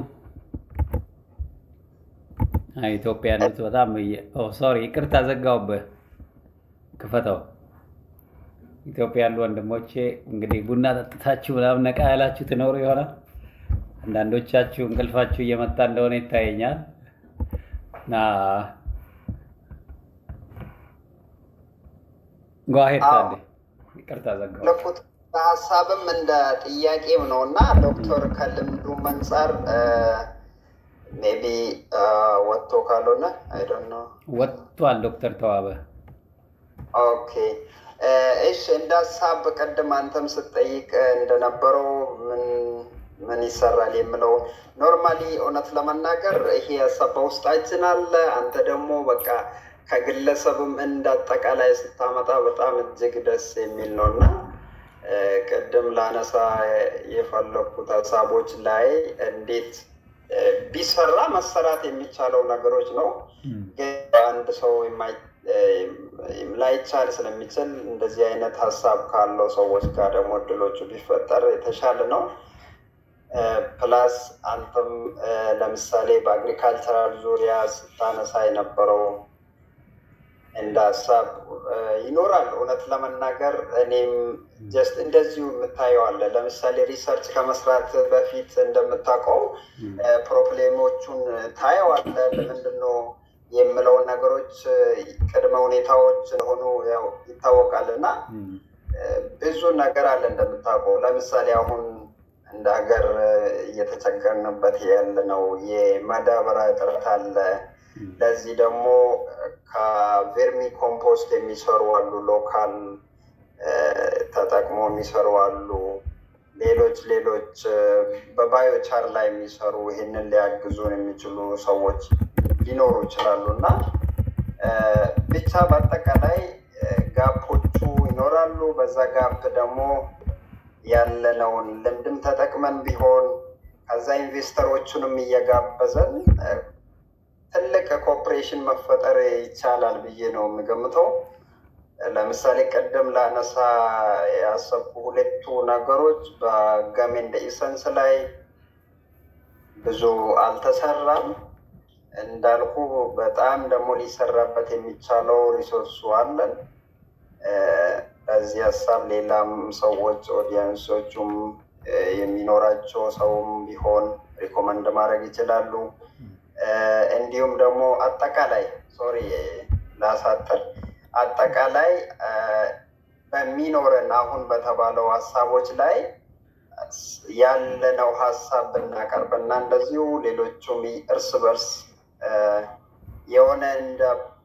ኢትዮጵያ ያሉት በጣም ሶሪ፣ ይቅርታ ዘጋውብህ። ክፈተው። ኢትዮጵያ ያሉ ወንድሞቼ እንግዲህ ቡና ጠጥታችሁ ምናምን ነቃ ያላችሁ ትኖሩ ይሆናል። አንዳንዶቻችሁ እንቅልፋችሁ እየመጣ እንደሆነ ይታየኛል እና ጓሄድ ታለ ይቅርታ ዘጋሁ። ለፉት ሀሳብም እንደ ጥያቄም ነው እና ዶክተር ከልምዱ አንጻር ሜቢ ወጥቶ ካልሆነ አይ ዶንት ኖ ወጥቷል ዶክተር ተዋበ ኦኬ እሺ እንደ ሀሳብ ቅድም አንተም ስትጠይቅ እንደነበረው ምን ምን ይሰራል የምለው ኖርማሊ እውነት ለመናገር ይሄ ሀሳብ በውስጣችን አለ። አንተ ደግሞ በቃ ከግለሰብም እንደ አጠቃላይ ስታመጣ በጣም እጅግ ደስ የሚል ነው እና ቅድም ላነሳ የፈለኩት ሀሳቦች ላይ እንዴት ቢሰራ መሰራት የሚቻለው ነገሮች ነው። ግን አንድ ሰው ላይቻል ስለሚችል እንደዚህ አይነት ሀሳብ ካለው ሰዎች ጋር ደግሞ እድሎቹ ቢፈጠር የተሻለ ነው። ፕላስ አንተም ለምሳሌ በአግሪካልቸራል ዙሪያ ስታነሳ የነበረው እንደ ሀሳብ ይኖራል። እውነት ለመናገር እኔም ጀስት እንደዚሁ የምታየዋለ ለምሳሌ ሪሰርች ከመስራት በፊት እንደምታውቀው ፕሮብሌሞቹን ታየዋለ። ለምንድን ነው የምለውን ነገሮች ቅድመ ሁኔታዎች እንደሆኑ ያው ይታወቃል እና ብዙ ነገር አለ እንደምታውቀው። ለምሳሌ አሁን እንደ ሀገር እየተቸገርንበት ያለ ነው የማዳበሪያ እጥረት አለ። ለዚህ ደግሞ ከቬርሚ ኮምፖስት የሚሰሩ አሉ፣ ሎካል ተጠቅሞ የሚሰሩ አሉ። ሌሎች ሌሎች በባዮቻር ላይ የሚሰሩ ይህንን ሊያግዙን የሚችሉ ሰዎች ሊኖሩ ይችላሉ እና ብቻ በአጠቃላይ ጋፖቹ ይኖራሉ። በዛ ጋፕ ደግሞ ያለነውን ልምድም ተጠቅመን ቢሆን ከዛ ኢንቨስተሮቹንም እየጋበዘን ትልቅ ኮኦፕሬሽን መፈጠር ይቻላል ብዬ ነው የምገምተው። ለምሳሌ ቅድም ላነሳ ያሰብኩ ሁለቱ ነገሮች በጋሜ እንደ ኢሰንስ ላይ ብዙ አልተሰራም። እንዳልኩ በጣም ደግሞ ሊሰራበት የሚቻለው ሪሶርሱ አለን። በዚህ ሀሳብ ሌላም ሰዎች ኦዲየንሶቹም የሚኖራቸው ሰውም ቢሆን ሪኮመንድ ማድረግ ይችላሉ። እንዲሁም ደግሞ አጠቃላይ ሶሪ ላሳጥር፣ አጠቃላይ በሚኖረን አሁን በተባለው ሀሳቦች ላይ ያለነው ሀሳብ ብናቀርብና እንደዚሁ ሌሎቹም እርስ በርስ የሆነ እንደ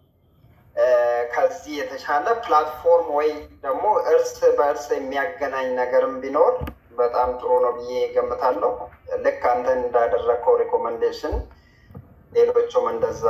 ከዚህ የተሻለ ፕላትፎርም ወይ ደግሞ እርስ በእርስ የሚያገናኝ ነገርም ቢኖር በጣም ጥሩ ነው ብዬ ገምታለሁ። ልክ አንተ እንዳደረግከው ሪኮመንዴሽን ሌሎቹም እንደዛ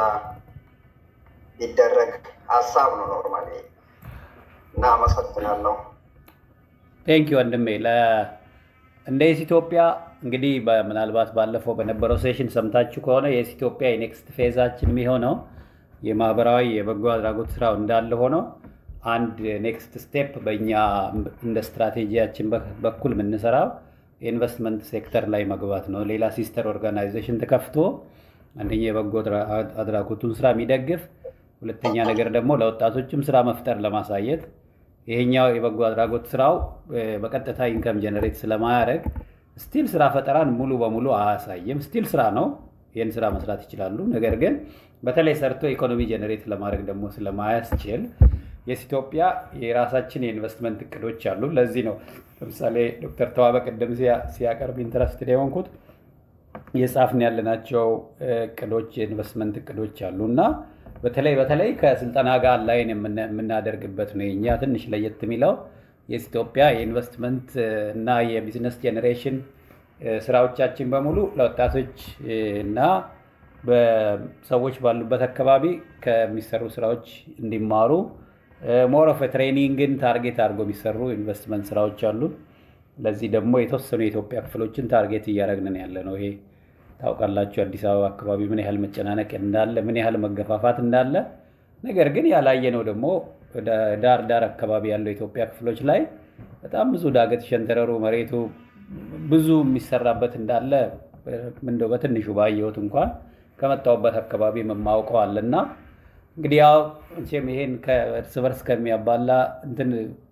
ቢደረግ ሀሳብ ነው ኖርማሊ እና አመሰግናለሁ። ቴንክ ወንድሜ። እንደ የስ ኢትዮጵያ እንግዲህ ምናልባት ባለፈው በነበረው ሴሽን ሰምታችሁ ከሆነ የስ ኢትዮጵያ የኔክስት ፌዛችን የሚሆነው የማህበራዊ የበጎ አድራጎት ስራው እንዳለ ሆነው አንድ ኔክስት ስቴፕ በእኛ እንደ ስትራቴጂያችን በኩል የምንሰራው የኢንቨስትመንት ሴክተር ላይ መግባት ነው። ሌላ ሲስተር ኦርጋናይዜሽን ተከፍቶ አንደኛ የበጎ አድራጎቱን ስራ የሚደግፍ ሁለተኛ ነገር ደግሞ ለወጣቶችም ስራ መፍጠር ለማሳየት ይሄኛው የበጎ አድራጎት ስራው በቀጥታ ኢንከም ጀነሬት ስለማያደርግ ስቲል ስራ ፈጠራን ሙሉ በሙሉ አያሳይም። ስቲል ስራ ነው፣ ይህን ስራ መስራት ይችላሉ። ነገር ግን በተለይ ሰርቶ ኢኮኖሚ ጀነሬት ለማድረግ ደግሞ ስለማያስችል የስ ኢትዮጵያ የራሳችን የኢንቨስትመንት እቅዶች አሉ። ለዚህ ነው ለምሳሌ ዶክተር ተዋበ ቅድም ሲያቀርብ ኢንትረስትድ የሆንኩት የጻፍን ያለናቸው እቅዶች የኢንቨስትመንት እቅዶች አሉ እና በተለይ በተለይ ከስልጠና ጋር ላይን የምናደርግበት ነው። የኛ ትንሽ ለየት የሚለው የኢትዮጵያ የኢንቨስትመንት እና የቢዝነስ ጄኔሬሽን ስራዎቻችን በሙሉ ለወጣቶች እና በሰዎች ባሉበት አካባቢ ከሚሰሩ ስራዎች እንዲማሩ ሞር ኦፍ ትሬኒንግን ታርጌት አድርጎ የሚሰሩ ኢንቨስትመንት ስራዎች አሉ። ለዚህ ደግሞ የተወሰኑ የኢትዮጵያ ክፍሎችን ታርጌት እያደረግን ያለ ነው። ይሄ ታውቃላችሁ፣ አዲስ አበባ አካባቢ ምን ያህል መጨናነቅ እንዳለ፣ ምን ያህል መገፋፋት እንዳለ። ነገር ግን ያላየነው ደግሞ ዳር ዳር አካባቢ ያለው የኢትዮጵያ ክፍሎች ላይ በጣም ብዙ ዳገት ሸንተረሩ መሬቱ ብዙ የሚሰራበት እንዳለ እንደው በትንሹ ባየሁት እንኳን ከመጣሁበት አካባቢ የማውቀው አለና እንግዲህ ያው መቼም ይሄን ከእርስ በርስ ከሚያባላ እንትን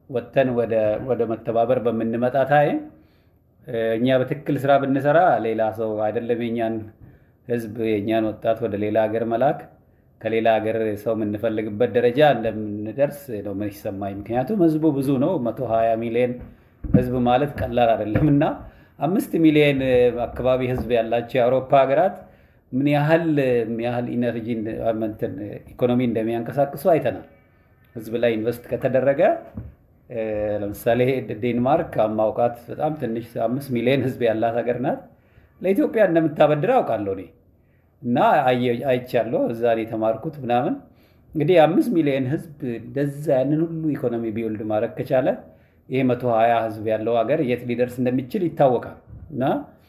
ወጥተን ወደ መተባበር በምንመጣ ታይም እኛ በትክክል ስራ ብንሰራ ሌላ ሰው አይደለም የኛን ህዝብ የእኛን ወጣት ወደ ሌላ ሀገር መላክ ከሌላ ሀገር ሰው የምንፈልግበት ደረጃ እንደምንደርስ ነው ምን ይሰማኝ። ምክንያቱም ህዝቡ ብዙ ነው። መቶ ሀያ ሚሊዮን ህዝብ ማለት ቀላል አይደለም እና አምስት ሚሊዮን አካባቢ ህዝብ ያላቸው የአውሮፓ ሀገራት ምን ያህል ያህል ኢነርጂ ኢኮኖሚ እንደሚያንቀሳቅሱ አይተናል። ህዝብ ላይ ኢንቨስት ከተደረገ ለምሳሌ ዴንማርክ ማውቃት በጣም ትንሽ አምስት ሚሊዮን ህዝብ ያላት ሀገር ናት። ለኢትዮጵያ እንደምታበድር አውቃለሁ እኔ እና አይቻለሁ። እዛ የተማርኩት ምናምን እንግዲህ አምስት ሚሊዮን ህዝብ እንደዛ ያንን ሁሉ ኢኮኖሚ ቢውልድ ማድረግ ከቻለ ይህ መቶ ሀያ ህዝብ ያለው ሀገር የት ሊደርስ እንደሚችል ይታወቃል። እና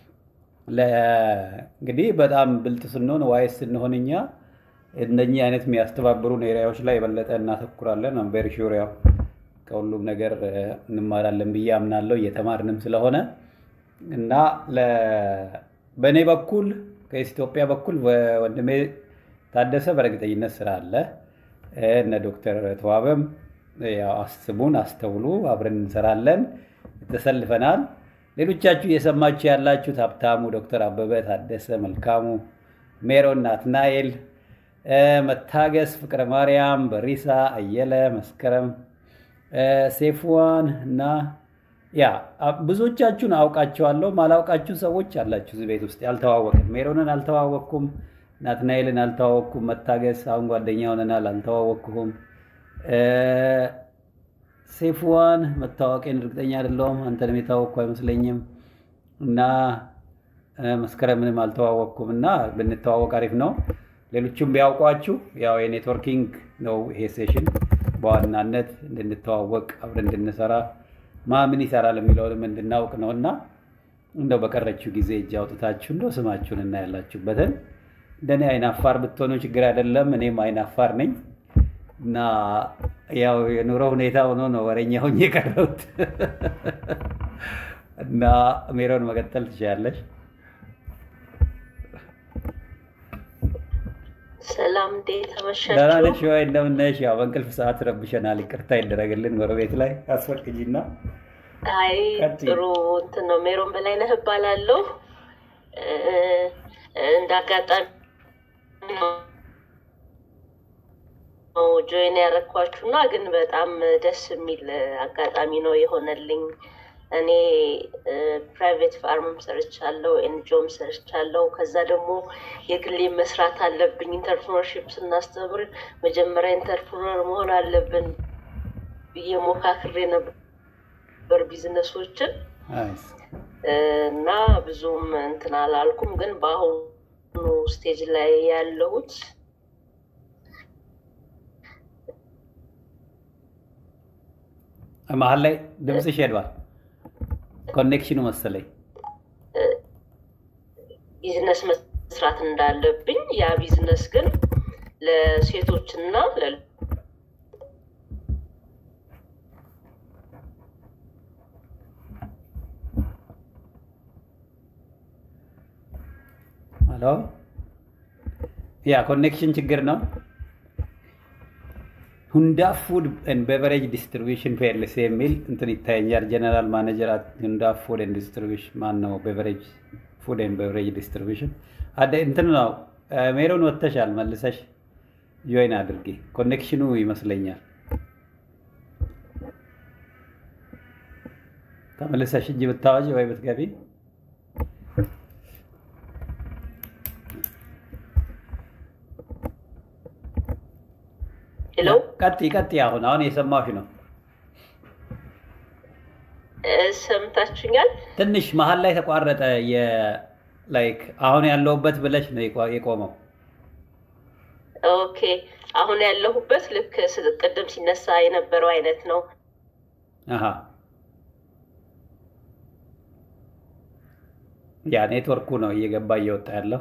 እንግዲህ በጣም ብልጥ ስንሆን ዋይስ ስንሆን እኛ እነኚህ አይነት የሚያስተባብሩን ኤሪያዎች ላይ የበለጠ እናተኩራለን። ቬሪ ሹር ያው ከሁሉም ነገር እንማራለን ብዬ አምናለሁ እየተማርንም ስለሆነ እና በእኔ በኩል ከኢትዮጵያ በኩል ወንድሜ ታደሰ በእርግጠኝነት ስራ አለ። እነ ዶክተር ተዋበም አስቡን፣ አስተውሉ፣ አብረን እንሰራለን፣ ተሰልፈናል። ሌሎቻችሁ እየሰማችሁ ያላችሁት ሀብታሙ፣ ዶክተር አበበ ታደሰ፣ መልካሙ፣ ሜሮን፣ ናትናኤል፣ መታገስ፣ ፍቅረ ማርያም፣ በሪሳ፣ አየለ፣ መስከረም፣ ሴፍዋን እና ያ ብዙዎቻችሁን አውቃቸዋለሁ። ማላውቃችሁ ሰዎች አላችሁ እዚህ ቤት ውስጥ ያልተዋወቅን። ሜሮንን አልተዋወቅኩም፣ ናትናኤልን አልተዋወቅኩም፣ መታገስ አሁን ጓደኛ ሆነናል፣ አልተዋወቅኩም። ሴፍዋን መታወቄን እርግጠኛ አይደለሁም፣ አንተንም የታወቅኩ አይመስለኝም። እና መስከረምንም አልተዋወቅኩም እና ብንተዋወቅ አሪፍ ነው። ሌሎቹም ቢያውቋችሁ ያው የኔትወርኪንግ ነው ይሄ ሴሽን በዋናነት እንድንተዋወቅ አብረን እንድንሰራ ማ ምን ይሰራል የሚለውንም እንድናውቅ ነው እና እንደው በቀረችው ጊዜ እጅ አውጥታችሁ እንደው ስማችሁን እና ያላችሁበትን እንደኔ አይናፋር ብትሆኑ ችግር አይደለም። እኔም አይናፋር ነኝ እና ያው የኑሮ ሁኔታ ሆኖ ነው ወረኛ ሆኜ የቀረሁት እና ሜሮን መቀጠል ትችላለች። ሰላም እንዴት አመሻችሁ? ደህና ነሽ ወይ? እንደምን ነሽ? ያው በእንቅልፍ ሰዓት ረብሸናል፣ ይቅርታ ይደረግልን። ጎረቤት ላይ አስፈቅጂና። አይ ጥሩ እንትን ነው። ሜሮን በላይነህ እባላለሁ። እንደ አጋጣሚ ጆይን ያረኳችሁና ግን በጣም ደስ የሚል አጋጣሚ ነው የሆነልኝ። እኔ ፕራይቬት ፋርምም ሰርቻለሁ፣ ኤንጂኦም ሰርቻለሁ። ከዛ ደግሞ የግሌ መስራት አለብኝ። ኢንተርፕርነርሺፕ ስናስተምር መጀመሪያ ኢንተርፕርነር መሆን አለብን ብዬ ሞካክሬ ነበር ቢዝነሶችን እና ብዙም እንትን አላልኩም። ግን በአሁኑ ስቴጅ ላይ ያለሁት መሀል ላይ ድምፅሽ ሄዷል። ኮኔክሽኑ መሰለኝ ቢዝነስ መስራት እንዳለብኝ ያ ቢዝነስ ግን ለሴቶችና ሄሎ ያ ኮኔክሽን ችግር ነው። ሁንዳ ፉድ ኤንድ ቤቨሬጅ ዲስትሪቢሽን ፒኤልሲ የሚል እንትን ይታየኛል። ጀነራል ማኔጀር ሁንዳ ፉድ ኤንድ ዲስትሪቢሽን ማን ነው? ቤቨሬጅ ፉድ ኤንድ ቤቨሬጅ ዲስትሪቢሽን አደ እንትን ነው። ሜሮን ወጥተሻል፣ መልሰሽ ጆይን አድርጊ። ኮኔክሽኑ ይመስለኛል። ተመልሰሽ እጅ ብታወጪ ወይ ብትገቢ ሄሎ ቀጥይ ቀጥይ። አሁን አሁን የሰማሽ ነው። ሰምታችኛል? ትንሽ መሀል ላይ ተቋረጠ። ላይክ አሁን ያለሁበት ብለሽ ነው የቆመው። ኦኬ አሁን ያለሁበት ልክ ቅድም ሲነሳ የነበረው አይነት ነው። አሀ ያ ኔትወርኩ ነው እየገባ እየወጣ ያለው።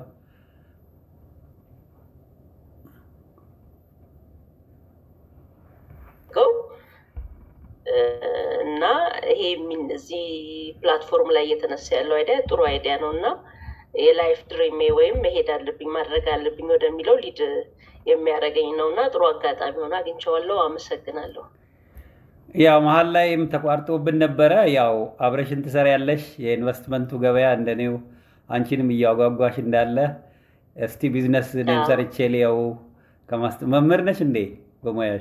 እና ይሄ እዚህ ፕላትፎርም ላይ እየተነሳ ያለው አይዲያ ጥሩ አይዲያ ነው እና የላይፍ ድሪሜ ወይም መሄድ አለብኝ ማድረግ አለብኝ ወደሚለው ሊድ የሚያደርገኝ ነው እና ጥሩ አጋጣሚ ሆነ አግኝቼዋለሁ። አመሰግናለሁ። ያው መሀል ላይም ተቋርጦብን ነበረ። ያው አብረሽን ትሰሪያለሽ የኢንቨስትመንቱ ገበያ እንደኔው አንቺንም እያጓጓሽ እንዳለ እስቲ ቢዝነስ እኔም አዎ። ሰርቼ ሊያው ከማስተ መምህር ነሽ እንዴ በሙያሽ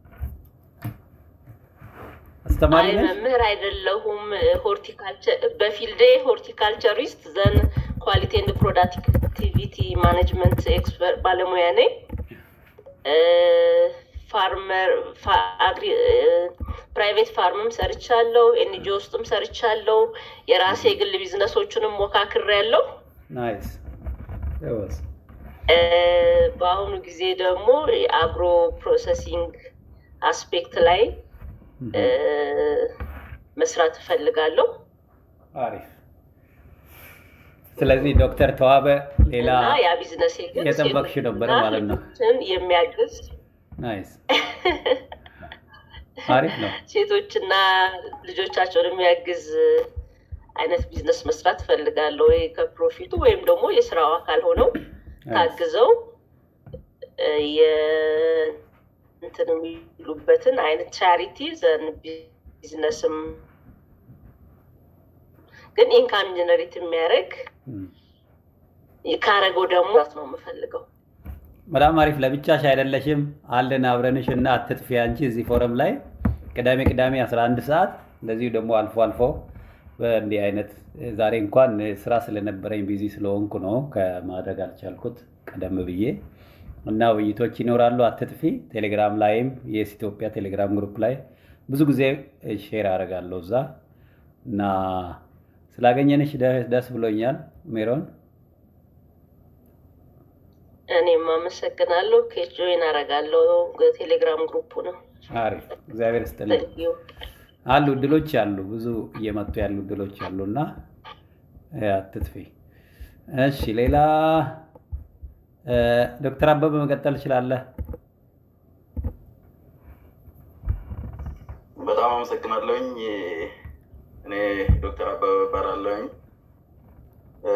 አስተማሪ አይ ነሽ? መምህር አይደለሁም። ሆርቲካልቸር በፊልዴ ሆርቲካልቸሪስት ዘን ኳሊቲ ኤንድ ፕሮዳክቲቪቲ ማኔጅመንት ኤክስፐርት ባለሙያ ነኝ። ፋርመር ፕራይቬት ፋርምም ሰርቻለሁ፣ ኤንጂኦ ውስጥም ሰርቻለሁ። የራሴ የግል ቢዝነሶቹንም ሞካክሬያለሁ። ናይስ ጎበዝ። በአሁኑ ጊዜ ደግሞ የአግሮ ፕሮሰሲንግ አስፔክት ላይ እ፣ መስራት እፈልጋለሁ አሪፍ። ስለዚህ ዶክተር ተዋበ ሌላ እና ያ ቢዝነሴ ግን የጠበቅሽ ነበረ ሴቶችና ማለት ነው። ልጆችን የሚያግዝ ናይስ አሪፍ ነው። ሴቶችና ልጆቻቸውን የሚያግዝ አይነት ቢዝነስ መስራት እፈልጋለሁ። ወይ ከፕሮፊቱ ወይም ደግሞ የስራው አካል ሆነው ታግዘው እ፣ የ- እንትን የሚሉበትን አይነት ቻሪቲ ዘን ቢዝነስም ግን ኢንካም ጀነሬት የሚያደርግ እም። ካረገው ደግሞ ነው የምፈልገው። በጣም አሪፍ። ለብቻሽ አይደለሽም፣ አለን አብረንሽ እና አትጥፊ። አንቺ እዚህ ፎረም ላይ ቅዳሜ ቅዳሜ 11 ሰዓት እንደዚሁ ደግሞ አልፎ አልፎ በእንዲህ አይነት ዛሬ እንኳን ስራ ስለነበረኝ ቢዚ ስለሆንኩ ነው ከማድረግ አልቻልኩት ቀደም ብዬ እና ውይይቶች ይኖራሉ። አትጥፊ። ቴሌግራም ላይም የስ ኢትዮጵያ ቴሌግራም ግሩፕ ላይ ብዙ ጊዜ ሼር አደርጋለሁ እዛ እና ስላገኘንሽ ደ- ደስ ብሎኛል ሜሮን። እኔም አመሰግናለሁ። ከጆይን አረጋለሁ ቴሌግራም ግሩፑ ነው። አሪፍ እግዚአብሔር ይስጥልኝ። ታንኪዩ። አሉ እድሎች አሉ፣ ብዙ እየመጡ ያሉ እድሎች አሉ እና እ፣ አትጥፊ። እሺ ሌላ እ፣ ዶክተር አበበ መቀጠል ትችላለህ። በጣም አመሰግናለሁኝ። እኔ ዶክተር አበበ እባላለሁኝ። እ፣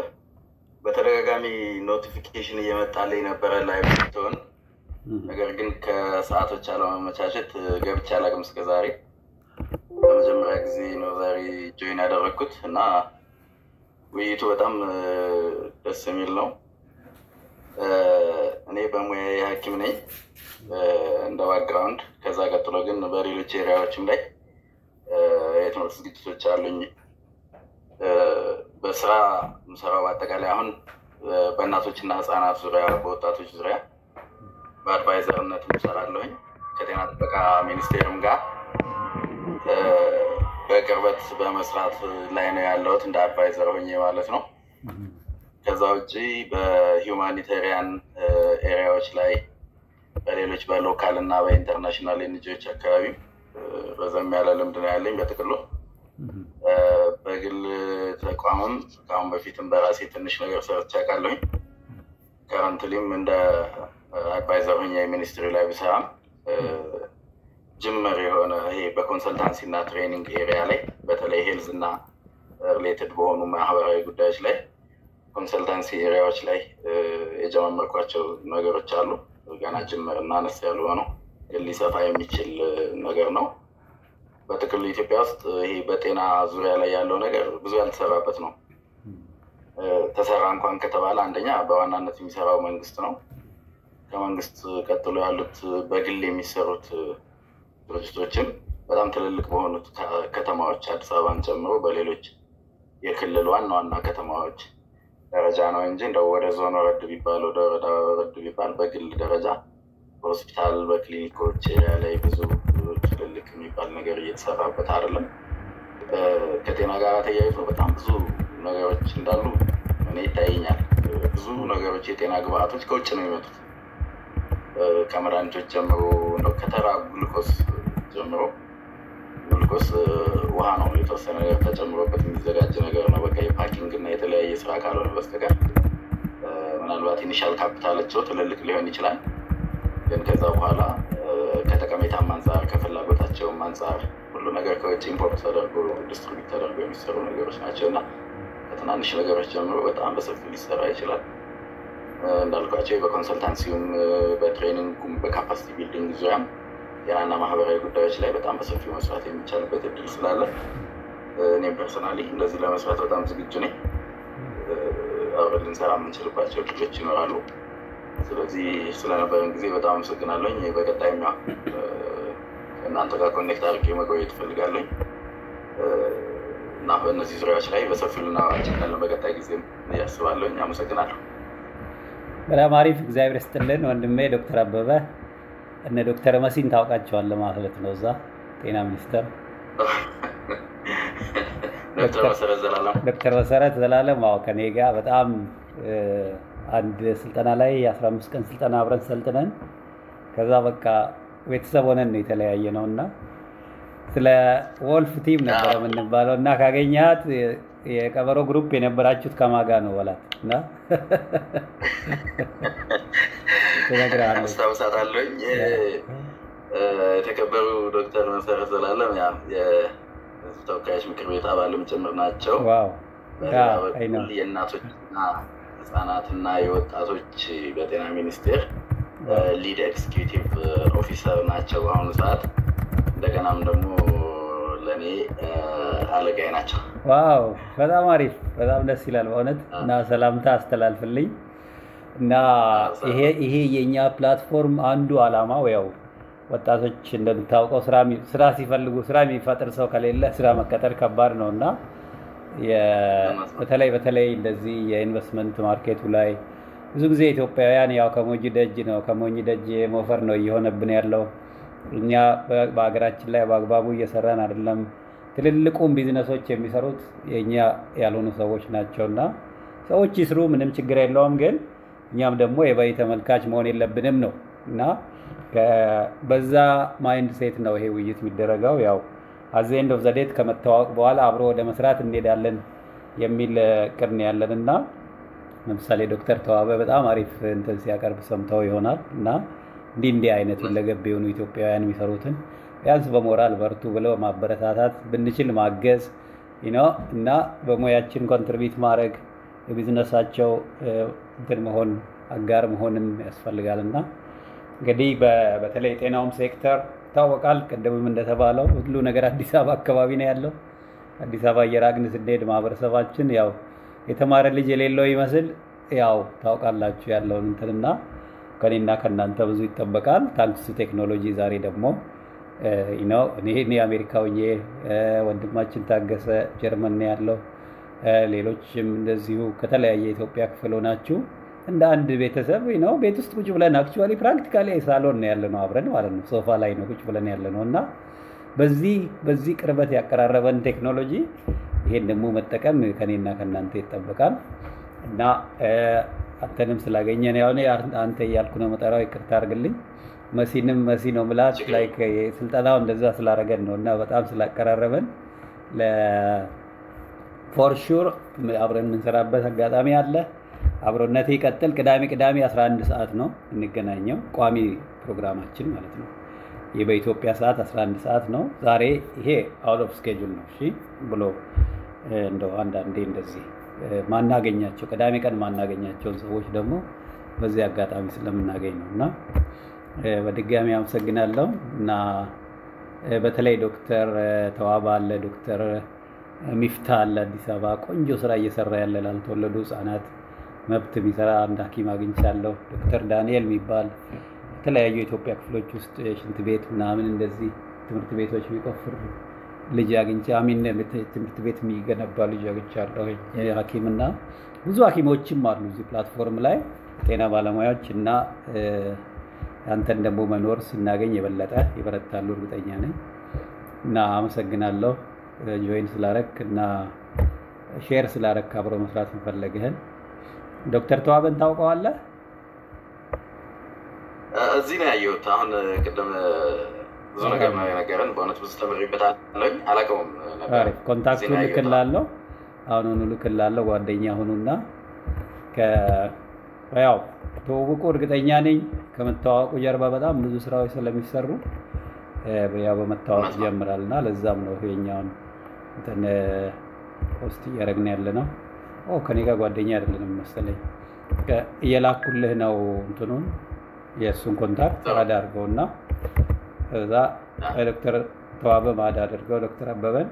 በተደጋጋሚ ኖቲፊኬሽን እየመጣልኝ ነበረ ላይቭ ስትሆን፣ ነገር ግን ከሰዓቶች አለመመቻቸት ገብቼ አላውቅም እስከ ዛሬ። ለመጀመሪያ ጊዜ ነው ዛሬ ጆይን ያደረግኩት እና ውይይቱ በጣም እ፣ ደስ የሚል ነው። እ፣ እኔ በሙያ ሐኪም ነኝ እ፣ እንደ ባክግራውንድ። ከዛ ቀጥሎ ግን በሌሎች ኤሪያዎችም ላይ እ፣ የትምህርት ዝግጅቶች አሉኝ። እ፣ በስራ የምሰራው በአጠቃላይ አሁን እ፣ በእናቶችና ህፃናት ዙሪያ፣ በወጣቶች ዙሪያ በአድቫይዘርነት እሰራለሁኝ ከጤና ጥበቃ ሚኒስቴርም ጋር እ፣ በቅርበት በመስራት ላይ ነው ያለሁት እንደ አድቫይዘር ሆኜ ማለት ነው። ከዛ ውጭ በሂውማኒቴሪያን ኤሪያዎች ላይ በሌሎች በሎካል እና በኢንተርናሽናል ኤንጂኦች አካባቢ እ፣ ረዘም ያለ ልምድ ነው ያለኝ። በጥቅሉ እ፣ በግል ተቋምም ከአሁን በፊትም በራሴ ትንሽ ነገር ሰርቼ አውቃለሁኝ። ከረንትሊም እንደ አድቫይዘር ሆኜ ሚኒስትሪ ላይ ብሰራም እ፣ ጅምር የሆነ ይሄ በኮንሰልታንሲ እና ትሬኒንግ ኤሪያ ላይ በተለይ ሄልዝ እና ሪሌትድ በሆኑ ማህበራዊ ጉዳዮች ላይ ኮንሰልታንሲ ኤሪያዎች ላይ እ፣ የጀመመርኳቸው ነገሮች አሉ። ገና ጅምር እና አነስ ያሉ ሆነው ግን ሊሰፋ የሚችል እ፣ ነገር ነው። በጥቅሉ ኢትዮጵያ ውስጥ ይሄ በጤና ዙሪያ ላይ ያለው ነገር ብዙ ያልተሰራበት ነው። እ፣ ተሰራ እንኳን ከተባለ አንደኛ በዋናነት የሚሰራው መንግስት ነው። ከመንግስት ቀጥሎ ያሉት በግል የሚሰሩት እ፣ ድርጅቶችም በጣም ትልልቅ በሆኑት ከ- ከተማዎች አዲስ አበባን ጨምሮ በሌሎች የክልል ዋና ዋና ከተማዎች ደረጃ ነው እንጂ እንደው ወደ ዞን ወረድ ቢባል ወደ ወረዳ ወረድ ቢባል በግል ደረጃ በሆስፒታል በክሊኒኮች ኤሪያ ላይ ብዙ ትልልቅ የሚባል ነገር እየተሰራበት አይደለም። እ፣ ከጤና ጋር ተያይዞ በጣም ብዙ ነገሮች እንዳሉ እኔ ይታየኛል። እ፣ ብዙ ነገሮች የጤና ግብአቶች ከውጭ ነው የሚመጡት እ፣ ከመድኃኒቶች ጀምሮ እንደው ከተራ ግሉኮስ ጀምሮ ግሉኮስ እ፣ ውሃ ነው የተወሰነ ነገር ተጨምሮበት የሚዘጋጅ ነገር ነው። በቃ የፓኪንግ እና የተለያየ ስራ ካልሆነ በስተቀር እ፣ ምናልባት ኢኒሻል ካፒታላቸው ትልልቅ ሊሆን ይችላል። ግን ከዛ በኋላ እ፣ ከጠቀሜታም አንጻር ከፍላጎታቸውም አንጻር ሁሉ ነገር ከውጭ ኢምፖርት ተደርጎ ዲስትሪቢዩት ተደርጎ የሚሰሩ ነገሮች ናቸው እና ከትናንሽ ነገሮች ጀምሮ በጣም በሰፊው ሊሰራ ይችላል። እ፣ እንዳልኳቸው በኮንሰልታንሲውም እ፣ በትሬኒንጉም በካፓሲቲ ቢልዲንግ ዙሪያም ጤናና ማህበራዊ ጉዳዮች ላይ በጣም በሰፊው መስራት የሚቻልበት እድል ስላለ እኔም ፐርሰናሊ እንደዚህ ለመስራት በጣም ዝግጁ ነኝ። አብረን ልንሰራ የምንችልባቸው እድሎች ይኖራሉ። ስለዚህ ስለነበረን ጊዜ በጣም አመሰግናለኝ። በቀጣይም ያው እናንተ ጋር ኮኔክት አድርጌ መቆየት እፈልጋለኝ እና በእነዚህ ዙሪያዎች ላይ በሰፊው ልናወራ እንችላለን በቀጣይ ጊዜም እያስባለኝ። አመሰግናለሁ። በጣም አሪፍ እግዚአብሔር ይስጥልን ወንድሜ ዶክተር አበበ እነ ዶክተር መሲን ታውቃቸዋለህ ማለት ነው እዛ ጤና ሚኒስቴር ዶክተር መሰረት ዘላለም ዶክተር መሰረት ዘላለም አዎ ከኔ ጋር በጣም አንድ ስልጠና ላይ የአስራ አምስት ቀን ስልጠና አብረን ሰልጥነን ከዛ በቃ ቤተሰብ ሆነን ነው የተለያየ ነው እና ስለ ወልፍ ቲም ነበረ የምንባለው እና ካገኛት የቀበሮ ግሩፕ የነበራችሁት ከማጋ ነው በላት እና ትነግርሃለች። አስታውሳታለሁኝ። የተከበሩ ዶክተር መሰረት ዘላለም ያ የህዝብ ተወካዮች ምክር ቤት አባልም ጭምር ናቸው። ዋው በሌላ በኩል የእናቶችና ህጻናትና የወጣቶች በጤና ሚኒስቴር ሊድ ኤክስኪዩቲቭ ኦፊሰር ናቸው በአሁኑ ሰዓት። እንደገናም ደግሞ ለእኔ አለቃዬ ናቸው። ዋው በጣም አሪፍ፣ በጣም ደስ ይላል በእውነት እና ሰላምታ አስተላልፍልኝ እና ይሄ ይሄ የእኛ ፕላትፎርም አንዱ አላማው ያው ወጣቶች እንደምታውቀው ስራ ሲፈልጉ ስራ የሚፈጥር ሰው ከሌለ ስራ መቀጠር ከባድ ነው እና በተለይ በተለይ እንደዚህ የኢንቨስትመንት ማርኬቱ ላይ ብዙ ጊዜ ኢትዮጵያውያን ያው ከሞኝ ደጅ ነው ከሞኝ ደጅ ሞፈር ነው እየሆነብን ያለው። እኛ በሀገራችን ላይ በአግባቡ እየሰራን አይደለም። ትልልቁም ቢዝነሶች የሚሰሩት የእኛ ያልሆኑ ሰዎች ናቸው እና ሰዎች ይስሩ፣ ምንም ችግር የለውም። ግን እኛም ደግሞ የበይ ተመልካች መሆን የለብንም ነው እና በዛ ማይንድ ሴት ነው ይሄ ውይይት የሚደረገው። ያው አዘ ኤንድ ኦፍ ዘዴት ከመተዋወቅ በኋላ አብሮ ወደ መስራት እንሄዳለን የሚል እቅድ ነው ያለን እና ለምሳሌ ዶክተር ተዋበ በጣም አሪፍ እንትን ሲያቀርብ ሰምተው ይሆናል እና እንዲህ እንዲህ አይነት ሁለገብ የሆኑ ኢትዮጵያውያን የሚሰሩትን ቢያንስ በሞራል በርቱ ብለው ማበረታታት ብንችል ማገዝ እና በሙያችን ኮንትሪቢዩት ማድረግ የቢዝነሳቸው እንትን መሆን አጋር መሆንም ያስፈልጋል እና እንግዲህ በተለይ የጤናውም ሴክተር ይታወቃል። ቅድምም እንደተባለው ሁሉ ነገር አዲስ አበባ አካባቢ ነው ያለው። አዲስ አበባ እየራቅን ስንሄድ ማህበረሰባችን ያው የተማረ ልጅ የሌለው ይመስል ያው ታውቃላችሁ ያለውን እንትንና ከኔና ከእናንተ ብዙ ይጠበቃል። ታንክስ ቴክኖሎጂ ዛሬ ደግሞ ነው እኔ አሜሪካ ሆኜ ወንድማችን ታገሰ ጀርመን ነው ያለው፣ ሌሎችም እንደዚሁ ከተለያየ የኢትዮጵያ ክፍል ሆናችሁ እንደ አንድ ቤተሰብ ነው ቤት ውስጥ ቁጭ ብለን አክቹዋሊ ፕራክቲካሊ ሳሎን ነው ያለ ነው አብረን ማለት ነው ሶፋ ላይ ነው ቁጭ ብለን ያለ ነው እና በዚህ በዚህ ቅርበት ያቀራረበን ቴክኖሎጂ ይሄን ደግሞ መጠቀም ከኔና ከእናንተ ይጠበቃል እና አንተንም ስላገኘን ያው አንተ እያልኩ ነው መጠራው፣ ይቅርታ አድርግልኝ። መሲንም መሲ ነው ምላት ላይክ ስልጠናው እንደዛ ስላደረገን ነው እና በጣም ስላቀራረበን ፎር ሹር አብረን የምንሰራበት አጋጣሚ አለ። አብሮነት ይቀጥል። ቅዳሜ ቅዳሜ 11 ሰዓት ነው እንገናኘው፣ ቋሚ ፕሮግራማችን ማለት ነው። ይህ በኢትዮጵያ ሰዓት 11 ሰዓት ነው። ዛሬ ይሄ አውት ኦፍ ስኬጁል ነው። እሺ ብሎ እንደው አንዳንዴ እንደዚህ ማናገኛቸው ቅዳሜ ቀን ማናገኛቸውን ሰዎች ደግሞ በዚህ አጋጣሚ ስለምናገኝ ነው እና በድጋሚ አመሰግናለሁ እና በተለይ ዶክተር ተዋባ አለ፣ ዶክተር ሚፍታ አለ አዲስ አበባ ቆንጆ ስራ እየሰራ ያለ ላልተወለዱ ህጻናት መብት የሚሰራ አንድ ሐኪም አግኝቻለሁ። ዶክተር ዳንኤል የሚባል የተለያዩ የኢትዮጵያ ክፍሎች ውስጥ ሽንት ቤት ምናምን እንደዚህ ትምህርት ቤቶች የሚቆፍር ልጅ አግኝቼ አሚን ትምህርት ቤት የሚገነባ ልጅ አግኝቻለሁ ሐኪም እና ብዙ ሐኪሞችም አሉ እዚህ ፕላትፎርም ላይ ጤና ባለሙያዎች እና አንተን ደግሞ መኖር ስናገኝ የበለጠ ይበረታሉ እርግጠኛ ነኝ እና አመሰግናለሁ ጆይን ስላረክ እና ሼር ስላረክ አብሮ መስራት መፈለግህን። ዶክተር ተዋበን ታውቀዋለህ? እዚህ ነው ያየሁት። አሁን ቅድም ብዙ ነገር ነው የነገረን። በእውነት ብዙ ተምሬበታለሁኝ። አላውቀውም ነበር። ኮንታክቱን ልክላለሁ፣ አሁኑኑ ልክላለሁ። ጓደኛ ሁኑና ያው ተዋውቁ። እርግጠኛ ነኝ ከመተዋወቁ ጀርባ በጣም ብዙ ስራዎች ስለሚሰሩ ያው በመታወቅ ይጀምራል እና ለዛም ነው የኛውን እንትን ፖስት እያደረግን ያለ ነው። ከኔ ጋር ጓደኛ አይደለንም መሰለኝ። እየላኩልህ ነው እንትኑን የእሱን ኮንታክት አዳርገው እና እዛ ዶክተር ተዋበ ማድ አድርገው ዶክተር አበበን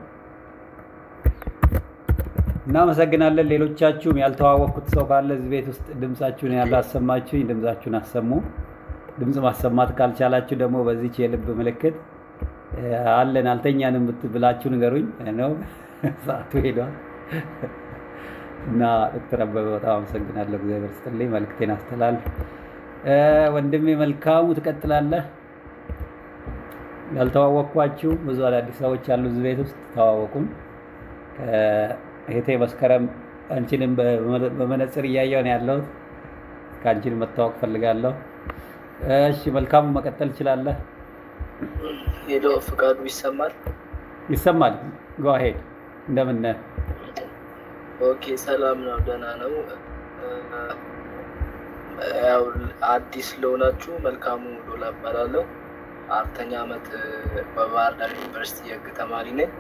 እናመሰግናለን። ሌሎቻችሁም ያልተዋወቅኩት ሰው ካለ እዚህ ቤት ውስጥ ድምፃችሁን ያላሰማችሁኝ ድምፃችሁን አሰሙ። ድምፅ ማሰማት ካልቻላችሁ ደግሞ በዚች የልብ ምልክት አለን አልተኛንም ብላችሁ ንገሩኝ ነው። ሰዓቱ ሄዷል እና ዶክተር አበበ በጣም አመሰግናለሁ። እግዚአብሔር ስጥልኝ። መልክቴን አስተላልፍ። ወንድሜ መልካሙ ትቀጥላለህ። ያልተዋወቅኳችሁ ብዙ አዳዲስ ሰዎች ያሉ እዚህ ቤት ውስጥ ተዋወቁም። እህቴ መስከረም አንቺንም በመነጽር እያየሁ ነው ያለሁት። ከአንቺን መታወቅ ፈልጋለሁ። እሺ መልካሙ መቀጠል ትችላለህ። ሄሎ ፍቃዱ ይሰማል? ይሰማል። ጓሄድ እንደምን ነህ? ኦኬ ሰላም ነው፣ ደህና ነው። ያው አዲስ ለሆናችሁ መልካሙ ዶላ እባላለሁ። አራተኛ ዓመት በባህር ዳር ዩኒቨርሲቲ የህግ ተማሪ ነኝ።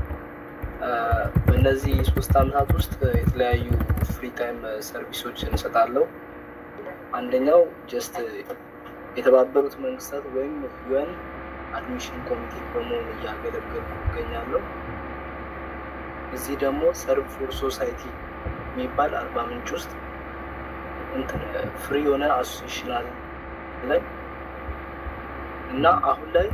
በእነዚህ ሶስት ዓመታት ውስጥ የተለያዩ ፍሪ ታይም ሰርቪሶች እንሰጣለሁ። አንደኛው ጀስት የተባበሩት መንግስታት ወይም ዩኤን አድሚሽን ኮሚቴ በመሆን እያገለገልኩ ይገኛለሁ። እዚህ ደግሞ ሰርቭ ፎር ሶሳይቲ የሚባል አርባ ምንጭ ውስጥ ፍሪ የሆነ አሶሴሽን አለን እና አሁን ላይ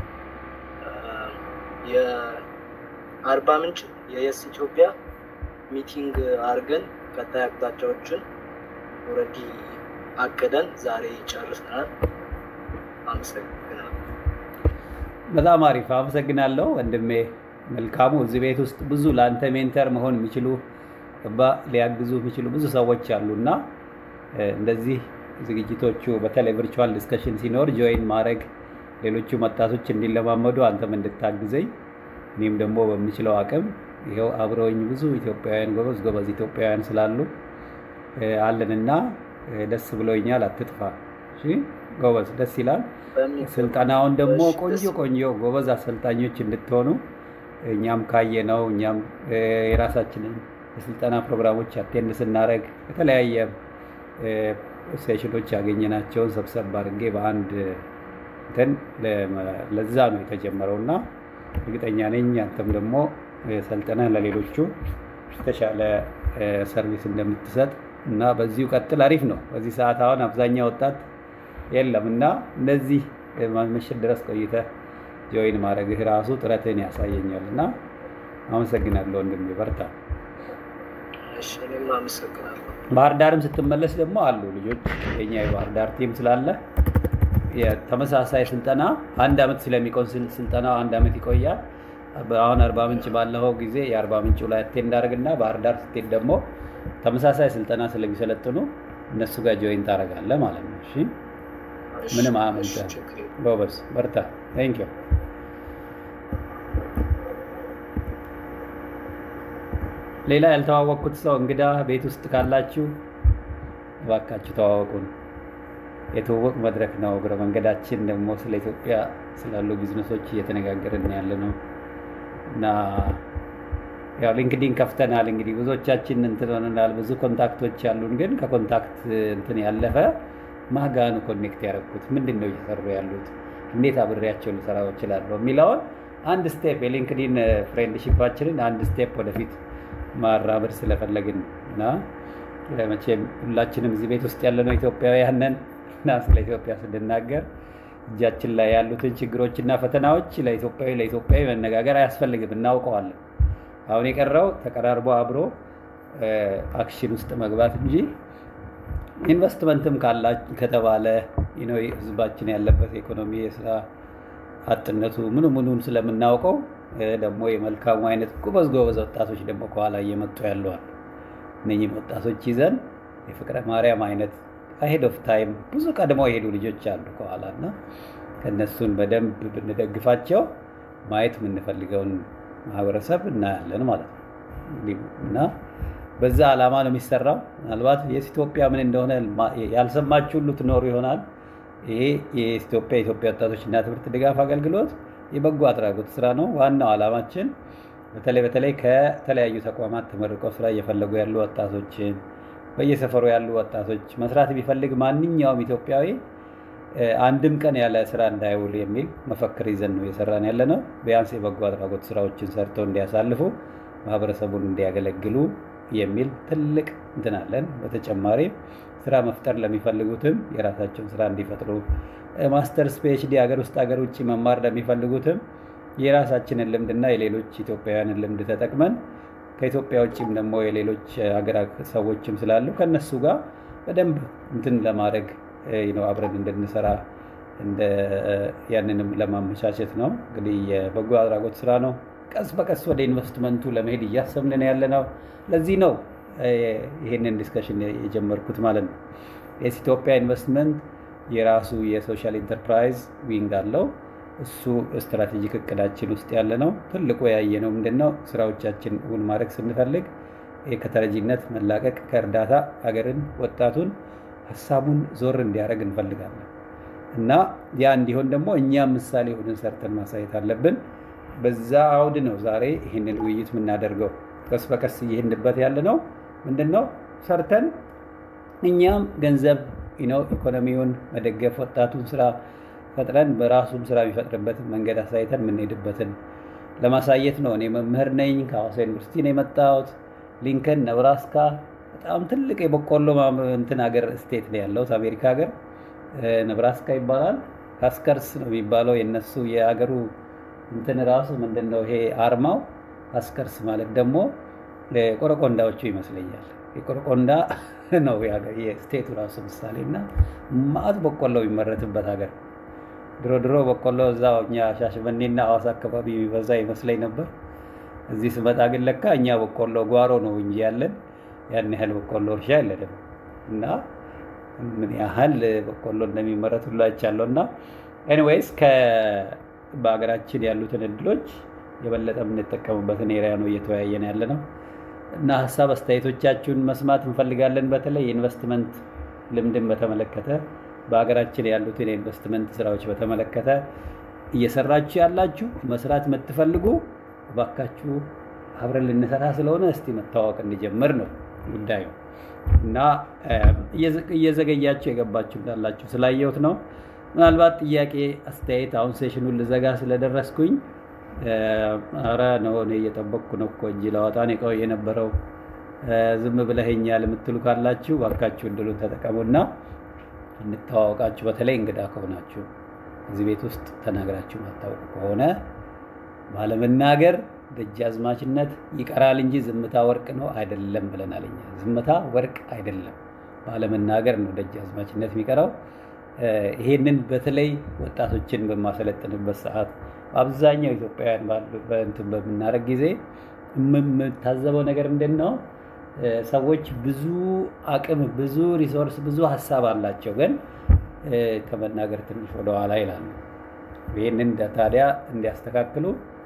የአርባ ምንጭ የየስ ኢትዮጵያ ሚቲንግ አድርገን ቀጣይ አቅጣጫዎችን ኦልሬዲ አቅደን ዛሬ ጨርሰናል። አመሰግናለሁ። በጣም አሪፍ አመሰግናለሁ ወንድሜ መልካሙ። እዚህ ቤት ውስጥ ብዙ ለአንተ ሜንተር መሆን የሚችሉ ሊያግዙ የሚችሉ ብዙ ሰዎች አሉ እና እንደዚህ ዝግጅቶቹ በተለይ ቨርቹዋል ዲስከሽን ሲኖር ጆይን ማድረግ ሌሎቹ ወጣቶች እንዲለማመዱ አንተም እንድታግዘኝ እኔም ደግሞ በምችለው አቅም ይኸው አብረውኝ ብዙ ኢትዮጵያውያን ጎበዝ ጎበዝ ኢትዮጵያውያን ስላሉ አለንና ደስ ብሎኛል። አትጥፋ። እሺ ጎበዝ፣ ደስ ይላል። ስልጠናውን ደግሞ ቆንጆ ቆንጆ ጎበዝ አሰልጣኞች እንድትሆኑ እኛም ካየ ነው እኛም የራሳችንን የስልጠና ፕሮግራሞች አቴንድ ስናደርግ የተለያየ ሴሽኖች ያገኘናቸውን ሰብሰብ አድርጌ በአንድ እንትን ለዛ ነው የተጀመረው እና እርግጠኛ ነኝ አንተም ደግሞ ሰልጥነህ ለሌሎቹ የተሻለ ሰርቪስ እንደምትሰጥ እና በዚሁ ቀጥል። አሪፍ ነው። በዚህ ሰዓት አሁን አብዛኛው ወጣት የለም እና እንደዚህ መሸት ድረስ ቆይተህ ጆይን ማድረግህ ራሱ ጥረትህን ያሳየኛል እና አመሰግናለሁ ወንድሜ፣ በርታ። እኔም አመሰግናለሁ። ባህር ዳርም ስትመለስ ደግሞ አሉ ልጆች የኛ የባህር ዳር ቲም ስላለ ተመሳሳይ ስልጠና አንድ አመት ስለሚቆን ስልጠና አንድ አመት ይቆያል። አሁን አርባ ምንጭ ባለፈው ጊዜ የአርባ ምንጭ ላይ አቴንድ አድርግና ባህር ዳር ስትሄድ ደግሞ ተመሳሳይ ስልጠና ስለሚሰለጥኑ እነሱ ጋር ጆይን ታደርጋለህ ማለት ነው። እሺ ምንም አመንተ ጎበዝ፣ በርታ። ቴንክ ዩ ሌላ ያልተዋወቅኩት ሰው እንግዳ ቤት ውስጥ ካላችሁ እባካችሁ ተዋወቁን። የትውውቅ መድረክ ነው። እግረ መንገዳችን ደግሞ ስለ ኢትዮጵያ ስላሉ ቢዝነሶች እየተነጋገርን ያለ ነው እና ያው ሊንክዲን ከፍተናል። እንግዲህ ብዙዎቻችን እንትን ሆነናል። ብዙ ኮንታክቶች ያሉን፣ ግን ከኮንታክት እንትን ያለፈ ማጋኑ ኮኔክት ያደረኩት ምንድን ነው እየሰሩ ያሉት እንዴት አብሬያቸው ልሰራው እችላለሁ የሚለውን አንድ ስቴፕ የሊንክዲን ፍሬንድሺፓችንን አንድ ስቴፕ ወደፊት ማራመድ ስለፈለግን እና መቼም ሁላችንም እዚህ ቤት ውስጥ ያለነው ኢትዮጵያውያን ነን እና ስለ ኢትዮጵያ ስንናገር እጃችን ላይ ያሉትን ችግሮችና ፈተናዎች ለኢትዮጵያዊ ለኢትዮጵያዊ መነጋገር አያስፈልግም፣ እናውቀዋለን። አሁን የቀረው ተቀራርቦ አብሮ አክሽን ውስጥ መግባት እንጂ ኢንቨስትመንትም ከተባለ ህዝባችን ያለበት ኢኮኖሚ የስራ አጥነቱ ምኑ ምኑን ስለምናውቀው ደግሞ የመልካሙ አይነት ጎበዝ ጎበዝ ወጣቶች ደግሞ ከኋላ እየመጡ ያለዋል። እነኝህም ወጣቶች ይዘን የፍቅረ ማርያም አይነት አሄድ ኦፍ ታይም ብዙ ቀድሞ የሄዱ ልጆች አሉ ከኋላ እና ከእነሱን በደንብ ብንደግፋቸው ማየት የምንፈልገውን ማህበረሰብ እናያለን ማለት ነው እና በዛ ዓላማ ነው የሚሰራው። ምናልባት የኢትዮጵያ ምን እንደሆነ ያልሰማችሁ ሁሉ ትኖሩ ይሆናል። ይሄ የኢትዮጵያ የኢትዮጵያ ወጣቶችና ትምህርት ድጋፍ አገልግሎት የበጎ አድራጎት ስራ ነው። ዋናው ዓላማችን በተለይ በተለይ ከተለያዩ ተቋማት ተመርቀው ስራ እየፈለጉ ያሉ ወጣቶችን በየሰፈሩ ያሉ ወጣቶች መስራት ቢፈልግ ማንኛውም ኢትዮጵያዊ አንድም ቀን ያለ ስራ እንዳይውል የሚል መፈክር ይዘን ነው እየሰራን ያለ ነው። ቢያንስ የበጎ አድራጎት ስራዎችን ሰርተው እንዲያሳልፉ ማህበረሰቡን እንዲያገለግሉ የሚል ትልቅ እንትን አለን። በተጨማሪ ስራ መፍጠር ለሚፈልጉትም የራሳቸውን ስራ እንዲፈጥሩ ማስተርስ፣ ፒኤችዲ ሀገር ውስጥ ሀገር ውጭ መማር ለሚፈልጉትም የራሳችንን ልምድና የሌሎች ኢትዮጵያውያንን ልምድ ተጠቅመን ከኢትዮጵያ ውጭም ደግሞ የሌሎች ሀገር ሰዎችም ስላሉ ከነሱ ጋር በደንብ እንትን ለማድረግ ነው አብረን እንድንሰራ ያንንም ለማመቻቸት ነው። እንግዲህ የበጎ አድራጎት ስራ ነው። ቀስ በቀስ ወደ ኢንቨስትመንቱ ለመሄድ እያሰብን ያለ ነው። ለዚህ ነው ይህንን ዲስከሽን የጀመርኩት ማለት ነው። የስ ኢትዮጵያ ኢንቨስትመንት የራሱ የሶሻል ኢንተርፕራይዝ ዊንግ አለው። እሱ ስትራቴጂክ እቅዳችን ውስጥ ያለ ነው። ትልቁ ያየ ነው ምንድን ነው ስራዎቻችን እውን ማድረግ ስንፈልግ ከተረጂነት መላቀቅ ከእርዳታ ሀገርን፣ ወጣቱን ሀሳቡን ዞር እንዲያደርግ እንፈልጋለን እና ያ እንዲሆን ደግሞ እኛም ምሳሌ ሆነን ሰርተን ማሳየት አለብን። በዛ አውድ ነው ዛሬ ይህንን ውይይት የምናደርገው። ቀስ በቀስ እየሄድንበት ያለ ነው ምንድን ነው ሰርተን እኛም ገንዘብ ነው ኢኮኖሚውን መደገፍ ወጣቱን ስራ ፈጥረን በራሱም ስራ የሚፈጥርበትን መንገድ አሳይተን የምንሄድበትን ለማሳየት ነው። እኔ መምህር ነኝ። ከሐዋሳ ዩኒቨርሲቲ ነው የመጣሁት። ሊንከን ነብራስካ በጣም ትልቅ የበቆሎ እንትን ሀገር ስቴት ነው ያለሁት አሜሪካ ሀገር ነብራስካ ይባላል። ካስከርስ ነው የሚባለው የነሱ የሀገሩ እንትን ራሱ ምንድን ነው ይሄ አርማው ካስከርስ ማለት ደግሞ ቆረቆንዳዎቹ ይመስለኛል። የቆረቆንዳ ነው የስቴቱ ራሱ ምሳሌ እና ማዕት በቆሎ የሚመረትበት ሀገር ድሮ ድሮ በቆሎ እዛ እኛ ሻሸመኔና ሐዋሳ አካባቢ የሚበዛ ይመስለኝ ነበር። እዚህ ስመጣ ግን ለካ እኛ በቆሎ ጓሮ ነው እንጂ ያለን ያን ያህል በቆሎ እርሻ የለንም እና ምን ያህል በቆሎ እንደሚመረት ሁሉ አይቻለሁ። እና ኤኒዌይስ በሀገራችን ያሉትን እድሎች የበለጠ የምንጠቀምበትን ኤሪያ ነው እየተወያየን ያለ ነው እና ሀሳብ አስተያየቶቻችሁን መስማት እንፈልጋለን። በተለይ የኢንቨስትመንት ልምድን በተመለከተ በሀገራችን ያሉትን የኢንቨስትመንት ስራዎች በተመለከተ እየሰራችሁ ያላችሁ መስራት የምትፈልጉ እባካችሁ አብረን ልንሰራ ስለሆነ እስቲ መታወቅ እንጀምር ነው ጉዳዩ እና እየዘገያችሁ የገባችሁ እንዳላችሁ ስላየሁት ነው። ምናልባት ጥያቄ፣ አስተያየት አሁን ሴሽኑን ልዘጋ ስለደረስኩኝ አረ ነው እኔ እየጠበቅኩ ነው እኮ እንጂ ለዋጣ ነው የነበረው ዝም ብለኸኛል የምትሉ ካላችሁ እባካችሁ እድሉን ተጠቀሙና እንተዋወቃችሁ። በተለይ እንግዳ ከሆናችሁ እዚህ ቤት ውስጥ ተናግራችሁ ማታውቁ ከሆነ ባለመናገር ደጃዝማችነት ይቀራል እንጂ ዝምታ ወርቅ ነው አይደለም ብለናል እኛ። ዝምታ ወርቅ አይደለም፣ ባለመናገር ነው ደጃዝማችነት የሚቀራው። ይሄንን በተለይ ወጣቶችን በማሰለጥንበት ሰዓት በአብዛኛው ኢትዮጵያውያን እንትን በምናደርግ ጊዜ የምታዘበው ነገር ምንድን ነው? ሰዎች ብዙ አቅም፣ ብዙ ሪሶርስ፣ ብዙ ሀሳብ አላቸው፣ ግን ከመናገር ትንሽ ወደኋላ ይላሉ። ይህንን ታዲያ እንዲያስተካክሉ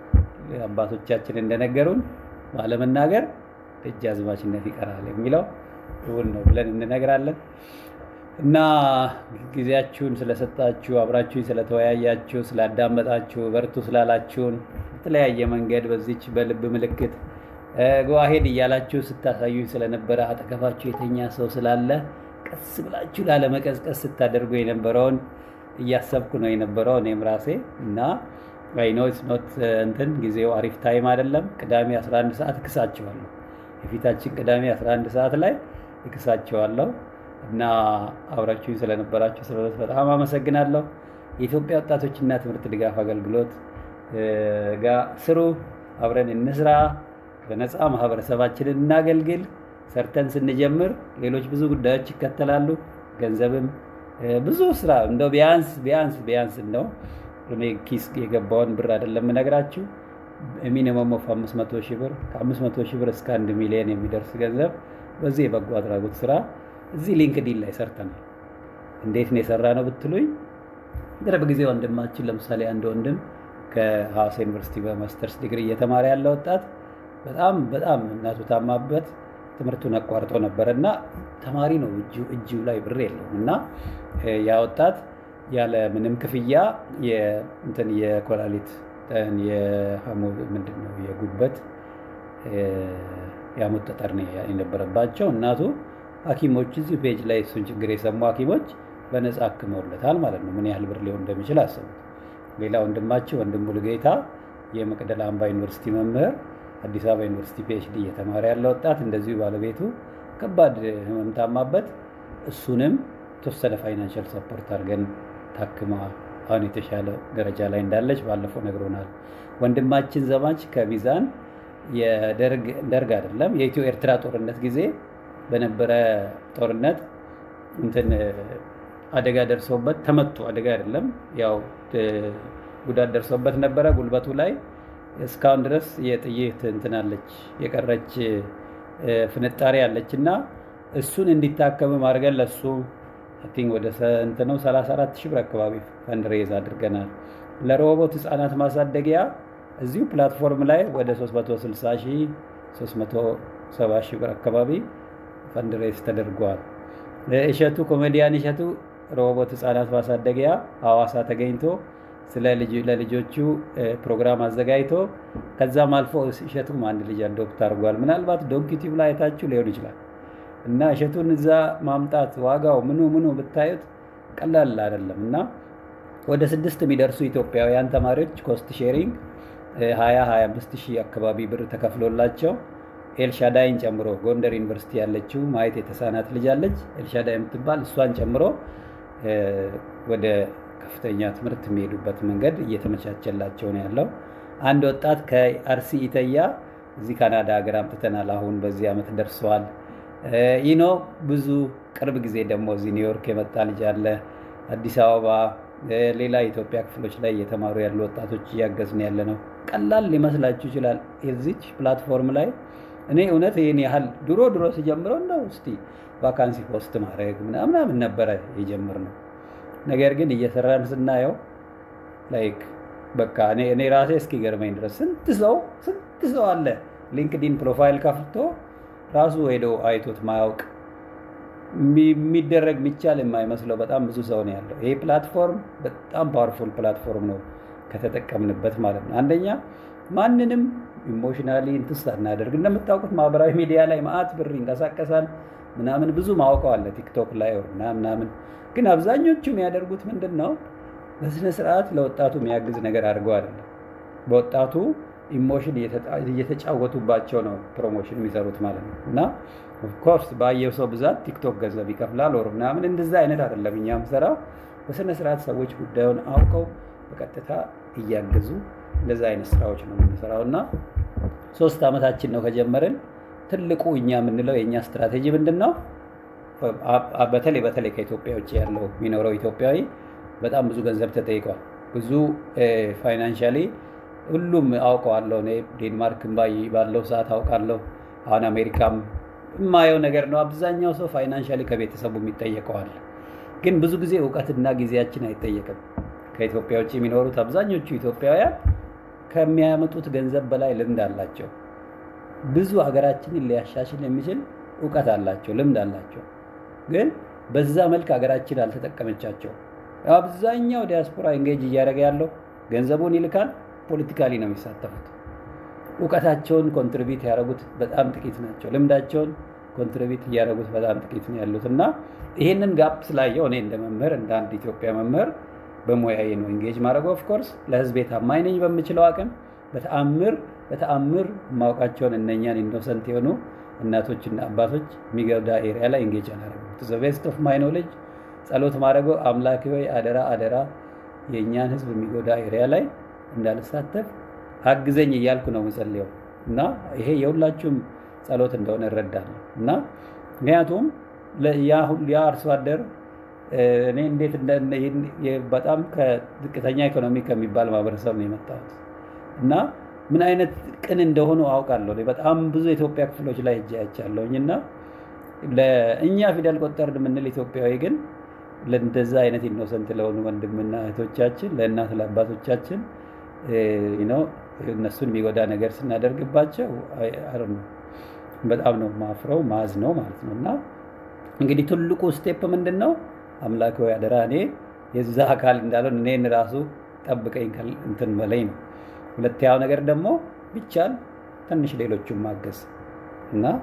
አባቶቻችን እንደነገሩን ባለመናገር ደጃዝማችነት ይቀራል የሚለው እውን ነው ብለን እንነግራለን። እና ጊዜያችሁን ስለሰጣችሁ አብራችሁኝ ስለተወያያችሁ ስላዳመጣችሁ በርቱ ስላላችሁን በተለያየ መንገድ በዚች በልብ ምልክት ጎዋሄድ እያላችሁ ስታሳዩኝ ስለነበረ አጠገባችሁ የተኛ ሰው ስላለ ቀስ ብላችሁ ላለመቀዝቀዝ ስታደርጉ የነበረውን እያሰብኩ ነው የነበረው እኔም ራሴ እና አይኖ ኖት እንትን ጊዜው አሪፍ ታይም አይደለም። ቅዳሜ 11 ሰዓት እክሳቸዋለሁ። የፊታችን ቅዳሜ 11 ሰዓት ላይ እክሳቸዋለሁ እና አብራችሁኝ ስለነበራችሁ ስለበት በጣም አመሰግናለሁ። የኢትዮጵያ ወጣቶችና ትምህርት ድጋፍ አገልግሎት ጋር ስሩ፣ አብረን እንስራ፣ በነፃ ማህበረሰባችንን እናገልግል። ሰርተን ስንጀምር ሌሎች ብዙ ጉዳዮች ይከተላሉ። ገንዘብም ብዙ ስራ እንደው ቢያንስ ቢያንስ ቢያንስ እንደው እኔ ኪስ የገባውን ብር አይደለም የምነግራችሁ ሚኒመም ኦፍ 500 ሺህ ብር ከ500 ሺህ ብር እስከ አንድ ሚሊዮን የሚደርስ ገንዘብ በዚህ የበጎ አድራጎት ስራ እዚህ ሊንክዲን ላይ ሰርተናል። እንዴት ነው የሰራ ነው ብትሉኝ ቅርብ ጊዜ ወንድማችን ለምሳሌ አንድ ወንድም ከሐዋሳ ዩኒቨርሲቲ በማስተርስ ዲግሪ እየተማረ ያለ ወጣት በጣም በጣም እናቱ ታማበት ትምህርቱን አቋርጦ ነበረ እና ተማሪ ነው እጁ ላይ ብር የለውም እና ያ ወጣት ያለ ምንም ክፍያ እንትን የኮላሊት ምንድን ነው የጉበት የሐሞት ጠጠር የነበረባቸው እናቱ ሐኪሞች እዚህ ፔጅ ላይ እሱን ችግር የሰሙ ሐኪሞች በነፃ አክመውለታል ማለት ነው። ምን ያህል ብር ሊሆን እንደሚችል አስቡት። ሌላ ወንድማችን ወንድም ሙሉጌታ የመቅደላ አምባ ዩኒቨርሲቲ መምህር፣ አዲስ አበባ ዩኒቨርሲቲ ፒኤችዲ እየተማረ ያለ ወጣት እንደዚሁ ባለቤቱ ከባድ ህመም ታማበት እሱንም የተወሰነ ፋይናንሻል ሰፖርት አድርገን ታክማ አሁን የተሻለ ደረጃ ላይ እንዳለች ባለፈው ነግሮናል። ወንድማችን ዘማች ከሚዛን የደርግ አይደለም የኢትዮ ኤርትራ ጦርነት ጊዜ በነበረ ጦርነት እንትን አደጋ ደርሰውበት ተመቱ። አደጋ አይደለም ያው ጉዳት ደርሰውበት ነበረ ጉልበቱ ላይ እስካሁን ድረስ የጥይት እንትናለች የቀረች ፍንጣሪ አለች እና እሱን እንዲታከም አድርገን ለሱ ቲንክ ወደ እንትነው 34 ሺህ ብር አካባቢ ፈንድሬዝ አድርገናል። ለሮቦት ህፃናት ማሳደጊያ እዚሁ ፕላትፎርም ላይ ወደ 360 ሺህ 370 ሺህ ብር አካባቢ ፈንድሬዝ ተደርጓል። እሸቱ ኮሜዲያን እሸቱ ሮቦት ህፃናት ማሳደጊያ ሐዋሳ ተገኝቶ ስለ ለልጆቹ ፕሮግራም አዘጋጅቶ ከዛም አልፎ እሸቱም አንድ ልጅ አዶፕት አድርጓል። ምናልባት ዶንኪቲቭ ላይ አይታችሁ ሊሆን ይችላል። እና እሸቱን እዛ ማምጣት ዋጋው ምኑ ምኑ ብታዩት ቀላል አይደለም። እና ወደ ስድስት የሚደርሱ ኢትዮጵያውያን ተማሪዎች ኮስት ሼሪንግ ሀያ ሀያ አምስት ሺህ አካባቢ ብር ተከፍሎላቸው ኤልሻዳይን ጨምሮ ጎንደር ዩኒቨርሲቲ ያለችው ማየት የተሳናት ልጅ አለች ኤልሻዳይ የምትባል እሷን ጨምሮ ወደ ከፍተኛ ትምህርት የሚሄዱበት መንገድ እየተመቻቸላቸው ነው ያለው። አንድ ወጣት ከአርሲ ኢተያ እዚህ ካናዳ ሀገር አምጥተናል። አሁን በዚህ ዓመት ደርሰዋል። ይኖ ብዙ ቅርብ ጊዜ ደግሞ እዚህ ኒውዮርክ የመጣ ልጅ አለ። አዲስ አበባ፣ ሌላ የኢትዮጵያ ክፍሎች ላይ እየተማሩ ያሉ ወጣቶች እያገዝን ያለ ነው። ቀላል ሊመስላችሁ ይችላል። የዚች ፕላትፎርም ላይ እኔ እውነት ይህን ያህል ድሮ ድሮ ሲጀምረው እንደው እስቲ ቫካንሲ ፖስት ማድረግ ምናምን ነበረ የጀመርነው። ነገር ግን እየሰራን ስናየው ላይክ በቃ እኔ ራሴ እስኪገርመኝ ድረስ ስንት ሰው ስንት ሰው አለ ሊንክዲን ፕሮፋይል ከፍቶ ራሱ ሄዶ አይቶት ማያውቅ የሚደረግ የሚቻል የማይመስለው በጣም ብዙ ሰው ነው ያለው። ይሄ ፕላትፎርም በጣም ፓወርፉል ፕላትፎርም ነው ከተጠቀምንበት ማለት ነው። አንደኛ ማንንም ኢሞሽናሊ እንትን ሳናደርግ እንደምታውቁት ማህበራዊ ሚዲያ ላይ ማአት ብር ይንቀሳቀሳል ምናምን ብዙ ማውቀው አለ ቲክቶክ ላይ ምናምን ግን አብዛኞቹ የሚያደርጉት ምንድን ነው? በስነ ስርዓት ለወጣቱ የሚያግዝ ነገር አድርገው አይደለም። በወጣቱ ኢሞሽን እየተጫወቱባቸው ነው ፕሮሞሽን የሚሰሩት ማለት ነው። እና ኦፍኮርስ ባየው ሰው ብዛት ቲክቶክ ገንዘብ ይከፍላል ወር ምናምን እንደዛ አይነት አይደለም። እኛ የምሰራው በስነ ስርዓት ሰዎች ጉዳዩን አውቀው በቀጥታ እያገዙ እንደዛ አይነት ስራዎች ነው የምንሰራው እና ሶስት ዓመታችን ነው ከጀመርን። ትልቁ እኛ የምንለው የእኛ ስትራቴጂ ምንድን ነው? በተለይ በተለይ ከኢትዮጵያ ውጭ ያለው የሚኖረው ኢትዮጵያዊ በጣም ብዙ ገንዘብ ተጠይቋል። ብዙ ፋይናንሻሊ ሁሉም አውቀዋለሁ። እኔ ዴንማርክም ባለው ሰዓት አውቃለሁ። አሁን አሜሪካም የማየው ነገር ነው። አብዛኛው ሰው ፋይናንሻሊ ከቤተሰቡ የሚጠየቀዋል። ግን ብዙ ጊዜ እውቀትና ጊዜያችን አይጠየቅም። ከኢትዮጵያ ውጭ የሚኖሩት አብዛኞቹ ኢትዮጵያውያን ከሚያመጡት ገንዘብ በላይ ልምድ አላቸው። ብዙ ሀገራችንን ሊያሻሽል የሚችል እውቀት አላቸው፣ ልምድ አላቸው። ግን በዛ መልክ ሀገራችን አልተጠቀመቻቸው። አብዛኛው ዲያስፖራ ኢንጌጅ እያደረገ ያለው ገንዘቡን ይልካል፣ ፖለቲካሊ ነው የሚሳተፉት። እውቀታቸውን ኮንትሪቢዩት ያደረጉት በጣም ጥቂት ናቸው። ልምዳቸውን ኮንትሪቢዩት እያደረጉት በጣም ጥቂት ነው ያሉት እና ይህንን ጋፕ ስላየው እኔ እንደ መምህር እንደ አንድ ኢትዮጵያ መምህር በሙያዬ ነው ኢንጌጅ ማድረግ ኦፍኮርስ ለህዝቤ ታማኝ ነኝ በምችለው አቅም በተአምር በተአምር የማውቃቸውን እነኛን ኢኖሰንት የሆኑ እናቶችና አባቶች የሚገዳ ኤሪያ ላይ ኢንጌጅ አላደረገም። ዘ ቤስት ኦፍ ማይ ኖሌጅ ጸሎት ማድረገው አምላክ ሆይ አደራ አደራ የእኛን ህዝብ የሚጎዳ ኤሪያ ላይ እንዳልሳተፍ አግዘኝ እያልኩ ነው ምጸልየው እና ይሄ የሁላችሁም ጸሎት እንደሆነ እረዳለሁ እና ምክንያቱም ያ አርሶ አደር እኔ እንዴት በጣም ከዝቅተኛ ኢኮኖሚ ከሚባል ማህበረሰብ ነው የመጣሁት እና ምን አይነት ቅን እንደሆኑ አውቃለሁ። በጣም ብዙ የኢትዮጵያ ክፍሎች ላይ እጅ አይቻለሁኝ እና ለእኛ ፊደል ቆጠርን የምንል ኢትዮጵያዊ ግን ለእንደዛ አይነት ኢኖሰንት ለሆኑ ወንድምና እህቶቻችን ለእናት ለአባቶቻችን እነሱን የሚጎዳ ነገር ስናደርግባቸው በጣም ነው ማፍረው ማዝ ነው ማለት ነው እና እንግዲህ ትልቁ ስቴፕ ምንድን ነው? አምላክ ሆይ አደራ እኔ የዛ አካል እንዳልሆን እኔን ራሱ ጠብቀኝ እንትን በላይ ነው። ሁለተኛው ነገር ደግሞ ቢቻል ትንሽ ሌሎቹን ማገዝ እና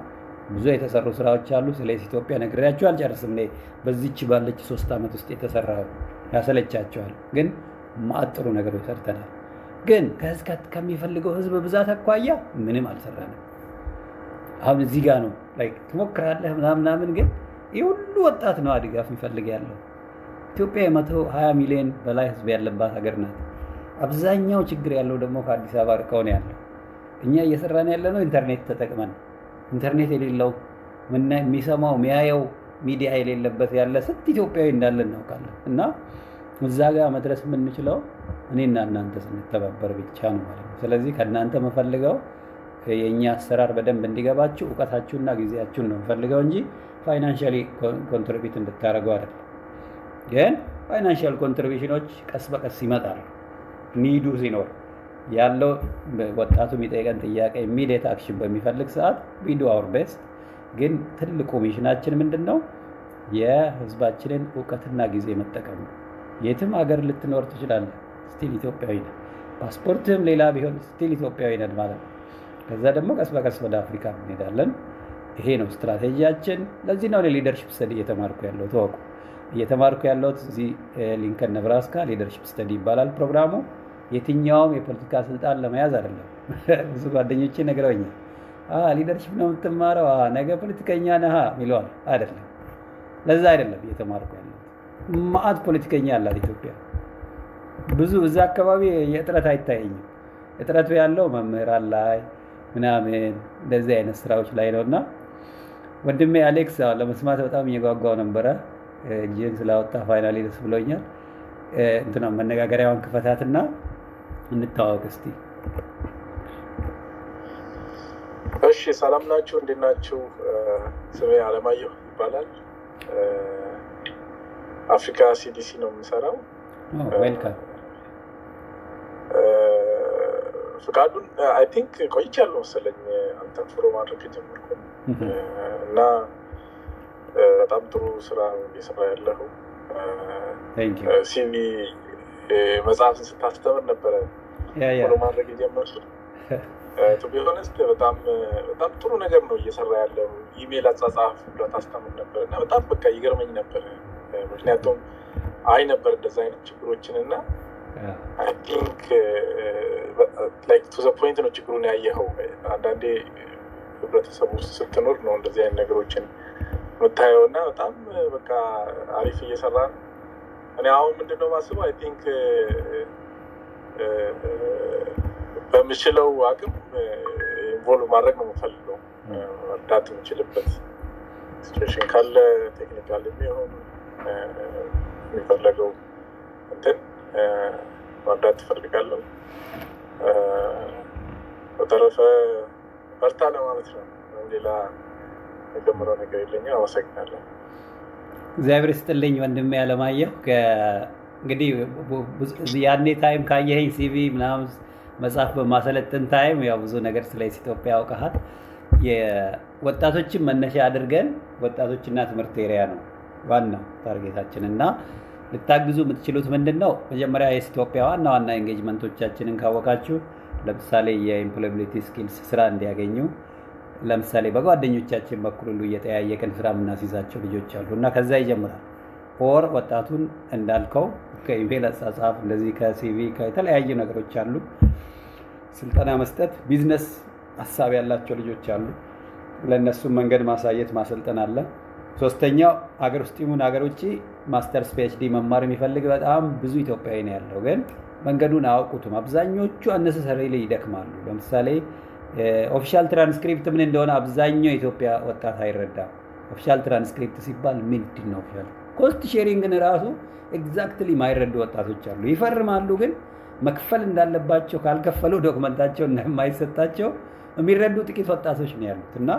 ብዙ የተሰሩ ስራዎች አሉ። ስለ ኢትዮጵያ ነግሬያቸው አልጨርስም። እኔ በዚች ባለች ሶስት ዓመት ውስጥ የተሰራ ያሰለቻቸዋል። ግን ማዕት ጥሩ ነገሮች ሰርተናል። ግን ከሚፈልገው ህዝብ ብዛት አኳያ ምንም አልሰራንም። አሁን እዚህ ጋር ነው ትሞክራለህ ምናምናምን፣ ግን ይህ ሁሉ ወጣት ነው ድጋፍ የሚፈልግ ያለው። ኢትዮጵያ የመቶ ሀያ ሚሊዮን በላይ ህዝብ ያለባት ሀገር ናት። አብዛኛው ችግር ያለው ደግሞ ከአዲስ አበባ ርቀው ነው ያለው። እኛ እየሰራን ያለ ነው ኢንተርኔት ተጠቅመን ኢንተርኔት የሌለው የሚሰማው የሚያየው ሚዲያ የሌለበት ያለ ስንት ኢትዮጵያዊ እንዳለ እናውቃለን። እና እዛ ጋር መድረስ የምንችለው እኔና እናንተ ስንተባበር ብቻ ነው ማለት ነው። ስለዚህ ከእናንተ የምፈልገው የእኛ አሰራር በደንብ እንዲገባችሁ እውቀታችሁና ጊዜያችሁን ነው የምፈልገው እንጂ ፋይናንሻሊ ኮንትሪቢዩት እንድታደርገው አይደለም። ግን ፋይናንሻል ኮንትሪቢሽኖች ቀስ በቀስ ይመጣሉ ኒዱ ሲኖር ያለው ወጣቱ የሚጠይቀን ጥያቄ ኢሚዲየት አክሽን በሚፈልግ ሰዓት ዊዱ አውር ቤስት። ግን ትልቁ ሚሽናችን ምንድን ነው? የህዝባችንን እውቀትና ጊዜ መጠቀም ነው። የትም ሀገር ልትኖር ትችላለህ፣ ስቲል ኢትዮጵያዊ ነህ። ፓስፖርትህም ሌላ ቢሆን ስቲል ኢትዮጵያዊ ነን ማለት ነው። ከዛ ደግሞ ቀስ በቀስ ወደ አፍሪካ እንሄዳለን። ይሄ ነው ስትራቴጂያችን። ለዚህ ነው ሊደርሽፕ ስተዲ እየተማርኩ ያለው ተወቁ። እየተማርኩ ያለሁት እዚህ ሊንከን ነብራስካ ሊደርሽፕ ስተዲ ይባላል ፕሮግራሙ። የትኛውም የፖለቲካ ስልጣን ለመያዝ አይደለም። ብዙ ጓደኞቼ ነግረውኛል። ሊደርሽፕ ነው የምትማረው፣ ነገ ፖለቲከኛ ነህ ይለዋል። አይደለም፣ ለዛ አይደለም እየተማርኩ ያለሁት። ማአት ፖለቲከኛ አላት ኢትዮጵያ። ብዙ እዛ አካባቢ የእጥረት አይታየኝም። እጥረቱ ያለው መምህራን ላይ ምናምን እንደዚህ አይነት ስራዎች ላይ ነው እና ወንድሜ አሌክስ ለመስማት በጣም እየጓጓው ነበረ። እጅን ስላወጣ ፋይናሊ ደስ ብሎኛል። እንትና መነጋገሪያውን ክፈታትና እንታወቅ እስቲ። እሺ፣ ሰላም ናችሁ? እንዴት ናችሁ? ስሜ አለማየሁ ይባላል። አፍሪካ ሲዲሲ ነው የምሰራው። ዌልካም። ፍቃዱን አይ ቲንክ ቆይቻለሁ መሰለኝ አንተን ፎሎ ማድረግ የጀመርኩ እና በጣም ጥሩ ስራ እየሰራ ያለሁ ሲቪ መጽሐፍን ስታስተምር ነበረ ፎሎ ማድረግ የጀመርኩት። ቱ ቢ ሆነስት በጣም በጣም ጥሩ ነገር ነው እየሰራ ያለው። ኢሜል አጻጻፍ ብሎ ታስተምር ነበር እና በጣም በቃ ይገርመኝ ነበር። ምክንያቱም አይ ነበር እንደዛ አይነት ችግሮችን እና አይ ቲንክ ላይክ ቱ ዘ ፖይንት ነው ችግሩን ያየኸው። አንዳንዴ ህብረተሰቡ ውስጥ ስትኖር ነው እንደዚህ አይነት ነገሮችን የምታየው እና በጣም በቃ አሪፍ እየሰራ ነው። እኔ አሁን ምንድነው ማስበው አይ ቲንክ በምችለው አቅም ኢንቮልቭ ማድረግ ነው የምፈልገው። መርዳት የምችልበት ሲቹዌሽን ካለ ቴክኒካል የሚሆን የሚፈለገው እንትን መርዳት ትፈልጋለሁ። በተረፈ በርታ ለማለት ነው። ሌላ የጀምረው ነገር የለኝም። አመሰግናለሁ። እግዚአብሔር ስጥልኝ ወንድሜ አለማየሁ። እንግዲህ ያኔ ታይም ካየኸኝ ሲቪ ምናምን መጽሐፍ በማሰለጥን ታይም ያው ብዙ ነገር ስለ ኢትዮጵያ አውቀሃል። የወጣቶችን መነሻ አድርገን ወጣቶችና ትምህርት ኤሪያ ነው ዋናው ታርጌታችን እና ልታግዙ የምትችሉት ምንድን ነው? መጀመሪያ የኢትዮጵያ ዋና ዋና ኤንጌጅመንቶቻችንን ካወቃችሁ፣ ለምሳሌ የኢምፕሎያቢሊቲ ስኪልስ ስራ እንዲያገኙ ለምሳሌ በጓደኞቻችን በኩል ሁሉ እየጠያየቅን ስራ የምናስይዛቸው ልጆች አሉ እና ከዛ ይጀምራል። ኦር ወጣቱን እንዳልከው ከኢሜል አጻጻፍ እንደዚህ ከሲቪ ከተለያዩ ነገሮች አሉ ስልጠና መስጠት። ቢዝነስ ሀሳብ ያላቸው ልጆች አሉ። ለእነሱም መንገድ ማሳየት ማሰልጠን አለ። ሶስተኛው ሀገር ውስጥ ይሁን ሀገር ውጭ ማስተርስ ፒኤችዲ መማር የሚፈልግ በጣም ብዙ ኢትዮጵያዊ ነው ያለው፣ ግን መንገዱን አያውቁትም። አብዛኞቹ አነሰሰሪ ላይ ይደክማሉ። ለምሳሌ ኦፊሻል ትራንስክሪፕት ምን እንደሆነ አብዛኛው የኢትዮጵያ ወጣት አይረዳም። ኦፊሻል ትራንስክሪፕት ሲባል ምንድን ነው? ኦፊሻል ኮስት ሼሪንግን ራሱ ኤግዛክትሊ ማይረዱ ወጣቶች አሉ። ይፈርማሉ፣ ግን መክፈል እንዳለባቸው ካልከፈሉ ዶክመንታቸው እንደማይሰጣቸው የሚረዱ ጥቂት ወጣቶች ነው ያሉት እና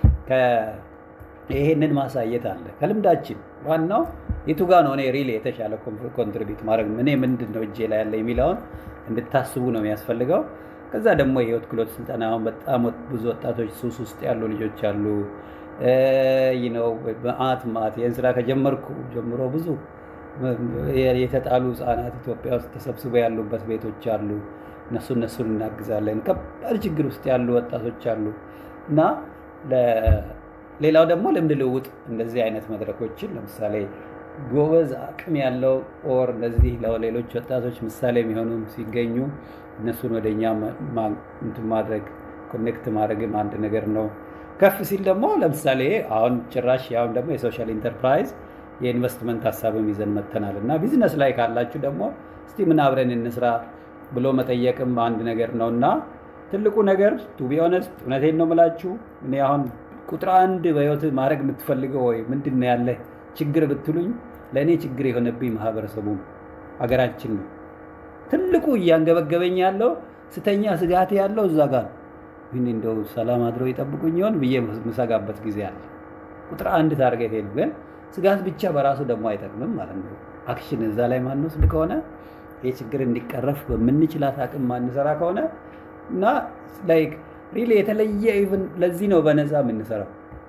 ይሄንን ማሳየት አለ ከልምዳችን። ዋናው የቱ ጋ ነው እኔ ሪል የተሻለ ኮንትሪቢዩት ማድረግ እኔ ምንድን ነው እጄ ላይ ያለ የሚለውን እንድታስቡ ነው የሚያስፈልገው። ከዛ ደግሞ የህይወት ክህሎት ስልጠና አሁን በጣም ብዙ ወጣቶች ሱስ ውስጥ ያሉ ልጆች አሉ። ነው መዓት መዓት ይህን ስራ ከጀመርኩ ጀምሮ ብዙ የተጣሉ ህጻናት ኢትዮጵያ ውስጥ ተሰብስበው ያሉበት ቤቶች አሉ። እነሱ እነሱን እናግዛለን። ከባድ ችግር ውስጥ ያሉ ወጣቶች አሉ እና ሌላው ደግሞ ልምድ ልውውጥ እንደዚህ አይነት መድረኮችን ለምሳሌ ጎበዝ አቅም ያለው ኦር እንደዚህ ለሌሎች ወጣቶች ምሳሌ የሚሆኑ ሲገኙ እነሱን ወደ እኛ እንትን ማድረግ ኮኔክት ማድረግም አንድ ነገር ነው። ከፍ ሲል ደግሞ ለምሳሌ አሁን ጭራሽ አሁን ደግሞ የሶሻል ኢንተርፕራይዝ የኢንቨስትመንት ሀሳብም ይዘን መጥተናል እና ቢዝነስ ላይ ካላችሁ ደግሞ እስቲ ምን አብረን እንስራ ብሎ መጠየቅም አንድ ነገር ነው እና ትልቁ ነገር ቱ ቢ ኦነስት እውነቴን ነው የምላችሁ እኔ አሁን ቁጥር አንድ በህይወት ማድረግ የምትፈልገው ወይ ምንድን ነው ያለ ችግር ብትሉኝ ለእኔ ችግር የሆነብኝ ማህበረሰቡ ሀገራችን ነው። ትልቁ እያንገበገበኝ ያለው ስተኛ ስጋቴ ያለው እዛ ጋር ነው። ግን እንደው ሰላም አድረው ይጠብቁኝ ይሆን ብዬ ምሰጋበት ጊዜ አለ። ቁጥር አንድ ታርጌት ሄዱ። ግን ስጋት ብቻ በራሱ ደግሞ አይጠቅምም ማለት ነው። አክሽን እዛ ላይ ማንወስድ ከሆነ ይህ ችግር እንዲቀረፍ በምንችላት አቅም ማንሰራ ከሆነ እና ላይክ ሪሊ የተለየ ኢቭን ለዚህ ነው በነፃ የምንሰራው።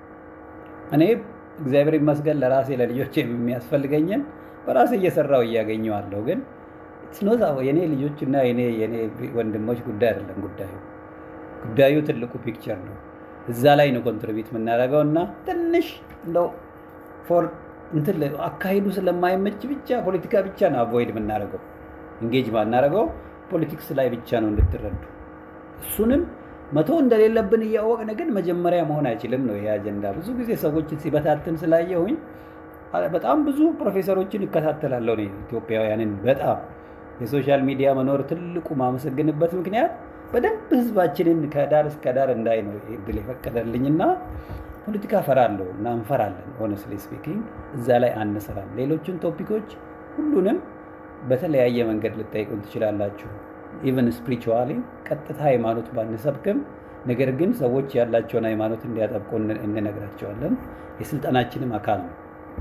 እኔ እግዚአብሔር ይመስገን ለራሴ ለልጆች የሚያስፈልገኝን በራሴ እየሰራው እያገኘዋለሁ። ግን ስኖዛ የኔ ልጆች እና የኔ ወንድሞች ጉዳይ አይደለም ጉዳዩ ጉዳዩ ትልቁ ፒክቸር ነው። እዛ ላይ ነው ኮንትሪቢዩት የምናደርገው እና ትንሽ እንደው ፎር እንትን አካሂዱ ስለማይመች ብቻ ፖለቲካ ብቻ ነው አቮይድ የምናደርገው እንጌጅ ማናደርገው ፖለቲክስ ላይ ብቻ ነው እንድትረዱ። እሱንም መቶ እንደሌለብን እያወቅን ግን መጀመሪያ መሆን አይችልም ነው ይሄ አጀንዳ። ብዙ ጊዜ ሰዎችን ሲበታትን ስላየሁኝ በጣም ብዙ ፕሮፌሰሮችን እከታተላለሁ ነው ኢትዮጵያውያንን። በጣም የሶሻል ሚዲያ መኖር ትልቁ ማመሰግንበት ምክንያት በደንብ ህዝባችንን ከዳር እስከ ዳር እንዳይ ነው እድል የፈቀደልኝና ፖለቲካ ፈራለሁ እና እንፈራለን። ሆነስሊ ስፒኪንግ እዛ ላይ አንሰራም። ሌሎችን ቶፒኮች ሁሉንም በተለያየ መንገድ ልጠይቁን ትችላላችሁ። ኢቨን ስፒሪቹዋሊ ቀጥታ ሃይማኖት ባንሰብክም፣ ነገር ግን ሰዎች ያላቸውን ሃይማኖት እንዲያጠብቁ እንነግራቸዋለን። የስልጠናችንም አካል ነው።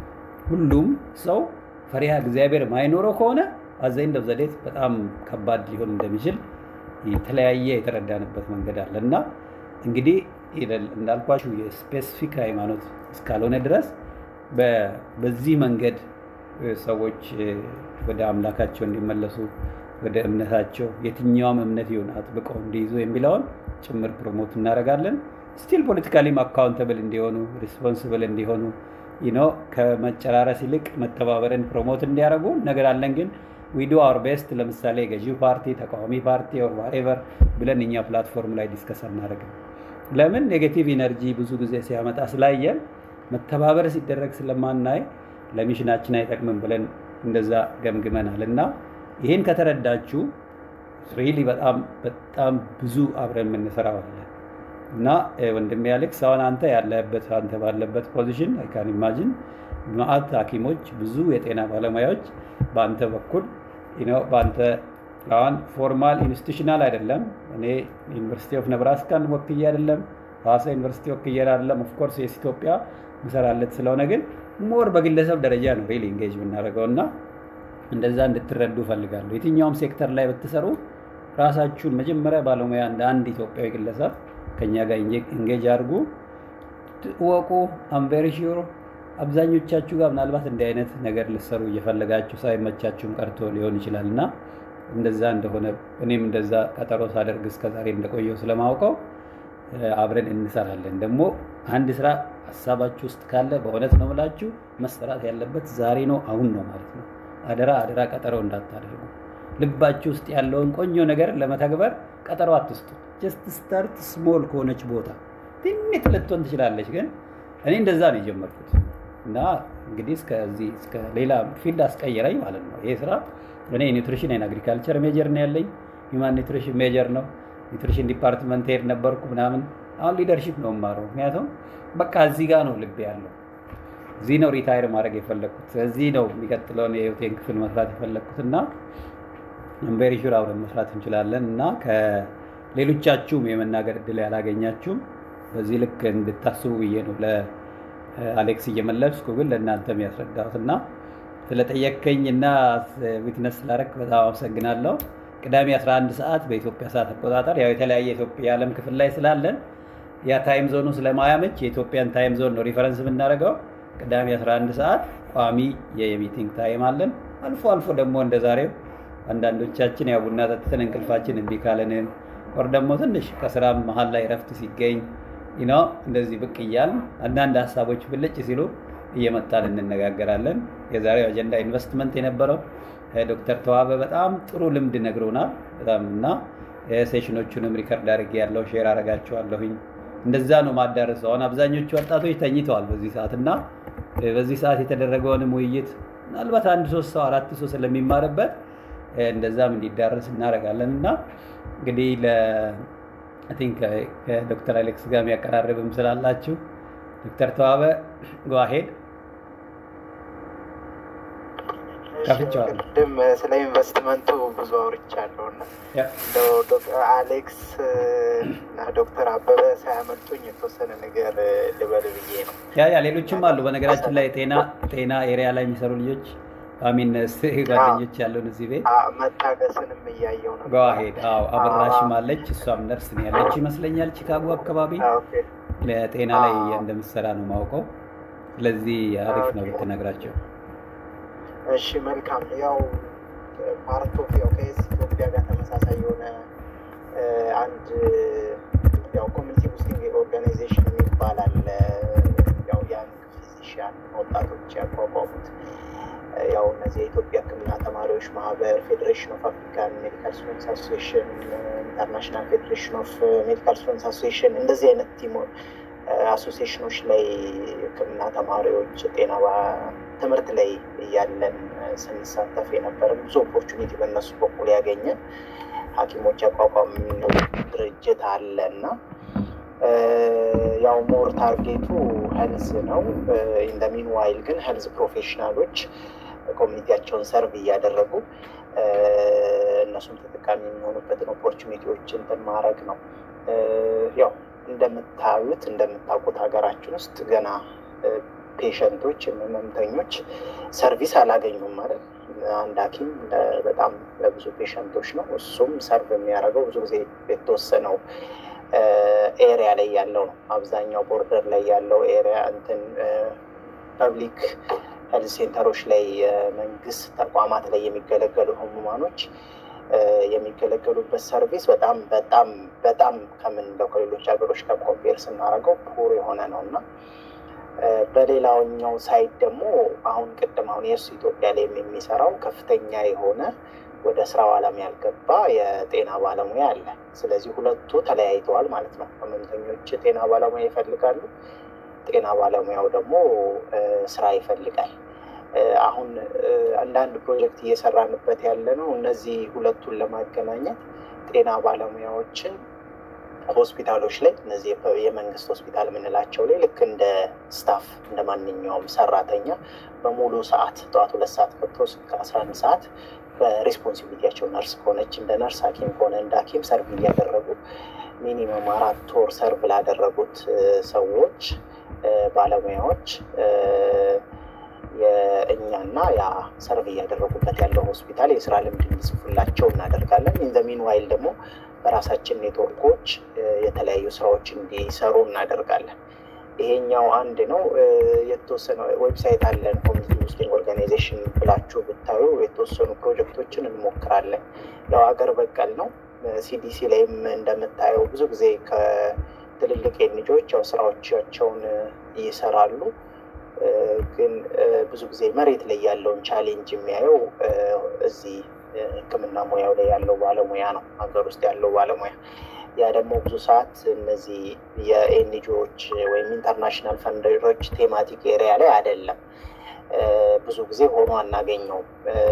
ሁሉም ሰው ፈሪሃ እግዚአብሔር ማይኖረው ከሆነ አዘይንድ ኦፍ ዘዴት በጣም ከባድ ሊሆን እንደሚችል የተለያየ የተረዳንበት መንገድ አለ እና እንግዲህ እንዳልኳችሁ የስፔሲፊክ ሃይማኖት እስካልሆነ ድረስ በዚህ መንገድ ሰዎች ወደ አምላካቸው እንዲመለሱ ወደ እምነታቸው የትኛውም እምነት ይሁን አጥብቀው እንዲይዙ የሚለውን ጭምር ፕሮሞት እናደርጋለን። ስቲል ፖለቲካሊም አካውንተብል እንዲሆኑ ሪስፖንስብል እንዲሆኑ ኖ ከመጨራረስ ይልቅ መተባበርን ፕሮሞት እንዲያደርጉ ነገር አለን። ግን ዊዶ አወር ቤስት ለምሳሌ ገዢው ፓርቲ፣ ተቃዋሚ ፓርቲ ኦር ዋሬቨር ብለን እኛ ፕላትፎርም ላይ ዲስከስ አናደርግም። ለምን ኔጌቲቭ ኢነርጂ ብዙ ጊዜ ሲያመጣ ስላየን መተባበር ሲደረግ ስለማናይ ለሚሽናችን አይጠቅምም ብለን እንደዛ ገምግመናል እና ይህን ከተረዳችሁ ሪሊ በጣም በጣም ብዙ አብረን የምንሰራው አለ እና ወንድሜ አሌክስ አሁን አንተ ያለበት አንተ ባለበት ፖዚሽን አይካን ኢማጂን መዓት ሐኪሞች ብዙ የጤና ባለሙያዎች በአንተ በኩል በአንተ አሁን ፎርማል ኢንስቲቱሽናል አይደለም። እኔ ዩኒቨርሲቲ ኦፍ ነብራስካን ወክዬ አይደለም፣ ሐዋሳ ዩኒቨርሲቲ ወክዬ አይደለም። ኦፍኮርስ የስ ኢትዮጵያ ምሰራለት ስለሆነ ግን ሞር በግለሰብ ደረጃ ነው ሪሊ ኢንጌጅ የምናደርገው እና እንደዛ እንድትረዱ እፈልጋለሁ። የትኛውም ሴክተር ላይ ብትሰሩ ራሳችሁን መጀመሪያ ባለሙያ እንደ አንድ ኢትዮጵያዊ ግለሰብ ከኛ ጋር ኢንጌጅ አድርጉ፣ እወቁ። አም ቬሪ ሹር አብዛኞቻችሁ ጋር ምናልባት እንዲህ አይነት ነገር ልሰሩ እየፈለጋችሁ ሳይመቻችሁም ቀርቶ ሊሆን ይችላል እና እንደዛ እንደሆነ እኔም እንደዛ ቀጠሮ ሳደርግ እስከዛሬ እንደቆየው ስለማውቀው አብረን እንሰራለን። ደግሞ አንድ ስራ ሀሳባችሁ ውስጥ ካለ በእውነት ነው የምላችሁ መሰራት ያለበት ዛሬ ነው፣ አሁን ነው ማለት ነው። አደራ አደራ ቀጠሮ እንዳታደርጉ። ልባችሁ ውስጥ ያለውን ቆንጆ ነገር ለመተግበር ቀጠሮ አትስጡ። ጀስት ስታርት ስሞል ከሆነች ቦታ ትንሽ ልትሆን ትችላለች፣ ግን እኔ እንደዛ ነው የጀመርኩት እና እንግዲህ እስከዚህ እስከ ሌላ ፊልድ አስቀየረኝ ማለት ነው ይሄ ስራ። እኔ ኒውትሪሽን ኤንድ አግሪካልቸር ሜጀር ነው ያለኝ፣ ሂውማን ኒውትሪሽን ሜጀር ነው። ኒውትሪሽን ዲፓርትመንት ሄድ ነበርኩ ምናምን። አሁን ሊደርሺፕ ነው የማረው፣ ምክንያቱም በቃ እዚህ ጋር ነው ልቤ ያለው። እዚህ ነው ሪታይር ማድረግ የፈለግኩት። እዚህ ነው የሚቀጥለውን የህይወቴን ክፍል መስራት የፈለግኩት እና ቬሪ ሹር አብረን መስራት እንችላለን እና ከሌሎቻችሁም የመናገር እድል ያላገኛችሁም በዚህ ልክ እንድታስቡ ብዬ ነው ለአሌክስ እየመለስኩ ግን ለእናንተም ያስረዳሁት እና ስለጠየከኝ እና ዊትነስ ስላደረግ በጣም አመሰግናለሁ። ቅዳሜ 11 ሰዓት በኢትዮጵያ ሰዓት አቆጣጠር ያው የተለያየ የኢትዮጵያ የዓለም ክፍል ላይ ስላለን ያ ታይም ዞኑ ስለማያመች የኢትዮጵያን ታይም ዞን ነው ሪፈረንስ የምናደርገው። ቅዳሜ 11 ሰዓት ቋሚ የሚቲንግ ታይም አለን። አልፎ አልፎ ደግሞ እንደ ዛሬው አንዳንዶቻችን ያው ቡና ጠጥተን እንቅልፋችን እምቢ ካለንን ወር ደግሞ ትንሽ ከስራ መሀል ላይ ረፍት ሲገኝ ነው እንደዚህ ብቅ እያልን አንዳንድ ሀሳቦች ብልጭ ሲሉ እየመጣን እንነጋገራለን። የዛሬው አጀንዳ ኢንቨስትመንት የነበረው ዶክተር ተዋበ በጣም ጥሩ ልምድ ነግሮናል። በጣም እና ሴሽኖቹንም ሪከርድ አድርጌ ያለው ሼር አረጋቸዋለሁኝ። እንደዛ ነው ማዳረሰው። አሁን አብዛኞቹ ወጣቶች ተኝተዋል በዚህ ሰዓት እና በዚህ ሰዓት የተደረገውንም ውይይት ምናልባት አንድ ሶስት ሰው አራት ሰው ስለሚማርበት እንደዛም እንዲዳረስ እናደርጋለን እና እንግዲህ ቲንክ ከዶክተር አሌክስ ጋር የሚያቀራርብም ስላላችሁ ዶክተር ተዋበ ጓሄድ ከፍቼዋለሁ። ቅድም ስለ ኢንቨስትመንቱ ብዙ አውርቻለሁ እና ዶክተር አሌክስ እና ዶክተር አበበ ሳያመልጡኝ የተወሰነ ነገር ልበል ብዬ ነው። ያ ያ ሌሎችም አሉ። በነገራችን ላይ ጤና ጤና ኤሪያ ላይ የሚሰሩ ልጆች አሚን ጓደኞች ያለውን እዚህ ቤት መታገስንም እያየው ነው። ጓሄድ አዎ፣ አበራሽም አለች። እሷም ነርስ ነው ያለች ይመስለኛል ቺካጎ አካባቢ ለጤና ላይ እንደምትሰራ ነው ማውቀው። ስለዚህ አሪፍ ነው ብትነግራቸው። እሺ መልካም። ያው ፓርት ኦፍ ያው ከየስ ኢትዮጵያ ጋር ተመሳሳይ የሆነ አንድ ያው ኮሚኒቲ ቡስቲንግ ኦርጋናይዜሽን የሚባል አለ። ያው ያንግ ፊዚሽያን ወጣቶች ያቋቋሙት ያው እነዚህ የኢትዮጵያ ሕክምና ተማሪዎች ማህበር፣ ፌዴሬሽን ኦፍ አፍሪካን ሜዲካል ስቱደንትስ አሶሲሽን፣ ኢንተርናሽናል ፌዴሬሽን ኦፍ ሜዲካል ስቱደንትስ አሶሲሽን እንደዚህ አይነት ቲሞ አሶሲሽኖች ላይ ሕክምና ተማሪዎች ጤና ትምህርት ላይ እያለን ስንሳተፍ የነበረ ብዙ ኦፖርቹኒቲ በእነሱ በኩል ያገኘን ሐኪሞች ያቋቋም ድርጅት አለ እና ያው ሞር ታርጌቱ ሄልዝ ነው። ኢን ደ ሚን ዋይል ግን ሄልዝ ፕሮፌሽናሎች ኮሚኒቲያቸውን ሰርቭ እያደረጉ እነሱም ተጠቃሚ የሚሆኑበትን ኦፖርቹኒቲዎች እንትን ማድረግ ነው። ያው እንደምታዩት እንደምታውቁት ሀገራችን ውስጥ ገና ፔሸንቶች ህመምተኞች ሰርቪስ አላገኙም ማለት አንድ ሐኪም በጣም ለብዙ ፔሸንቶች ነው። እሱም ሰርቭ የሚያደርገው ብዙ ጊዜ የተወሰነው ኤሪያ ላይ ያለው ነው። አብዛኛው ቦርደር ላይ ያለው ኤሪያ እንትን ፐብሊክ ሄልዝ ሴንተሮች ላይ የመንግስት ተቋማት ላይ የሚገለገሉ ህሙማኖች የሚገለገሉበት ሰርቪስ በጣም በጣም በጣም ከምንለው ከሌሎች ሀገሮች ጋር ኮምፔር ስናደርገው ፑር የሆነ ነው እና በሌላኛው ሳይድ ደግሞ አሁን ቅድም አሁን የእሱ ኢትዮጵያ ላይ የሚሰራው ከፍተኛ የሆነ ወደ ስራው ዓለም ያልገባ የጤና ባለሙያ አለ። ስለዚህ ሁለቱ ተለያይተዋል ማለት ነው። ህመምተኞች ጤና ባለሙያ ይፈልጋሉ፣ ጤና ባለሙያው ደግሞ ስራ ይፈልጋል። አሁን አንዳንድ ፕሮጀክት እየሰራንበት ያለ ነው። እነዚህ ሁለቱን ለማገናኘት ጤና ባለሙያዎችን ሆስፒታሎች ላይ እነዚህ የመንግስት ሆስፒታል የምንላቸው ላይ ልክ እንደ ስታፍ እንደ ማንኛውም ሰራተኛ በሙሉ ሰዓት ጠዋት ሁለት ሰዓት ገብቶ እስከ አስራ አንድ ሰዓት በሬስፖንሲቢሊቲያቸው ነርስ ከሆነች እንደ ነርስ፣ ሐኪም ከሆነ እንደ ሐኪም ሰርቭ እያደረጉ ሚኒመም አራት ወር ሰርቭ ላደረጉት ሰዎች ባለሙያዎች የእኛና ያ ሰርቭ እያደረጉበት ያለው ሆስፒታል የስራ ልምድ እንዲጽፉላቸው እናደርጋለን። ኢን ዘ ሚንዋይል ደግሞ በራሳችን ኔትወርኮች የተለያዩ ስራዎች እንዲሰሩ እናደርጋለን። ይሄኛው አንድ ነው። የተወሰነ ዌብሳይት አለን ኮሚኒቲ ቡስቲንግ ኦርጋናይዜሽን ብላችሁ ብታዩ የተወሰኑ ፕሮጀክቶችን እንሞክራለን። ያው ሀገር በቀል ነው። ሲዲሲ ላይም እንደምታየው ብዙ ጊዜ ከትልልቅ ኤንጂኦዎች ያው ስራዎቻቸውን ይሰራሉ። ግን ብዙ ጊዜ መሬት ላይ ያለውን ቻሌንጅ የሚያየው እዚህ ሕክምና ሙያው ላይ ያለው ባለሙያ ነው፣ ሀገር ውስጥ ያለው ባለሙያ። ያ ደግሞ ብዙ ሰዓት እነዚህ የኤንጂኦዎች ወይም ኢንተርናሽናል ፈንደሮች ቴማቲክ ኤሪያ ላይ አይደለም፣ ብዙ ጊዜ ሆኖ አናገኘውም።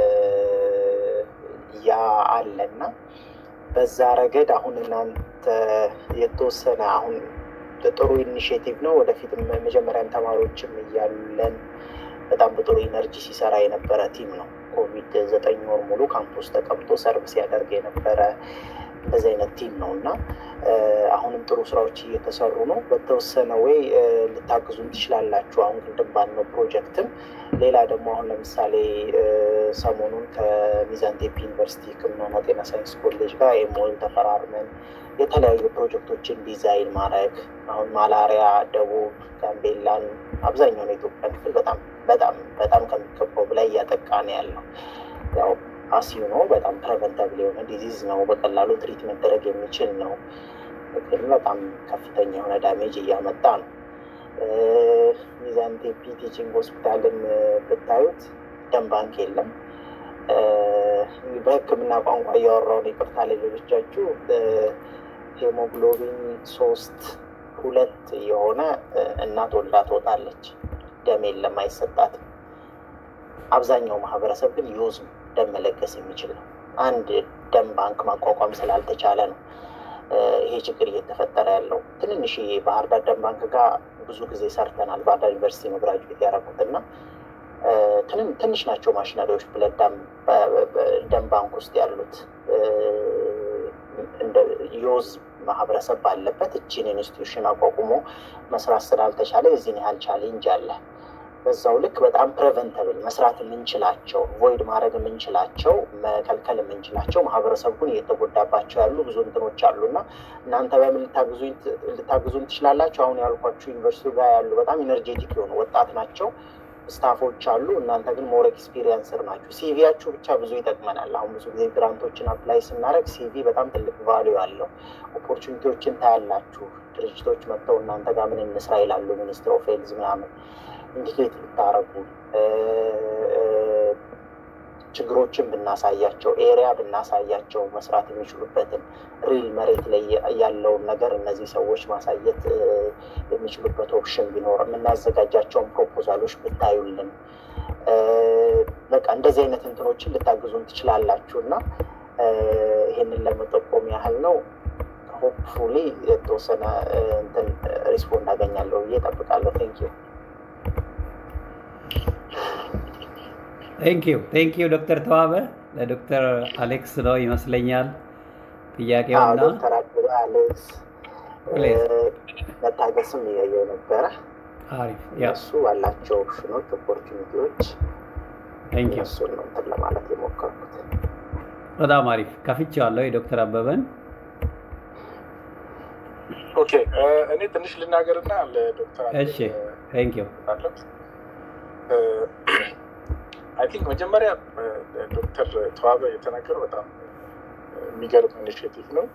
ያ አለና በዛ ረገድ አሁን እናንተ የተወሰነ አሁን ጥሩ ኢኒሽቲቭ ነው። ወደፊትም መጀመሪያም ተማሪዎችም እያለን በጣም በጥሩ ኢነርጂ ሲሰራ የነበረ ቲም ነው። ኮቪድ ዘጠኝ ወር ሙሉ ካምፖስ ተቀምጦ ሰርቭ ሲያደርግ የነበረ እንደዚህ አይነት ቲም ነው እና አሁንም ጥሩ ስራዎች እየተሰሩ ነው። በተወሰነ ወይ ልታግዙን ትችላላችሁ። አሁን ቅድም ባልነው ፕሮጀክትም ሌላ ደግሞ አሁን ለምሳሌ ሰሞኑን ከሚዛን ቴፒ ዩኒቨርሲቲ ሕክምናና ጤና ሳይንስ ኮሌጅ ጋር ኤሞል ተፈራርመን የተለያዩ ፕሮጀክቶችን ዲዛይን ማድረግ አሁን ማላሪያ ደቡብ ጋምቤላን አብዛኛውን የኢትዮጵያ ክፍል በጣም በጣም በጣም ከሚገባው በላይ እያጠቃ ነው ያለው። ያው አሲዩ ነው በጣም ፕሬቨንተብል የሆነ ዲዚዝ ነው። በቀላሉ ትሪት መደረግ የሚችል ነው። ግን በጣም ከፍተኛ የሆነ ዳሜጅ እያመጣ ነው። ሚዛን ቴፒ ቲችንግ ሆስፒታልን ብታዩት ደም ባንክ የለም። በሕክምና ቋንቋ እያወራውን ይቅርታ ለሌሎቻችሁ ሄሞግሎቢን ሶስት ሁለት የሆነ እናት ወልዳ ትወጣለች። ደም የለም፣ አይሰጣትም። አብዛኛው ማህበረሰብ ግን ዩዝ ደም መለገስ የሚችል ነው። አንድ ደም ባንክ ማቋቋም ስላልተቻለ ነው ይሄ ችግር እየተፈጠረ ያለው። ትንንሽ ባህር ዳር ደም ባንክ ጋር ብዙ ጊዜ ሰርተናል። ባህር ዳር ዩኒቨርሲቲ ነው ግራጁዌት ያደረኩት እና ትንሽ ናቸው ማሽነሪዎች ብለድ ደም ባንክ ውስጥ ያሉት ዮዝ ማህበረሰብ ባለበት እችን ኢንስቲትዩሽን አቋቁሞ መስራት ስላልተቻለ የዚህን ያህል ቻሌንጅ አለ። በዛው ልክ በጣም ፕሬቨንተብል መስራት የምንችላቸው ቮይድ ማድረግ የምንችላቸው መከልከል የምንችላቸው ማህበረሰቡ ግን እየተጎዳባቸው ያሉ ብዙ እንትኖች አሉ እና እናንተ በምን ልታግዙን ትችላላችሁ? አሁን ያልኳችሁ ዩኒቨርሲቲ ጋር ያሉ በጣም ኢነርጄቲክ የሆኑ ወጣት ናቸው ስታፎች አሉ። እናንተ ግን ሞር ኤክስፒሪየንስር ናችሁ። ሲቪያችሁ ብቻ ብዙ ይጠቅመናል። አሁን ብዙ ጊዜ ግራንቶችን አፕላይ ስናደርግ ሲቪ በጣም ትልቅ ቫሊዩ አለው። ኦፖርቹኒቲዎችን ታያላችሁ። ድርጅቶች መጥተው እናንተ ጋር ምን እንስራ ይላሉ። ሚኒስትር ኦፍ ሄልዝ ምናምን ኢንዲኬት ብታረጉ ችግሮችን ብናሳያቸው ኤሪያ ብናሳያቸው መስራት የሚችሉበትን ሪል መሬት ላይ ያለውን ነገር እነዚህ ሰዎች ማሳየት የሚችሉበት ኦፕሽን ቢኖር የምናዘጋጃቸውን ፕሮፖዛሎች ብታዩልን በቃ እንደዚህ አይነት እንትኖችን ልታግዙን ትችላላችሁ እና ይህንን ለመጠቆም ያህል ነው። ሆፕፉሊ የተወሰነ እንትን ሪስፖንድ አገኛለሁ ብዬ እጠብቃለሁ። ቴንክ ዩ ቴንክ ዩ ቴንክ ዩ ዶክተር ተዋበ ለዶክተር አሌክስ ነው ይመስለኛል ጥያቄውና ዶክተር አበበ አሌክስ መታገስም እያየው ነበረ። አሪፍ እሱ ባላቸው ኦፕሽኖች ኦፖርቹኒቲዎች እሱን ነው እንትን ለማለት የሞከርኩት። በጣም አሪፍ ከፍቼዋለሁ የዶክተር አበበን ኦኬ እኔ ትንሽ ልናገርና ለዶክተር እሺ ቴንክ ዩ አይ ቲንክ መጀመሪያ ዶክተር ተዋበ የተናገረው በጣም የሚገርም ኢኒሽቲቭ ነው።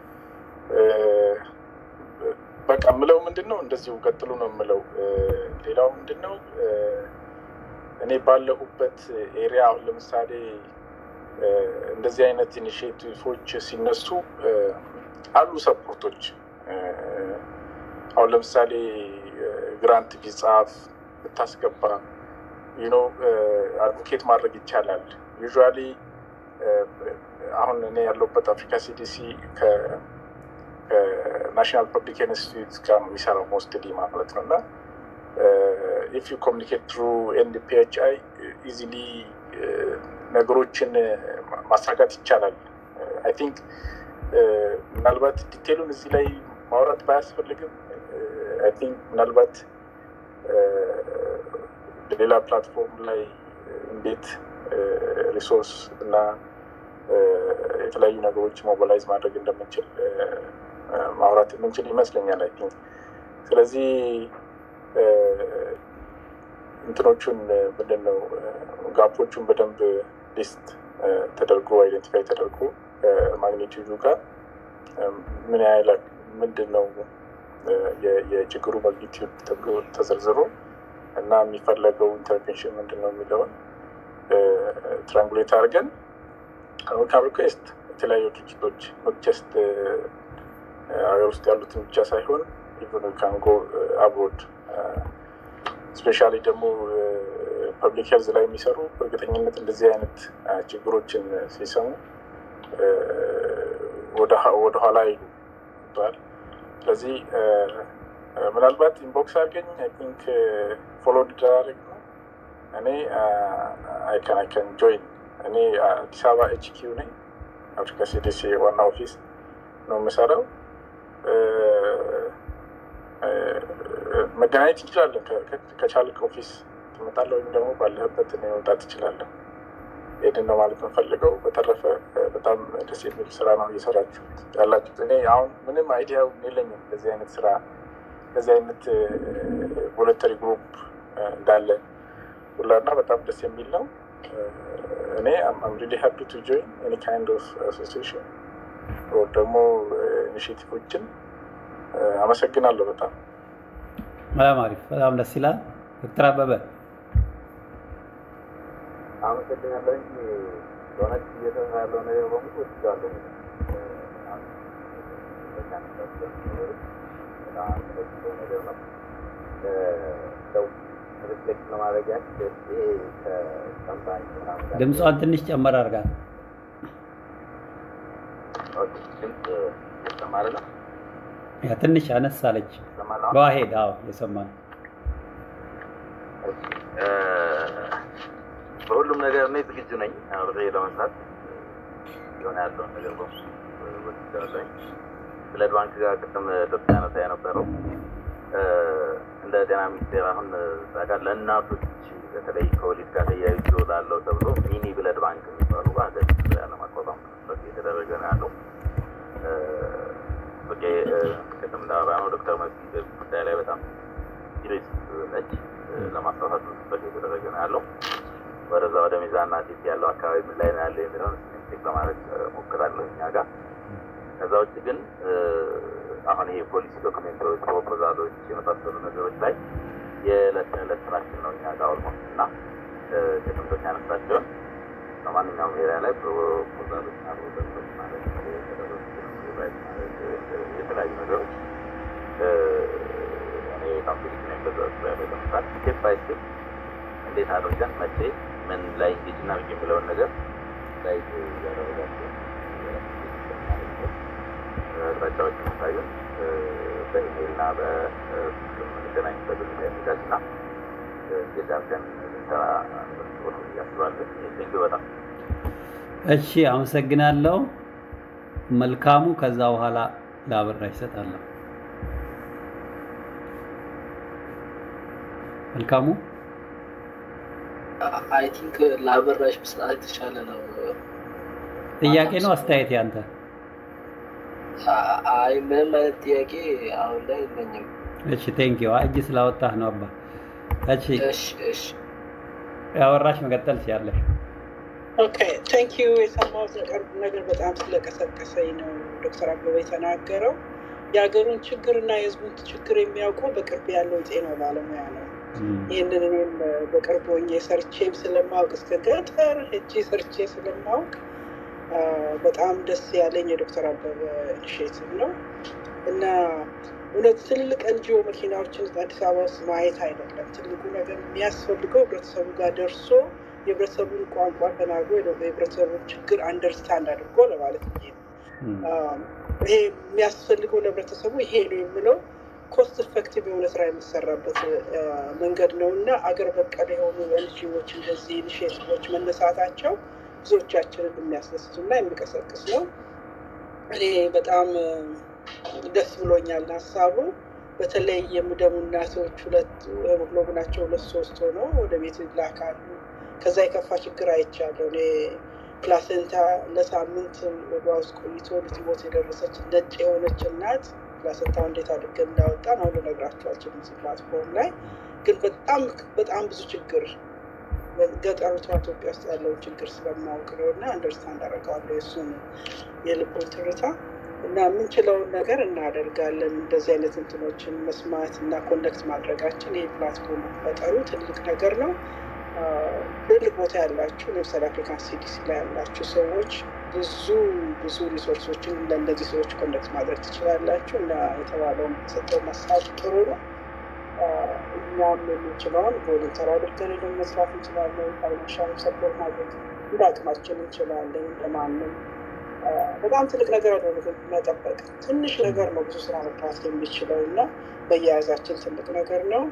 በቃ ምለው ምንድን ነው እንደዚሁ ቀጥሉ ነው የምለው። ሌላው ምንድን ነው እኔ ባለሁበት ኤሪያ አሁን ለምሳሌ እንደዚህ አይነት ኢኒሽቲቮች ሲነሱ አሉ ሰፖርቶች። አሁን ለምሳሌ ግራንት ቢጻፍ ብታስገባ ዩኖ አድቮኬት ማድረግ ይቻላል። ዩዥዋሊ አሁን እኔ ያለሁበት አፍሪካ ሲዲሲ ከናሽናል ፐብሊክ ኢንስቲትዩት ጋር ነው የሚሰራው ሞስትሊ ማለት ነው እና ኢፍ ዩ ኮሚኒኬት ትሩ ኤንፒኤችአይ ኢዚሊ ነገሮችን ማሳካት ይቻላል። አይ ቲንክ ምናልባት ዲቴሉን እዚህ ላይ ማውራት ባያስፈልግም አይ ቲንክ ምናልባት ሌላ ፕላትፎርም ላይ እንዴት ሪሶርስ እና የተለያዩ ነገሮች ሞቢላይዝ ማድረግ እንደምንችል ማውራት የምንችል ይመስለኛል። አይ ቲንክ ስለዚህ እንትኖቹን ምንድን ነው ጋፖቹን በደንብ ሊስት ተደርጎ አይደንቲፋይ ተደርጎ ማግኒቲዩዱ ጋር ምን ያህል ምንድን ነው የችግሩ ማግኒቲዩድ ተብሎ ተዘርዝሮ እና የሚፈለገው ኢንተርቬንሽን ምንድን ነው የሚለውን ትራንጉሌት አድርገን ከአሜሪካን ሪኩዌስት የተለያዩ ድርጅቶች ጀስት ሀገር ውስጥ ያሉትን ብቻ ሳይሆን ኢቨን ካንጎ አብሮድ ስፔሻሊ ደግሞ ፐብሊክ ሄልዝ ላይ የሚሰሩ በእርግጠኝነት እንደዚህ አይነት ችግሮችን ሲሰሙ ወደኋላ ይሉ ይባል። ስለዚህ ምናልባት ኢንቦክስ አድርገኝ አይ ቲንክ ፎሎ እንድደራረግ ነው። እኔ አይከን አይከን ጆይን እኔ አዲስ አበባ ኤች ኪው ነኝ። አፍሪካ ሲዲሲ ዋና ኦፊስ ነው የምሰራው። መገናኘት እንችላለን። ከቻልክ ኦፊስ ትመጣለህ ወይም ደግሞ ባለህበት እኔ መምጣት ትችላለን። ይህንን ነው ማለት የምፈልገው። በተረፈ በጣም ደስ የሚል ስራ ነው እየሰራችሁ ያላችሁት። እኔ አሁን ምንም አይዲያው የለኝም እንደዚህ አይነት ስራ እንደዚህ አይነት ቮለንተሪ ግሩፕ እንዳለ ሁላና በጣም ደስ የሚል ነው። እኔ አም ሪሊ ሃፒ ቱ ጆይን ኤኒ ካይንድ ኦፍ አሶሲዬሽን ደግሞ ኢኒሽቲቮችን አመሰግናለሁ በጣም በጣም አሪፍ፣ በጣም ደስ ይላል። ዶክተር አበበ አመሰግናለሁ። በእውነት እየሰራ ያለው ነገር በሙሉ ወስዳለሁ። በጣም ተደስቶ ነገር ነው። ሰው ሪፍሌክት ለማድረግ ያህል ከካምፓኒ ምናምን ጋር ድምጿን ትንሽ ጨመር አድርጋት። ኦኬ፣ ድምፅ እየሰማህ ነው? ያ ትንሽ አነስ አለች። ይሰማል አሁን? በዋሄድ አዎ፣ የሰማ ነው። እ፣ በሁሉም ነገር እኔ ዝግጁ ነኝ አብሬ ለመስራት የሆነ ያለውን ነገር በሙሉ ወስጃለሁኝ። ብለድ ባንክ ጋር ቅድም ዶክተር ያነሳ የነበረው እ፣ እንደ ጤና ሚኒስቴር አሁን እዛ ጋር ለእናቶች በተለይ ከወሊድ ጋር ተያይዞ ላለው ተብሎ ሚኒ ብለድ ባንክ የሚባሉ በሀገር ውስጥ ለማቋቋም ጥረት እየተደረገ ነው ያለው። እ፣ ኦኬ፣ እ፣ ቅድም እንዳወራ ነው ዶክተር መሲ በዚህ ጉዳይ ላይ በጣም ሲሪየስ ነች። እ፣ ለማስፋፋት ብዙ ጥረት እየተደረገ ነው ያለው። ወደዛ ወደ ሚዛንና ቴፒ ያለው አካባቢ ምን ላይ ነው ያለ የሚለውን ቼክ ለማድረግ እ፣ ሞክራለሁ እኛ ጋር። ከዛ ውጭ ግን እ፣ አሁን ይሄ ፖሊሲ ዶክሜንቶች፣ ፕሮፖዛሎች የመሳሰሉ ነገሮች ላይ የዕለት ተዕለት ስራችን ነው እኛ ጋር ኦልሞስት እና እ፣ ቅድም ዶክተር ያነሳቸውን በማንኛውም ኤሪያ ላይ ፕሮፖዛሎች እና ፕሮጀክቶች ማለት ነው የተደረጉ ራይት ማለት እ፣ የተለያዩ ነገሮች እ፣ እኔ በጣም ዝግጁ ነኝ በዛ ዙሪያ ላይ ለመስራት ስቴፕ ባይ ስቴፕ እንዴት አድርገን መቼ ምን ላይ እንጌጅ እናድርግ የሚለውን ነገር ላይ እያደረጋቸው አቅጣጫዎች የሚታዩን በኢሜይል እና በስልክ የምንገናኝበት ሁኔታ የሚጋጭ እና እንዴት አድርገን ልንሰራ ጥሩ እያስባለን። ቴንኪው በጣም እሺ፣ አመሰግናለሁ። መልካሙ ከዛ በኋላ ለአበራ ይሰጣለሁ። መልካሙ አይ ቲንክ ለአበራሽ መስራት የተሻለ ነው። ጥያቄ ነው አስተያየት ያንተ? አ- አይ ምንም አይነት ጥያቄ አሁን ላይ የለኝም። እሺ ቴንኪው። እጅ ስላወጣህ ነው አባ። እሺ እሺ እሺ ያወራሽ መቀጠል ሲያለሽ ኦኬ ቴንክ ዩ። የሰማሁት ነገር ነገር በጣም ስለቀሰቀሰኝ ነው ዶክተር አበበ የተናገረው። የሀገሩን ችግርና የህዝቡን ችግር የሚያውቀው በቅርብ ያለው የጤና ባለሙያ ነው። ይህንን እኔም በቅርብ ሆኜ ሰርቼም ስለማውቅ እስከ ገጠር ሄጄ ሰርቼ ስለማውቅ አ፣ በጣም ደስ ያለኝ የዶክተር አበበ ኢኒሽቲቭ ነው እና እውነት ትልልቅ ኤንጂኦ መኪናዎችን አዲስ አበባ ውስጥ ማየት አይደለም። ትልቁ ነገር የሚያስፈልገው ህብረተሰቡ ጋር ደርሶ የህብረተሰቡን ቋንቋ ተናግሮ የህብረተሰቡን ችግር አንደርስታንድ አድርጎ ለማለት ብዬ ነው። አም፣ ይሄ የሚያስፈልገው ለህብረተሰቡ ይሄ ነው የምለው ኮስት ኢፌክቲቭ የሆነ ስራ የሚሰራበት አ፣ መንገድ ነው እና አገር በቀል የሆኑ ኤንጂኦዎች እንደዚህ ኢኒሽቲቮች መነሳታቸው ብዙዎቻችንን የሚያስደስቱ እና የሚቀሰቅስ ነው። እኔ በጣም አ፣ ደስ ብሎኛል ሀሳቡ። በተለይ የሚደሙ እናቶች ሁለት ሄሞግሎቢናቸው ሁለት ሶስት ሆኖ ወደ ቤት ይላካሉ። ከዛ የከፋ ችግር አይቻለሁ። እኔ ፕላሴንታ ለሳምንት ወዷ ውስጥ ቆይቶ ልትሞት የደረሰች ነጭ የሆነች እናት ፕላሴንታው እንዴት አድርገን እንዳወጣን አሁን ልነግራቸው አልችልም እዚህ ፕላትፎርም ላይ ግን በጣም በጣም ብዙ ችግር ገጠሪቷ ኢትዮጵያ ውስጥ ያለውን ችግር ስለማወቅ ነው እና አንደርስታንድ አደርገዋለሁ የእሱን የልቡን ትርታ እና የምንችለውን ነገር እናደርጋለን። እንደዚህ አይነት እንትኖችን መስማት እና ኮኔክት ማድረጋችን ይህ ፕላትፎርም መፈጠሩ ትልቅ ነገር ነው። አ፣ ትልቅ ቦታ ያላችሁ ለምሳሌ አፍሪካን ሲዲሲ ላይ ያላችሁ ሰዎች ብዙ ብዙ ሪሶርሶችን ለእነዚህ ሰዎች ኮኔክት ማድረግ ትችላላችሁ እና የተባለውን የሰጠው ሀሳብ ጥሩ ነው። አ፣ እኛም የምንችለውን ቮለንተር አድርገን ሄደን መስራት እንችላለን። ፋይናንሻል ሰፖርት ማድረግ እንደ አቅማችን እንችላለን። እንደማንም አ፣ በጣም ትልቅ ነገር አይደለም መጠበቅ። ትንሽ ነገር ነው ብዙ ስራ መስራት የሚችለው እና በየያዛችን ትልቅ ነገር ነው።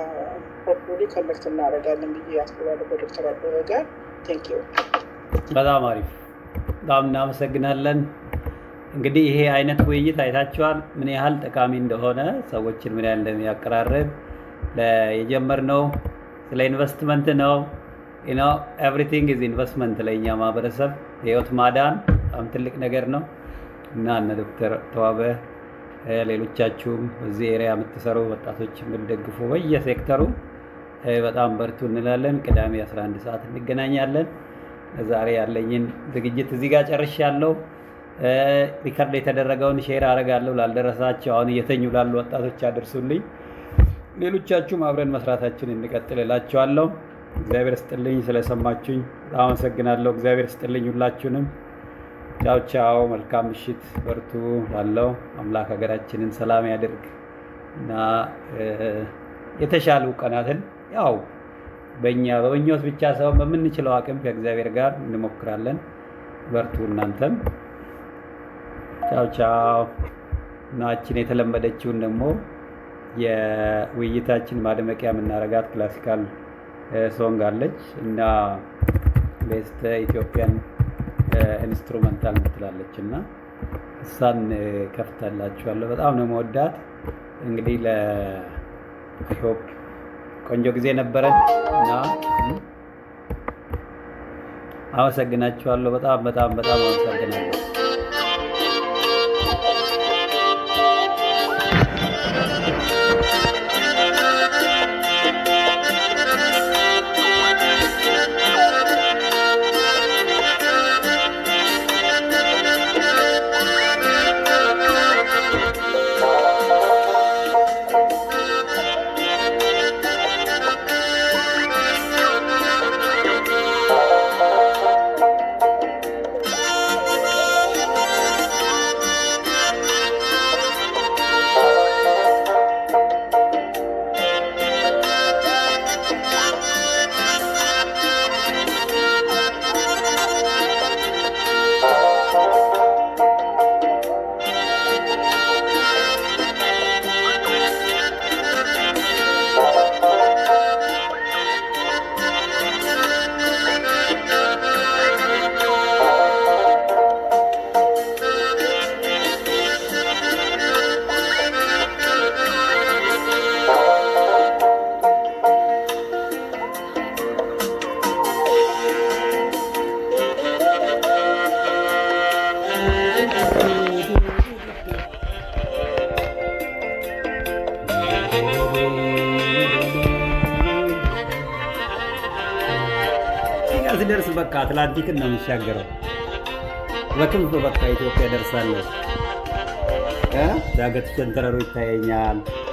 ሆፕፉሊ ኮኔክት እናደርጋለን ብዬ አስባለሁ በዶክተር አበበ ጋር ቴንክ ዩ። በጣም አሪፍ፣ በጣም እናመሰግናለን። እንግዲህ ይሄ አይነት ውይይት አይታችኋል ምን ያህል ጠቃሚ እንደሆነ ሰዎችን ምን ያህል እንደሚያቀራርብ ለ- የጀመርነው ስለ ኢንቨስትመንት ነው። ነው ኤቭሪቲንግ ኢዝ ኢንቨስትመንት ለእኛ ማህበረሰብ ህይወት ማዳን በጣም ትልቅ ነገር ነው እና እነ ዶክተር ተዋበ እ፣ ሌሎቻችሁም እዚህ ኤሪያ የምትሰሩ ወጣቶች የምትደግፉ በየሴክተሩ እ፣ በጣም በርቱ እንላለን። ቅዳሜ 11 ሰዓት እንገናኛለን። ዛሬ ያለኝን ዝግጅት እዚህ ጋር ጨርሻለሁ። ሪከርድ የተደረገውን ሼር አደርጋለሁ ላልደረሳቸው አሁን እየተኙ ላሉ ወጣቶች አድርሱልኝ። ሌሎቻችሁም አብረን መስራታችን እንቀጥል እላችኋለሁ። እግዚአብሔር ስጥልኝ ስለሰማችሁኝ በጣም አመሰግናለሁ። እግዚአብሔር ስጥልኝ ሁላችሁንም። ቻው ቻው። መልካም ምሽት። በርቱ። ላለው አምላክ ሀገራችንን ሰላም ያድርግ እና የተሻሉ ቀናትን ያው በእኛ በምኞት ብቻ ሳይሆን በምንችለው አቅም ከእግዚአብሔር ጋር እንሞክራለን። በርቱ እናንተም። ቻው ቻው። ናችን የተለመደችውን ደግሞ የውይይታችን ማድመቂያ የምናረጋት ክላሲካል ሶንግ አለች እና ቤስት ኢትዮጵያን ኢንስትሩመንታል ምትላለች እና እሷን ከፍታላችኋለሁ። በጣም ነው መወዳት። እንግዲህ ለሆፕ ቆንጆ ጊዜ ነበረን እና አመሰግናችኋለሁ። በጣም በጣም በጣም አመሰግናለሁ። ስደርስ በቃ አትላንቲክን ነው የሚሻገረው። በክንፍ በቃ ኢትዮጵያ ደርሳለሁ። ዳገት ሸንተረሩ ይታየኛል።